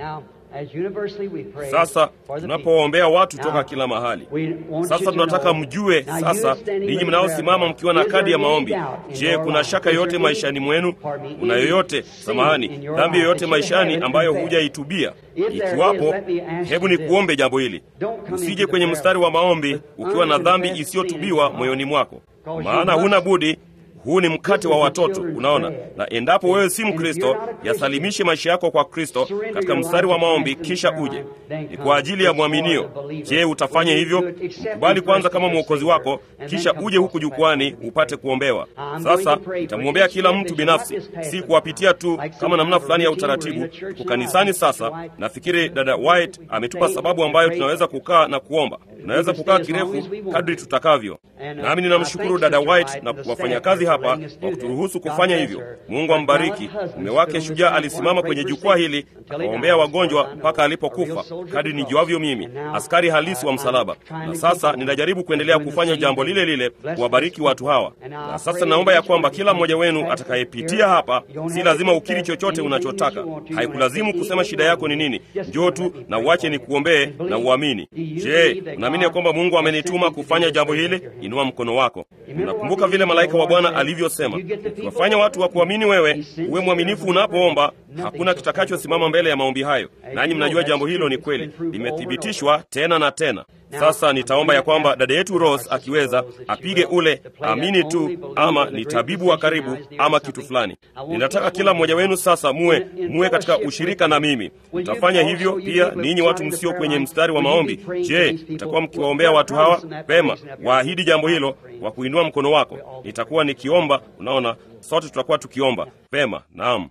Sasa tunapoombea watu toka kila mahali, sasa tunataka mjue sasa, ninyi mnaosimama mkiwa na kadi ya maombi, je, kuna shaka yoyote maishani mwenu? Kuna yoyote, samahani, dhambi yoyote maishani ambayo hujaitubia? Ikiwapo, hebu ni kuombe jambo hili. Usije kwenye mstari wa maombi ukiwa na dhambi isiyotubiwa moyoni mwako, maana huna budi huu ni mkate wa watoto, unaona. Na endapo wewe si Mkristo, yasalimishe maisha yako kwa Kristo katika mstari wa maombi, kisha uje. Ni kwa ajili ya mwaminio. Je, utafanya hivyo? Mkubali kwanza kama mwokozi wako, kisha uje huku jukwani upate kuombewa. Sasa nitamwombea kila mtu binafsi, si kuwapitia tu kama namna fulani ya utaratibu. Tuko kanisani sasa. Nafikiri dada White ametupa sababu ambayo tunaweza kukaa na kuomba. Tunaweza kukaa kirefu kadri tutakavyo, nami ninamshukuru dada White na wafanyakazi hapa kwa kuturuhusu kufanya hivyo. Mungu ambariki. Mume wake shujaa alisimama kwenye jukwaa hili akawaombea wagonjwa mpaka alipokufa, kadri nijuavyo mimi, askari halisi wa msalaba. Na sasa ninajaribu kuendelea kufanya jambo lile lile, kuwabariki watu hawa. Na sasa naomba ya kwamba kila mmoja wenu atakayepitia hapa, si lazima ukiri chochote unachotaka, haikulazimu kusema shida yako ni nini. Njoo tu na uache ni kuombee na uamini. Je, unaamini ya kwamba Mungu amenituma kufanya jambo hili? Inua mkono wako. Unakumbuka vile malaika wa Bwana alivyosema, ukiwafanya watu wa kuamini wewe, uwe mwaminifu unapoomba, hakuna kitakachosimama mbele ya maombi hayo. Nanyi mnajua jambo hilo ni kweli, limethibitishwa tena na tena. Sasa nitaomba ya kwamba dada yetu Rose akiweza apige ule amini tu, ama ni tabibu wa karibu ama kitu fulani. Ninataka kila mmoja wenu sasa muwe muwe katika ushirika na mimi. Mtafanya hivyo pia ninyi watu msio kwenye mstari wa maombi. Je, mtakuwa mkiwaombea watu hawa? Pema, waahidi jambo hilo wa kuinua mkono wako. Nitakuwa nikiomba, unaona, sote tutakuwa tukiomba. Pema, naam.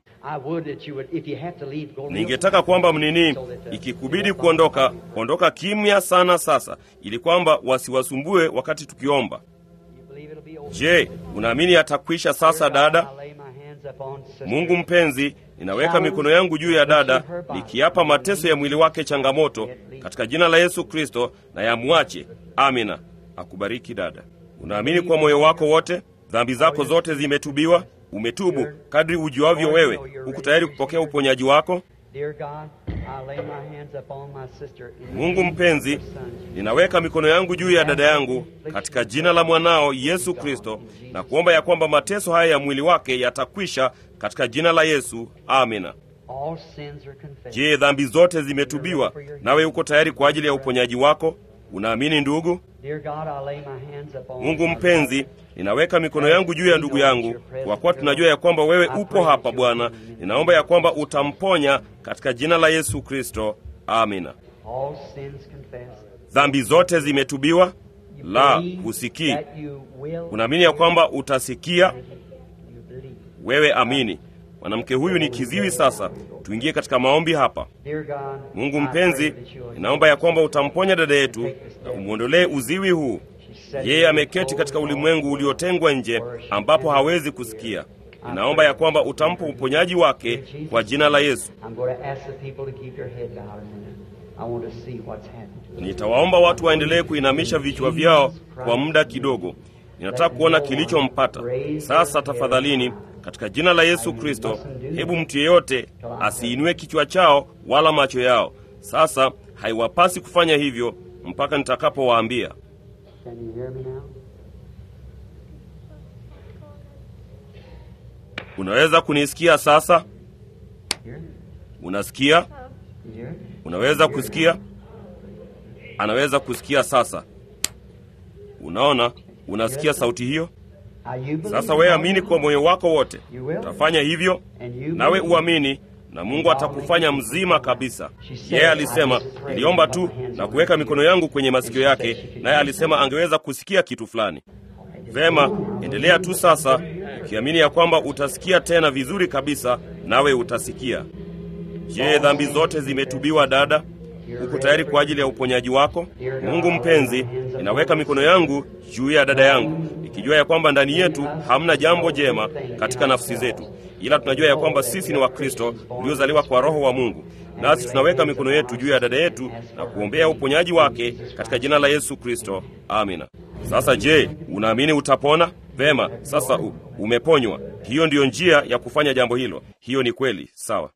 Ningetaka kwamba mnini, ikikubidi kuondoka, ondoka kimya sana sasa, ili kwamba wasiwasumbue wakati tukiomba. Je, unaamini atakwisha sasa, dada? Mungu mpenzi, ninaweka mikono yangu juu ya dada, nikiapa mateso ya mwili wake changamoto, katika jina la Yesu Kristo, na yamwache. Amina. Akubariki dada. Unaamini kwa moyo wako wote dhambi zako zote zimetubiwa? Umetubu kadri ujuavyo wewe? Huku tayari kupokea uponyaji wako? Mungu mpenzi, ninaweka mikono yangu juu ya dada yangu katika jina la mwanao Yesu Kristo, na kuomba ya kwamba mateso haya ya mwili wake yatakwisha katika jina la Yesu. Amina. Je, dhambi zote zimetubiwa? Nawe uko tayari kwa ajili ya uponyaji wako? Unaamini ndugu? Dear God, I lay my hands upon Mungu mpenzi, ninaweka mikono yangu juu ya ndugu yangu, kwa kuwa tunajua ya kwamba wewe upo hapa Bwana. Ninaomba ya kwamba utamponya katika jina la Yesu Kristo, amina. all sins confessed. Dhambi zote zimetubiwa? You La, believe husikii. that you will Unaamini ya kwamba utasikia? You believe. Wewe amini. Mwanamke huyu ni kiziwi. Sasa tuingie katika maombi hapa. Dear God, Mungu I mpenzi, pray that you will ninaomba ya kwamba utamponya dada yetu na umwondolee uziwi huu. Yeye ameketi katika ulimwengu uliotengwa nje ambapo hawezi kusikia. Ninaomba ya kwamba utampa uponyaji wake kwa jina la Yesu. I'm going to ask the people to keep their head bowed a minute. I want to see what's happening. Nitawaomba watu waendelee kuinamisha vichwa vyao kwa muda kidogo. Ninataka kuona kilichompata. Sasa tafadhalini, katika jina la Yesu Kristo, hebu mtu yeyote asiinue kichwa chao wala macho yao. Sasa haiwapasi kufanya hivyo mpaka nitakapowaambia. Can you hear me now? Unaweza kunisikia sasa? Hear me? Unasikia? You hear me? Unaweza kusikia? Anaweza kusikia sasa. Unaona, unasikia sauti hiyo? Now you believe Sasa wewe amini kwa moyo wako wote, You will. utafanya hivyo, And you nawe believe. uamini, na Mungu atakufanya mzima kabisa. Yeye alisema, niliomba tu na kuweka mikono yangu kwenye masikio yake, naye alisema angeweza kusikia kitu fulani. Vema, endelea tu sasa, ukiamini ya kwamba utasikia tena vizuri kabisa, nawe utasikia. Je, dhambi zote zimetubiwa dada? Uko tayari kwa ajili ya uponyaji wako? Mungu mpenzi, ninaweka mikono yangu juu ya dada yangu, ikijua ya kwamba ndani yetu hamna jambo jema katika nafsi zetu, ila tunajua ya kwamba sisi ni Wakristo tuliozaliwa kwa Roho wa Mungu, nasi tunaweka mikono yetu juu ya dada yetu na kuombea uponyaji wake katika jina la Yesu Kristo. Amina. Sasa je, unaamini utapona? Vema, sasa u, umeponywa. Hiyo ndiyo njia ya kufanya jambo hilo. Hiyo ni kweli, sawa.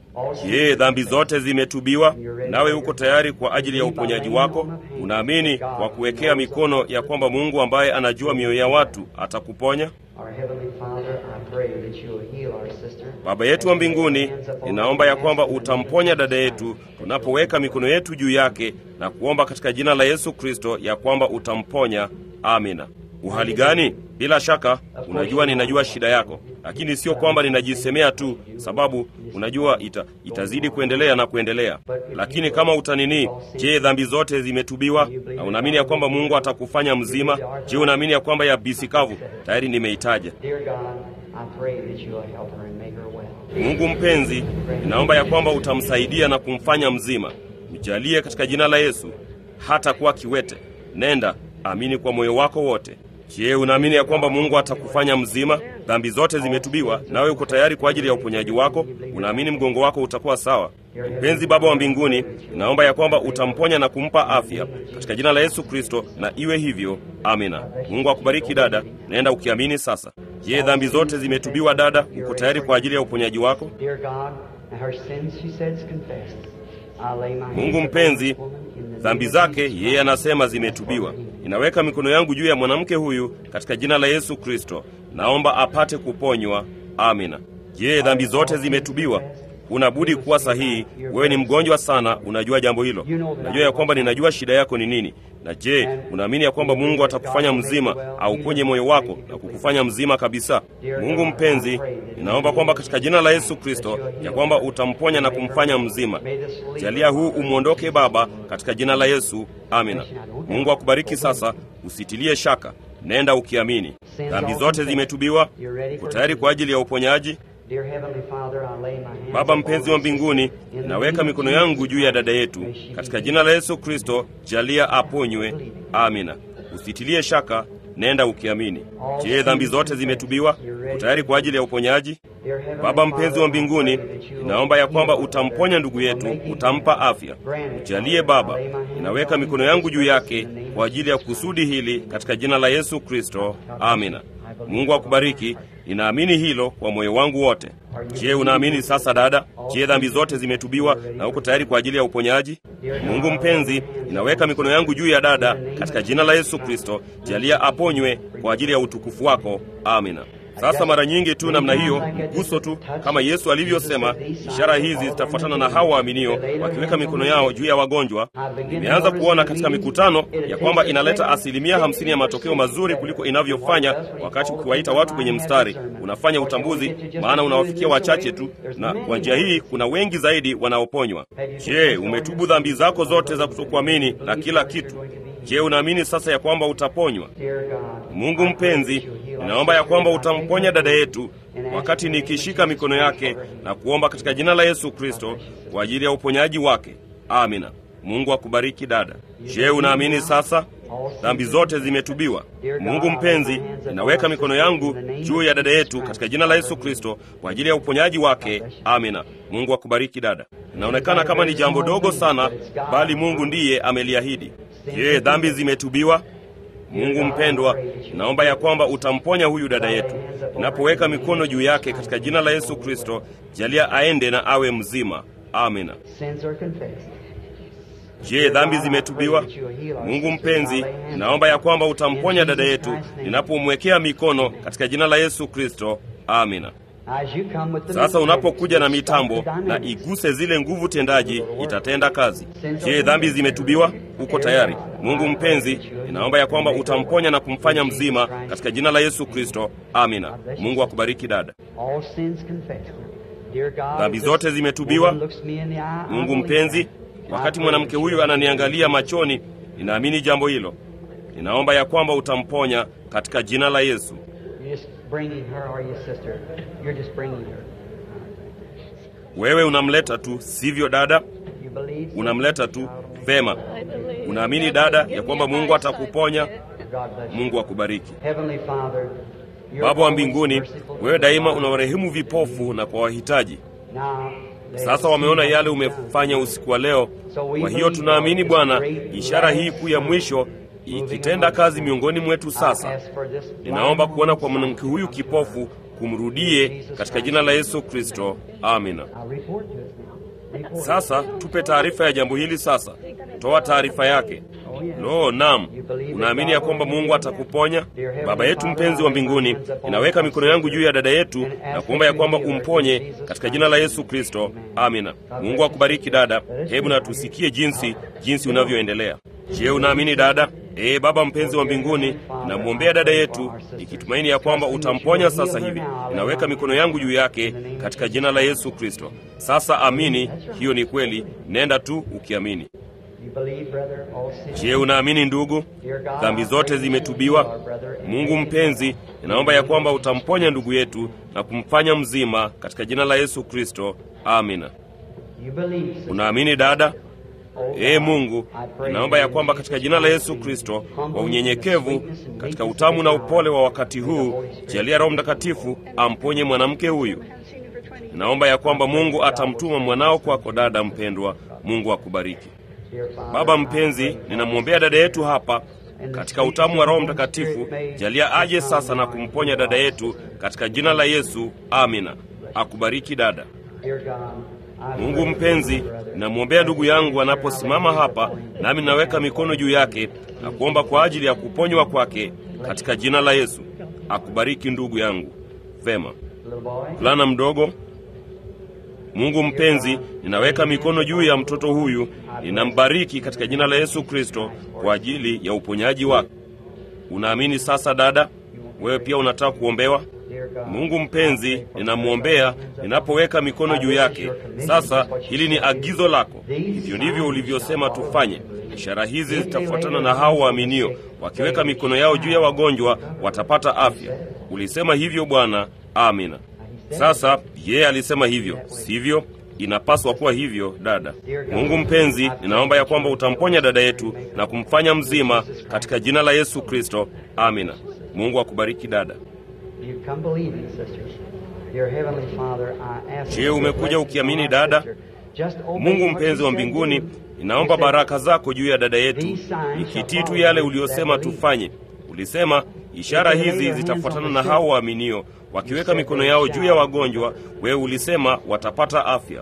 Je, dhambi zote zimetubiwa? Nawe uko tayari kwa ajili ya uponyaji wako? Unaamini kwa kuwekea mikono ya kwamba Mungu ambaye anajua mioyo ya watu atakuponya? Our Heavenly Father, I pray that you will heal our sister. Baba yetu wa mbinguni, ninaomba ya kwamba utamponya dada yetu tunapoweka mikono yetu juu yake na kuomba katika jina la Yesu Kristo ya kwamba utamponya. Amina. Uhali gani? Bila shaka unajua ninajua shida yako, lakini sio kwamba ninajisemea tu, sababu unajua ita, itazidi kuendelea na kuendelea. Lakini kama utanini, je, dhambi zote zimetubiwa na unaamini ya kwamba Mungu atakufanya mzima? Je, unaamini ya kwamba ya bisikavu tayari nimeitaja? Dear God, I pray that you will help her and make her well. Mungu mpenzi, ninaomba ya kwamba utamsaidia na kumfanya mzima. Mjalie katika jina la Yesu, hata kuwa kiwete. Nenda, amini kwa moyo wako wote. Je, unaamini ya kwamba Mungu atakufanya mzima? Dhambi zote zimetubiwa, nawe uko tayari kwa ajili ya uponyaji wako? Unaamini mgongo wako utakuwa sawa? Mpenzi Baba wa mbinguni, ninaomba ya kwamba utamponya na kumpa afya katika jina la Yesu Kristo, na iwe hivyo. Amina. Mungu akubariki dada, nenda ukiamini sasa. Je, dhambi zote zimetubiwa dada? Uko tayari kwa ajili ya uponyaji wako? Dear God, her sins, she says, confessed. I lay my hands Mungu upon mpenzi, this woman in the dhambi name of zake Jesus yeye anasema zimetubiwa. Ninaweka mikono yangu juu ya mwanamke huyu katika jina la Yesu Kristo, naomba apate kuponywa. Amina. Je, dhambi zote zimetubiwa? Unabudi kuwa sahihi. Wewe ni mgonjwa sana, unajua jambo hilo. Unajua ya kwamba ninajua shida yako ni nini. Na je, unaamini ya kwamba Mungu atakufanya mzima, auponye moyo wako na kukufanya mzima kabisa? Mungu mpenzi, ninaomba kwamba katika jina la Yesu Kristo ya kwamba utamponya na kumfanya mzima. Jalia huu umwondoke Baba, katika jina la Yesu. Amina. Mungu akubariki sasa, usitilie shaka, nenda ukiamini. Dhambi zote zimetubiwa. Uko tayari kwa ajili ya uponyaji? Dear Heavenly Father, I lay my hands Baba upon mpenzi wa this mbinguni, sister in the naweka name of mikono Jesus. yangu juu ya dada yetu katika jina la Yesu Kristo, jalia aponywe. Amina. Usitilie shaka, nenda ukiamini. Je, dhambi zote zimetubiwa? Uko tayari kwa ajili ya uponyaji? Dear Heavenly Baba mpenzi wa Father, mbinguni, I pray that you will ninaomba ya kwamba heal utamponya ndugu yetu, utampa afya. Jalie Baba, ninaweka mikono yangu juu yake kwa ajili ya kusudi hili katika jina la Yesu Kristo. Amina. Mungu akubariki. Ninaamini hilo kwa moyo wangu wote. Je, unaamini sasa dada? Je, dhambi zote zimetubiwa na uko tayari kwa ajili ya uponyaji? Mungu mpenzi, ninaweka mikono yangu juu ya dada katika jina la Yesu Kristo. Jalia aponywe kwa ajili ya utukufu wako. Amina. Sasa mara nyingi tu namna hiyo, guso tu, kama Yesu alivyosema, ishara hizi zitafuatana na hao waaminio wakiweka mikono yao juu ya wagonjwa. Nimeanza kuona katika mikutano ya kwamba inaleta asilimia hamsini ya matokeo mazuri kuliko inavyofanya wakati ukiwaita watu kwenye mstari, unafanya utambuzi, maana unawafikia wachache tu, na kwa njia hii kuna wengi zaidi wanaoponywa. Je, umetubu dhambi zako zote za kutokuamini na kila kitu? Je, unaamini sasa ya kwamba utaponywa? Mungu mpenzi, ninaomba ya kwamba utamponya dada yetu wakati nikishika mikono yake na kuomba katika jina la Yesu Kristo kwa ajili ya uponyaji wake. Amina. Mungu akubariki dada. Je, unaamini sasa? Dhambi zote zimetubiwa. Mungu mpenzi, ninaweka mikono yangu juu ya dada yetu katika jina la Yesu Kristo kwa ajili ya uponyaji wake. Amina. Mungu akubariki dada. Inaonekana kama ni jambo dogo sana, bali Mungu ndiye ameliahidi. Je, dhambi zimetubiwa? Mungu mpendwa, naomba ya kwamba utamponya huyu dada yetu. Ninapoweka mikono juu yake katika jina la Yesu Kristo, jalia aende na awe mzima. Amina. Je, dhambi zimetubiwa? Mungu mpenzi, naomba ya kwamba utamponya dada yetu ninapomwekea mikono katika jina la Yesu Kristo. Amina. Sasa unapokuja na mitambo na iguse zile nguvu tendaji, itatenda kazi. Je, dhambi zimetubiwa? Uko tayari? Mungu mpenzi, ninaomba ya kwamba utamponya na kumfanya mzima katika jina la Yesu Kristo. Amina. Mungu akubariki dada. Dhambi zote zimetubiwa. Mungu mpenzi, wakati mwanamke huyu ananiangalia machoni, ninaamini jambo hilo. Ninaomba ya kwamba utamponya katika jina la Yesu. Wewe unamleta tu, sivyo dada? Unamleta tu. Vema. Unaamini dada ya kwamba Mungu atakuponya? Mungu akubariki. Baba wa mbinguni, wewe daima unawarehemu vipofu na kwa wahitaji. Sasa wameona yale umefanya usiku wa leo. Kwa hiyo tunaamini Bwana, ishara hii kuu ya mwisho ikitenda kazi miongoni mwetu. Sasa ninaomba kuona kwa mwanamke huyu kipofu kumrudie katika jina la Yesu Kristo. Amina. Sasa tupe taarifa ya jambo hili. Sasa toa taarifa yake. Lo, naam, unaamini ya kwamba Mungu atakuponya? Baba yetu mpenzi wa mbinguni, ninaweka mikono yangu juu ya dada yetu na kuomba ya kwamba umponye katika jina la Yesu Kristo. Amina. Mungu akubariki dada. Hebu na tusikie jinsi jinsi unavyoendelea. Je, unaamini dada? Ee Baba mpenzi wa mbinguni, namwombea dada yetu ikitumaini ya kwamba utamponya sasa hivi. Ninaweka mikono yangu juu yake katika jina la Yesu Kristo. Sasa amini, hiyo ni kweli. Nenda tu ukiamini. Je, unaamini ndugu? Dhambi zote zimetubiwa. Mungu mpenzi, ninaomba ya kwamba utamponya ndugu yetu na kumfanya mzima katika jina la Yesu Kristo. Amina. Unaamini dada? Ee Mungu, ninaomba ya kwamba katika jina la Yesu Kristo, kwa unyenyekevu, katika utamu na upole wa wakati huu, jalia Roho Mtakatifu amponye mwanamke huyu. Ninaomba ya kwamba Mungu atamtuma mwanao kwako, dada mpendwa. Mungu akubariki. Baba mpenzi, ninamwombea dada yetu hapa katika utamu wa Roho Mtakatifu, jalia aje sasa na kumponya dada yetu katika jina la Yesu. Amina. Akubariki dada. Mungu mpenzi, namwombea ndugu yangu anaposimama hapa, nami naweka mikono juu yake na kuomba kwa ajili ya kuponywa kwake katika jina la Yesu. Akubariki ndugu yangu. Vema, mvulana mdogo. Mungu mpenzi, ninaweka mikono juu ya mtoto huyu, ninambariki katika jina la Yesu Kristo kwa ajili ya uponyaji wake. Unaamini sasa dada? Wewe pia unataka kuombewa? Mungu mpenzi, ninamwombea ninapoweka mikono juu yake. Sasa hili ni agizo lako, hivyo ndivyo ulivyosema tufanye. Ishara hizi zitafuatana na hao waaminio, wakiweka mikono yao juu ya wagonjwa watapata afya. Ulisema hivyo Bwana. Amina. Sasa yeye alisema hivyo, sivyo? Inapaswa kuwa hivyo, dada. Mungu mpenzi, ninaomba ya kwamba utamponya dada yetu na kumfanya mzima katika jina la Yesu Kristo. Amina. Mungu akubariki dada. Je, umekuja ukiamini dada? Mungu mpenzi wa mbinguni, ninaomba baraka zako juu ya dada yetu, ikitii tu yale uliyosema tufanye. Ulisema ishara hizi zitafuatana na hao waaminio, wakiweka mikono yao juu ya wagonjwa, wewe ulisema watapata afya.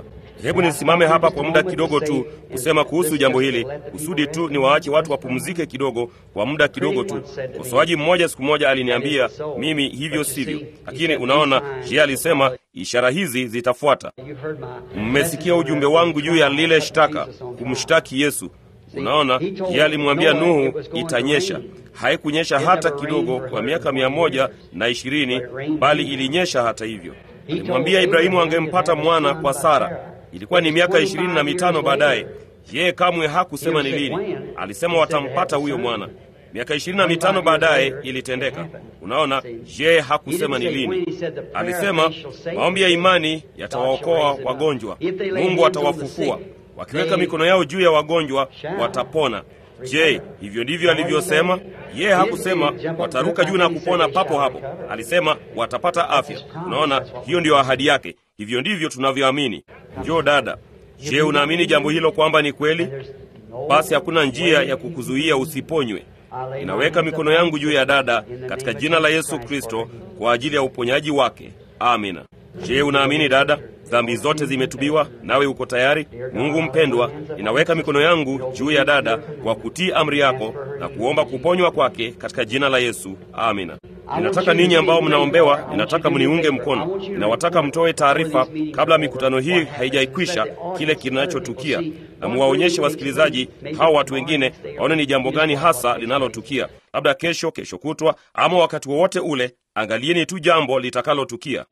Hebu nisimame hapa kwa muda kidogo tu kusema kuhusu jambo hili, kusudi tu ni waache watu wapumzike kidogo kwa muda kidogo tu. Mkosoaji mmoja siku moja aliniambia mimi hivyo sivyo, lakini unaona, yeye alisema ishara hizi zitafuata. Mmesikia ujumbe wangu juu ya lile shtaka, kumshtaki Yesu. Unaona, yeye alimwambia Nuhu itanyesha. Haikunyesha hata kidogo kwa miaka mia moja na ishirini, bali ilinyesha hata hivyo. Alimwambia Ibrahimu angempata mwana kwa Sara. Ilikuwa ni miaka ishirini na mitano baadaye. Yeye kamwe hakusema ni lini, alisema watampata huyo mwana. Miaka ishirini na mitano baadaye ilitendeka. Unaona, yeye hakusema ni lini. Alisema maombi ya imani yatawaokoa wagonjwa, Mungu atawafufua wakiweka mikono yao juu ya wagonjwa watapona. Je, hivyo ndivyo alivyosema? Yeye hakusema wataruka juu na kupona papo hapo, alisema watapata afya. Unaona, hiyo ndiyo ahadi yake. Hivyo ndivyo tunavyoamini. Njoo dada, je, unaamini jambo hilo kwamba ni kweli? Basi hakuna njia ya kukuzuia usiponywe. Ninaweka mikono yangu juu ya dada katika jina la Yesu Kristo kwa ajili ya uponyaji wake. Amina. Je, unaamini dada? Dhambi zote zimetubiwa, nawe uko tayari? Mungu mpendwa, ninaweka mikono yangu juu ya dada kwa kutii amri yako na kuomba kuponywa kwake katika jina la Yesu. Amina. Ninataka ninyi ambao mnaombewa, ninataka mniunge mkono. Ninawataka mtoe taarifa kabla mikutano hii haijaikwisha kile kinachotukia, na muwaonyeshe wasikilizaji hao watu wengine waone ni jambo gani hasa linalotukia, labda kesho, kesho kutwa, ama wakati wowote ule. Angalieni tu jambo litakalotukia.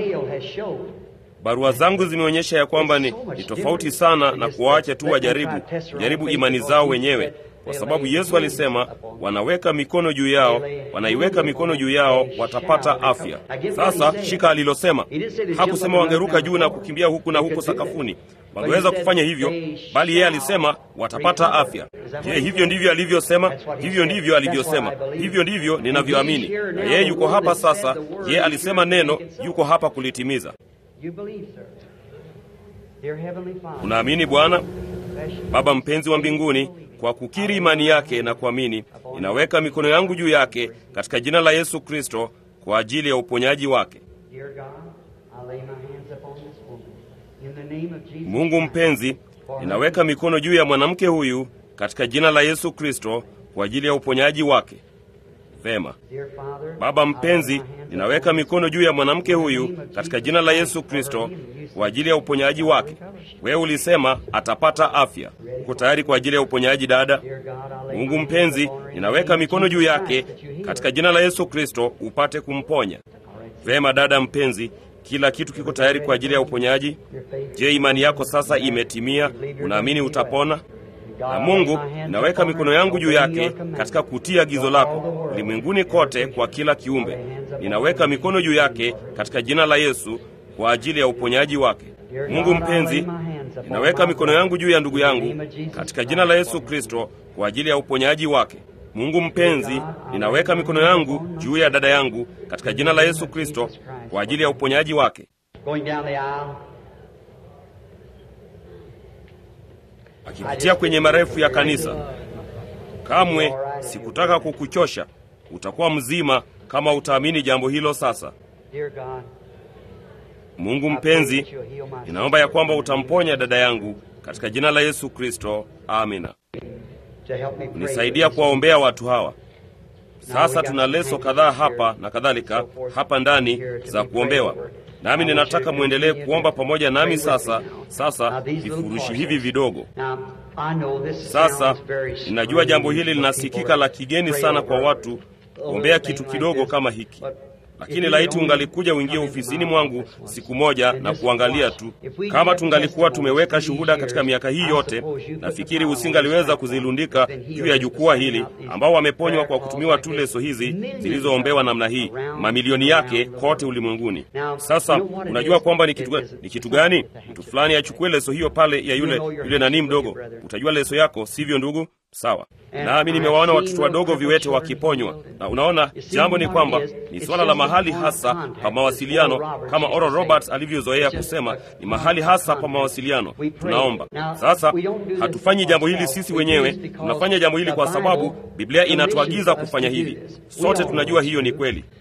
Barua zangu zimeonyesha ya kwamba ni, ni tofauti sana na kuwaacha tu wajaribu jaribu imani zao wenyewe, kwa sababu Yesu alisema wanaweka mikono juu yao, wanaiweka mikono juu yao watapata afya. Sasa shika alilosema, hakusema wangeruka juu na kukimbia huku na huko sakafuni. Wangeweza kufanya hivyo, bali yeye alisema watapata afya. Je, hivyo ndivyo alivyosema? Hivyo ndivyo alivyosema, hivyo ndivyo ninavyoamini. Na yeye yuko hapa sasa. Yeye alisema neno, yuko hapa kulitimiza. Unaamini Bwana? Baba mpenzi wa mbinguni, kwa kukiri imani yake na kuamini, ninaweka mikono yangu juu yake katika jina la Yesu Kristo kwa ajili ya uponyaji wake. Mungu mpenzi, ninaweka mikono juu ya mwanamke huyu katika jina la Yesu Kristo kwa ajili ya uponyaji wake. Vema. Baba mpenzi, ninaweka mikono juu ya mwanamke huyu katika jina la Yesu Kristo kwa ajili ya uponyaji wake. Wewe ulisema atapata afya. Uko tayari kwa ajili ya uponyaji dada? Mungu mpenzi, ninaweka mikono juu yake katika jina la Yesu Kristo upate kumponya. Vema dada mpenzi, kila kitu kiko tayari kwa ajili ya uponyaji. Je, imani yako sasa imetimia? Unaamini utapona? Na Mungu, ninaweka mikono yangu juu yake katika kutii agizo lako ulimwenguni kote kwa kila kiumbe. Ninaweka mikono juu yake katika jina la Yesu kwa ajili ya uponyaji wake. Mungu mpenzi, ninaweka mikono yangu juu ya ndugu yangu katika jina la Yesu Kristo kwa ajili ya uponyaji wake. Mungu mpenzi, ninaweka mikono yangu juu ya dada yangu katika jina la Yesu Kristo kwa ajili ya uponyaji wake. Akipitia kwenye marefu ya kanisa, kamwe sikutaka kukuchosha. Utakuwa mzima kama utaamini jambo hilo. Sasa Mungu mpenzi, ninaomba ya kwamba utamponya dada yangu katika jina la Yesu Kristo. Amina. Nisaidia kuwaombea watu hawa. Sasa tuna leso kadhaa hapa na kadhalika hapa ndani za kuombewa, nami ninataka mwendelee kuomba pamoja nami. Sasa sasa vifurushi hivi vidogo. Sasa ninajua jambo hili linasikika la kigeni sana kwa watu kuombea kitu kidogo kama hiki, lakini laiti ungalikuja uingie ofisini mwangu siku moja na kuangalia tu. Kama tungalikuwa tumeweka shuhuda katika miaka hii yote, nafikiri usingaliweza kuzilundika juu ya jukwaa hili, ambao wameponywa kwa kutumiwa tu leso hizi zilizoombewa namna hii, mamilioni yake kote ulimwenguni. Sasa unajua kwamba ni kitu, ni kitu gani? Mtu fulani achukue leso hiyo pale ya yule yule nani mdogo, utajua leso yako, sivyo ndugu? Sawa. Nami nimewaona watoto wadogo viwete wakiponywa, na unaona, jambo ni kwamba ni swala la mahali hasa pa mawasiliano, kama Oral Roberts alivyozoea kusema, ni mahali hasa pa mawasiliano. Tunaomba sasa, hatufanyi jambo hili sisi wenyewe, tunafanya jambo hili kwa sababu Biblia inatuagiza kufanya hivi. Sote tunajua hiyo ni kweli.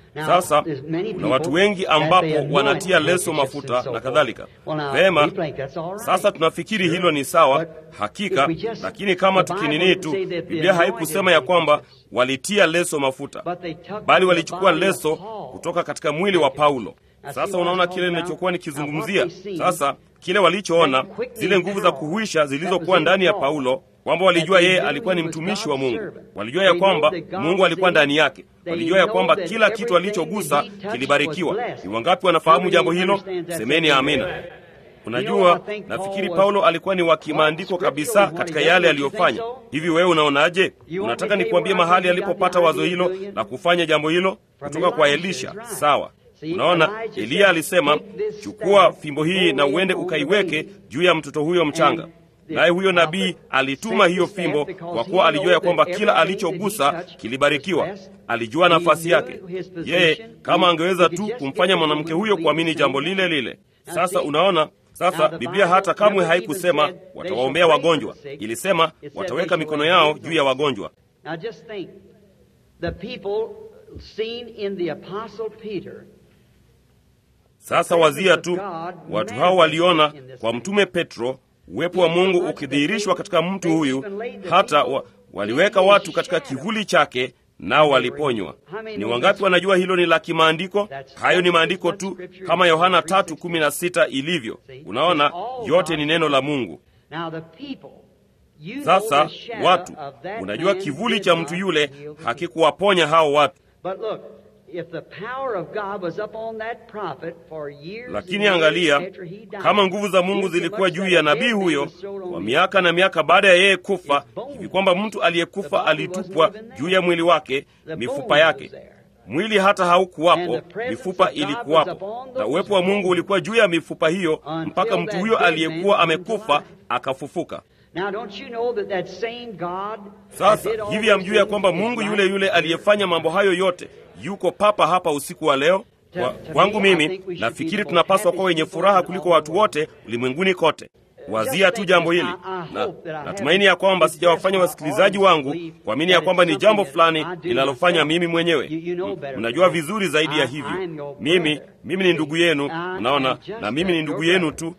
Sasa kuna watu wengi ambapo wanatia leso mafuta na kadhalika. Vema, sasa tunafikiri hilo ni sawa, hakika. Lakini kama tukinini tu, Biblia haikusema ya kwamba walitia leso mafuta, bali walichukua leso kutoka katika mwili wa Paulo. Sasa unaona kile nilichokuwa nikizungumzia. Sasa kile walichoona, zile nguvu za kuhuisha zilizokuwa ndani ya Paulo, kwamba walijua yeye alikuwa ni mtumishi wa Mungu, walijua ya kwamba Mungu alikuwa ndani yake, walijua ya kwamba kila kitu alichogusa kilibarikiwa. Ni wangapi wanafahamu jambo hilo? Semeni amina. Unajua, nafikiri Paulo alikuwa ni wa kimaandiko kabisa katika yale aliyofanya. Hivi wewe unaonaje? Unataka nikuambie mahali alipopata wazo hilo la kufanya jambo hilo? Kutoka kwa Elisha. Sawa. Unaona, Eliya alisema, chukua fimbo hii na uende ukaiweke juu ya mtoto huyo mchanga. Naye huyo nabii alituma hiyo fimbo, kwa kuwa alijua ya kwamba kila alichogusa kilibarikiwa. Alijua nafasi yake yeye, kama angeweza tu kumfanya mwanamke huyo kuamini jambo lile lile. Sasa unaona, sasa Biblia hata kamwe haikusema watawaombea wagonjwa, ilisema wataweka mikono yao juu ya wagonjwa. Sasa wazia tu, watu hao waliona kwa mtume Petro uwepo wa Mungu ukidhihirishwa katika mtu huyu, hata wa, waliweka watu katika kivuli chake nao waliponywa. Ni wangapi wanajua hilo ni la kimaandiko? Hayo ni maandiko tu, kama Yohana 3:16 ilivyo. Unaona, yote ni neno la Mungu. Sasa watu, unajua kivuli cha mtu yule hakikuwaponya hao watu lakini angalia, kama nguvu za Mungu zilikuwa juu ya nabii huyo kwa miaka na miaka baada ya yeye kufa, hivi kwamba mtu aliyekufa alitupwa juu ya mwili wake, mifupa yake. Mwili hata haukuwapo, mifupa ilikuwapo, na uwepo wa Mungu ulikuwa juu ya mifupa hiyo mpaka mtu huyo aliyekuwa amekufa akafufuka. Sasa hivi hamjui ya kwamba Mungu yule yule aliyefanya mambo hayo yote yuko papa hapa usiku wa leo? Kwa, kwangu mimi nafikiri tunapaswa kuwa wenye furaha kuliko watu wote ulimwenguni kote. Wazia tu jambo hili, na natumaini ya kwamba sijawafanya wasikilizaji wangu kuamini ya kwamba ni jambo fulani linalofanya mimi mwenyewe. Mnajua vizuri zaidi ya hivyo. Mimi mimi ni ndugu yenu, unaona, na mimi ni ndugu yenu tu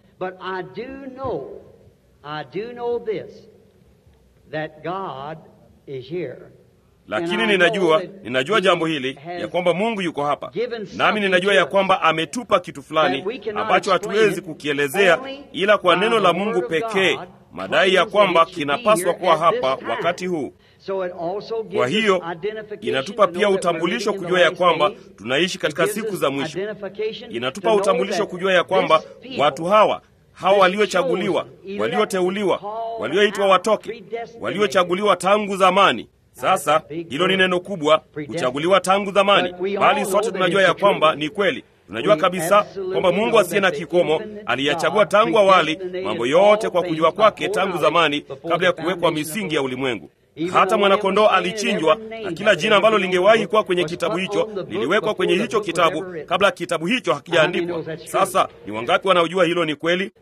lakini ninajua ninajua jambo hili ya kwamba Mungu yuko hapa, nami ninajua ya kwamba ametupa kitu fulani ambacho hatuwezi kukielezea ila kwa neno la Mungu pekee, madai ya kwamba kinapaswa kuwa hapa wakati huu. Kwa hiyo inatupa pia utambulisho kujua ya kwamba tunaishi katika siku za mwisho. Inatupa utambulisho kujua ya kwamba watu hawa hawa waliochaguliwa, walioteuliwa, walioitwa watoke, waliochaguliwa tangu zamani sasa hilo ni neno kubwa, kuchaguliwa tangu zamani, bali sote tunajua ya kwamba ni kweli. Tunajua kabisa kwamba Mungu asiye na kikomo aliyachagua tangu awali mambo yote kwa kujua kwake tangu zamani, kabla ya kuwekwa misingi ya ulimwengu. Hata mwanakondoo alichinjwa, na kila jina ambalo lingewahi kuwa kwenye kitabu hicho liliwekwa kwenye hicho kitabu kabla kitabu hicho hakijaandikwa. Sasa ni wangapi wanaojua hilo ni kweli?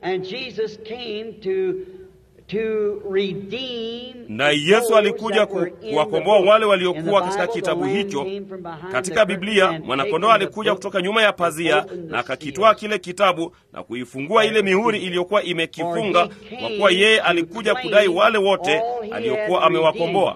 na Yesu alikuja kuwakomboa wale waliokuwa katika kitabu hicho. Katika Biblia, mwanakondoo alikuja kutoka nyuma ya pazia na akakitwaa kile kitabu na kuifungua ile mihuri iliyokuwa imekifunga, kwa kuwa yeye alikuja kudai wale wote aliokuwa amewakomboa.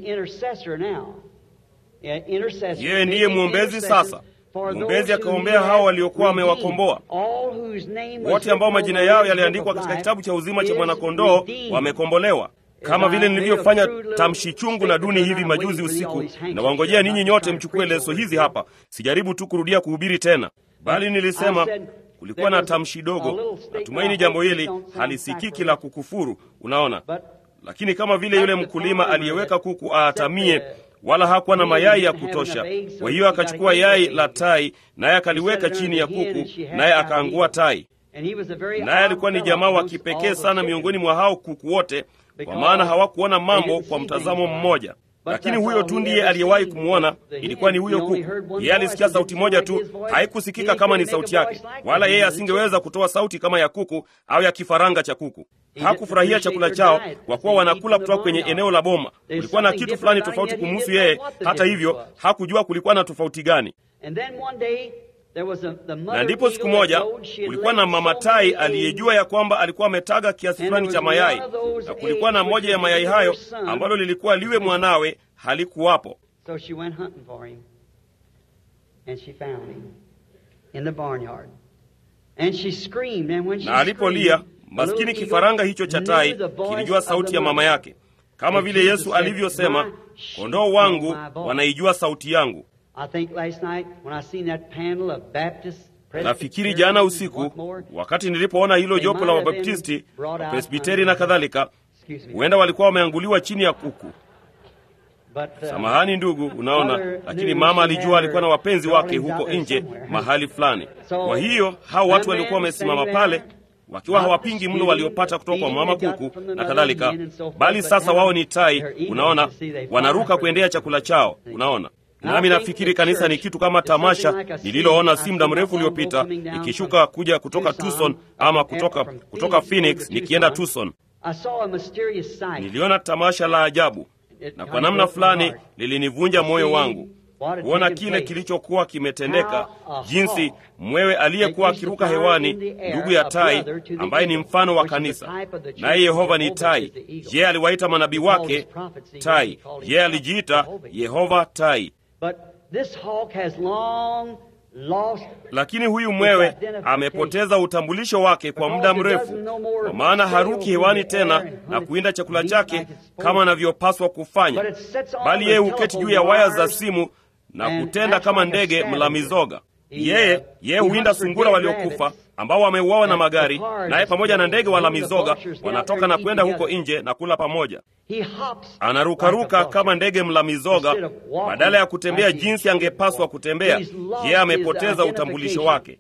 Yeye ndiye mwombezi sasa. Mwombezi akaombea hao waliokuwa wamewakomboa wote, ambao majina yao yaliandikwa katika kitabu cha uzima cha mwanakondoo wamekombolewa. Kama vile nilivyofanya tamshi chungu na duni hivi majuzi usiku, na wangojea ninyi nyote mchukue leso hizi hapa. Sijaribu tu kurudia kuhubiri tena, bali nilisema kulikuwa na tamshi dogo. Natumaini jambo hili halisikiki la kukufuru, unaona. Lakini kama vile yule mkulima aliyeweka kuku aatamie wala hakuwa na mayai ya kutosha. Kwa hiyo akachukua yai la tai, naye akaliweka chini ya kuku, naye akaangua tai. Naye alikuwa ni jamaa wa kipekee sana miongoni mwa hao kuku wote, kwa maana hawakuona mambo kwa mtazamo mmoja. Lakini huyo tu ndiye aliyewahi kumwona, ilikuwa ni huyo kuku. Yeye alisikia sauti moja tu, haikusikika kama ni sauti yake, wala yeye asingeweza kutoa sauti kama ya kuku au ya kifaranga cha kuku. Hakufurahia chakula chao kwa kuwa wanakula kutoka kwenye eneo la boma. Kulikuwa na kitu fulani tofauti kumhusu yeye. Hata hivyo, hakujua kulikuwa na tofauti gani. na ndipo siku moja kulikuwa na mama tai aliyejua ya kwamba alikuwa ametaga kiasi fulani cha mayai, na kulikuwa na moja ya mayai hayo ambalo lilikuwa liwe mwanawe, halikuwapo. So she went hunting for him, and she found him in the barnyard. And she screamed, and when she Na alipolia, screamed, the maskini little kifaranga eagle hicho cha tai knew the voice kilijua of sauti the ya mama mother. yake, kama vile Yesu alivyosema, kondoo wangu wanaijua sauti yangu. I think last night when I seen that panel of Baptist Nafikiri jana usiku wakati nilipoona hilo jopo la Wabaptisti, Presbiteri na kadhalika, huenda walikuwa wameanguliwa chini ya kuku. Samahani ndugu, unaona, lakini mama alijua alikuwa na wapenzi wake huko nje mahali fulani. Kwa hiyo hao watu waliokuwa wamesimama pale wakiwa hawapingi mlo waliopata kutoka kwa mama kuku na kadhalika, bali sasa wao ni tai, unaona, wanaruka kuendea chakula chao, unaona. Nami nafikiri kanisa ni kitu kama tamasha nililoona si muda mrefu uliopita, ikishuka kuja kutoka Tucson ama kutoka, kutoka Phoenix nikienda Tucson. Niliona tamasha la ajabu na kwa namna fulani lilinivunja moyo wangu kuona kile kilichokuwa kimetendeka, jinsi mwewe aliyekuwa akiruka hewani, ndugu ya tai, ambaye ni mfano wa kanisa, naye Yehova ni tai. Yeye aliwaita manabii wake tai, yeye alijiita Yehova tai. Lakini huyu mwewe amepoteza utambulisho wake kwa muda mrefu, kwa maana haruki hewani tena na kuinda chakula chake kama anavyopaswa kufanya, bali yeye huketi juu ya waya za simu na kutenda kama ndege mla mizoga. Yeye yeye huinda sungura waliokufa ambao wameuawa na magari, naye pamoja na ndege wala mizoga wanatoka na kwenda huko nje na kula pamoja. Anarukaruka kama ndege mla mizoga, badala ya kutembea jinsi angepaswa kutembea. Yeye amepoteza utambulisho wake.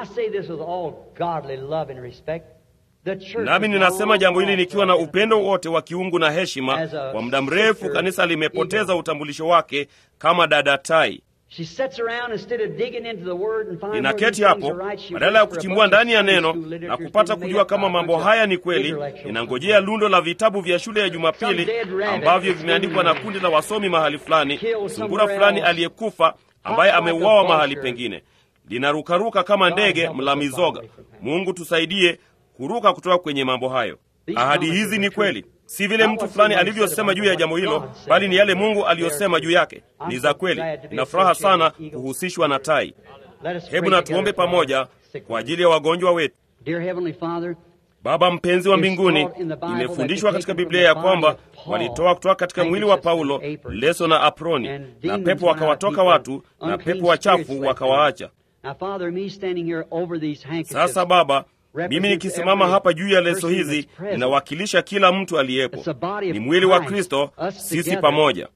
Nami ninasema jambo hili nikiwa na upendo wote wa kiungu na heshima. Kwa muda mrefu kanisa limepoteza utambulisho wake kama dada tai. Ninaketi hapo badala ya kuchimbua ndani ya neno na kupata kujua kama mambo haya ni kweli, ninangojea lundo la vitabu vya shule ya Jumapili ambavyo vimeandikwa na kundi la wasomi mahali fulani, sungura fulani aliyekufa ambaye ameuawa mahali pengine, linarukaruka kama ndege mla mizoga. Mungu tusaidie kuruka kutoka kwenye mambo hayo. Ahadi hizi ni kweli, si vile mtu fulani alivyosema juu ya jambo hilo, bali ni yale Mungu aliyosema juu yake. Ni za kweli. Nina furaha sana kuhusishwa na tai. Hebu na tuombe pamoja kwa ajili ya wagonjwa wetu. Baba mpenzi wa mbinguni, imefundishwa katika Biblia ya kwamba walitoa kutoka katika mwili wa Paulo leso na aproni, na pepo wakawatoka watu, na pepo wachafu wakawaacha. Sasa Baba, mimi nikisimama hapa juu ya leso hizi ninawakilisha kila mtu aliyepo. Ni mwili wa Kristo, sisi pamoja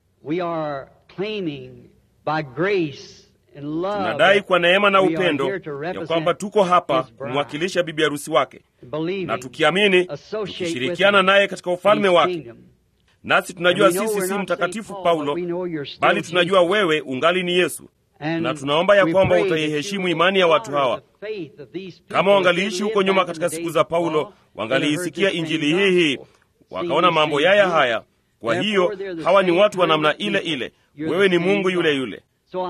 tunadai kwa neema na upendo ya kwamba tuko hapa kumwakilisha bibi harusi wake, na tukiamini, tukishirikiana naye katika ufalme wake. Nasi tunajua sisi si mtakatifu Paulo, bali tunajua wewe ungali ni Yesu na tunaomba ya kwamba utaiheshimu imani ya watu hawa. Kama wangaliishi huko nyuma katika siku za Paulo, wangaliisikia injili hii hii, wakaona mambo yaya haya. Kwa hiyo hawa ni watu wa namna ile ile, wewe ni Mungu yule yule.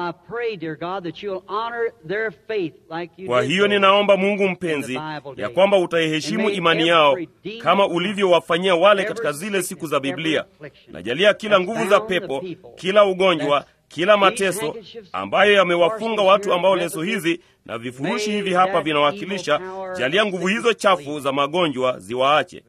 Kwa hiyo ninaomba Mungu mpenzi, ya kwamba utaiheshimu imani yao kama ulivyowafanyia wale katika zile siku za Biblia. Najalia kila nguvu za pepo, kila ugonjwa kila mateso ambayo yamewafunga watu ambao leso hizi na vifurushi hivi hapa vinawakilisha, jalia nguvu hizo chafu za magonjwa ziwaache.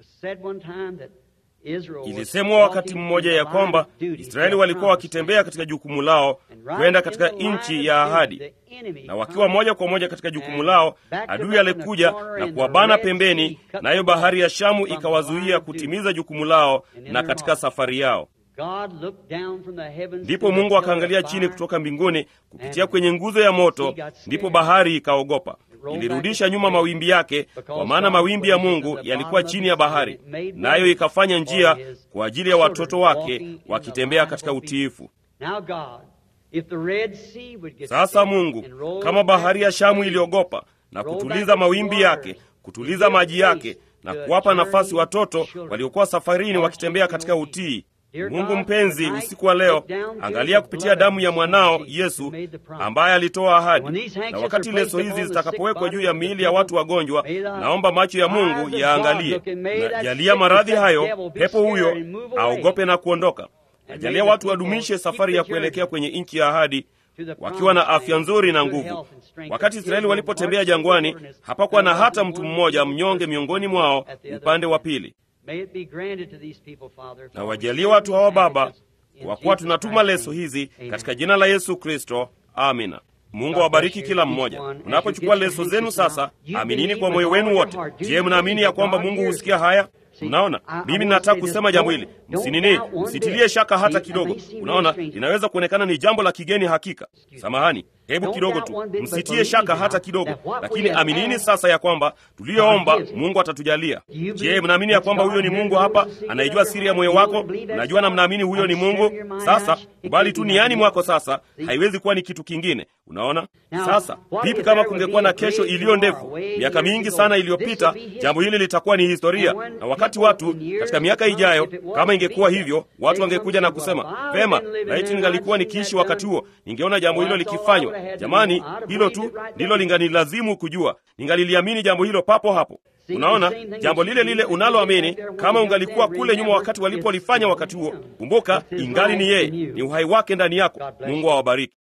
Ilisemwa wakati mmoja ya kwamba Israeli walikuwa wakitembea katika jukumu lao kwenda katika nchi ya ahadi, na wakiwa moja kwa moja katika jukumu lao, adui alikuja na kuwabana pembeni, nayo bahari ya Shamu ikawazuia kutimiza jukumu lao na katika safari yao. Ndipo Mungu akaangalia chini kutoka mbinguni kupitia kwenye nguzo ya moto, ndipo bahari ikaogopa, ilirudisha nyuma mawimbi yake, kwa maana mawimbi ya Mungu yalikuwa chini ya bahari, nayo ikafanya njia kwa ajili ya watoto wake wakitembea katika utiifu. Sasa Mungu, kama bahari ya Shamu iliogopa na kutuliza mawimbi yake, kutuliza maji yake na kuwapa nafasi watoto waliokuwa safarini wakitembea katika utii Mungu mpenzi, usiku wa leo, angalia kupitia damu ya mwanao Yesu ambaye alitoa ahadi. Na wakati leso hizi zitakapowekwa juu ya miili ya watu wagonjwa, naomba macho ya Mungu yaangalie na jalia maradhi hayo, pepo huyo aogope na kuondoka. Najalia watu wadumishe safari ya kuelekea kwenye nchi ya ahadi wakiwa na afya nzuri na nguvu. Wakati Israeli walipotembea jangwani, hapakuwa na hata mtu mmoja mnyonge miongoni mwao upande wa pili. Na wajalie watu hawa Baba, kwa kuwa tunatuma leso hizi katika jina la Yesu Kristo, amina. Mungu awabariki kila mmoja. Unapochukua leso zenu sasa, aminini kwa moyo wenu wote. Je, mnaamini ya kwamba Mungu husikia haya? Mnaona, mimi nataka kusema jambo hili, msinini, msitilie shaka hata kidogo. Unaona, linaweza kuonekana ni jambo la kigeni hakika. Samahani, hebu kidogo tu, msitie shaka hata kidogo, lakini aminini sasa ya kwamba tuliyoomba Mungu atatujalia. Je, mnaamini ya kwamba huyo ni Mungu hapa, anaijua siri ya moyo wako? Mnajua na mnaamini huyo ni Mungu. Sasa kubali tu niani mwako sasa, haiwezi kuwa ni kitu kingine. Unaona sasa, vipi kama kungekuwa na kesho iliyo ndefu, miaka mingi sana iliyopita, jambo hili litakuwa ni historia, na wakati watu katika miaka ijayo, kama ingekuwa hivyo, watu wangekuja na kusema vema, laiti ningalikuwa nikiishi wakati huo, ningeona jambo hilo likifanywa. Jamani, hilo tu ndilo linganilazimu kujua, ningaliliamini jambo hilo papo hapo. Unaona, jambo lile lile unaloamini, kama ungalikuwa kule nyuma wakati walipolifanya wakati huo, kumbuka, ingali ni yeye, ni uhai wake ndani yako. Mungu awabariki.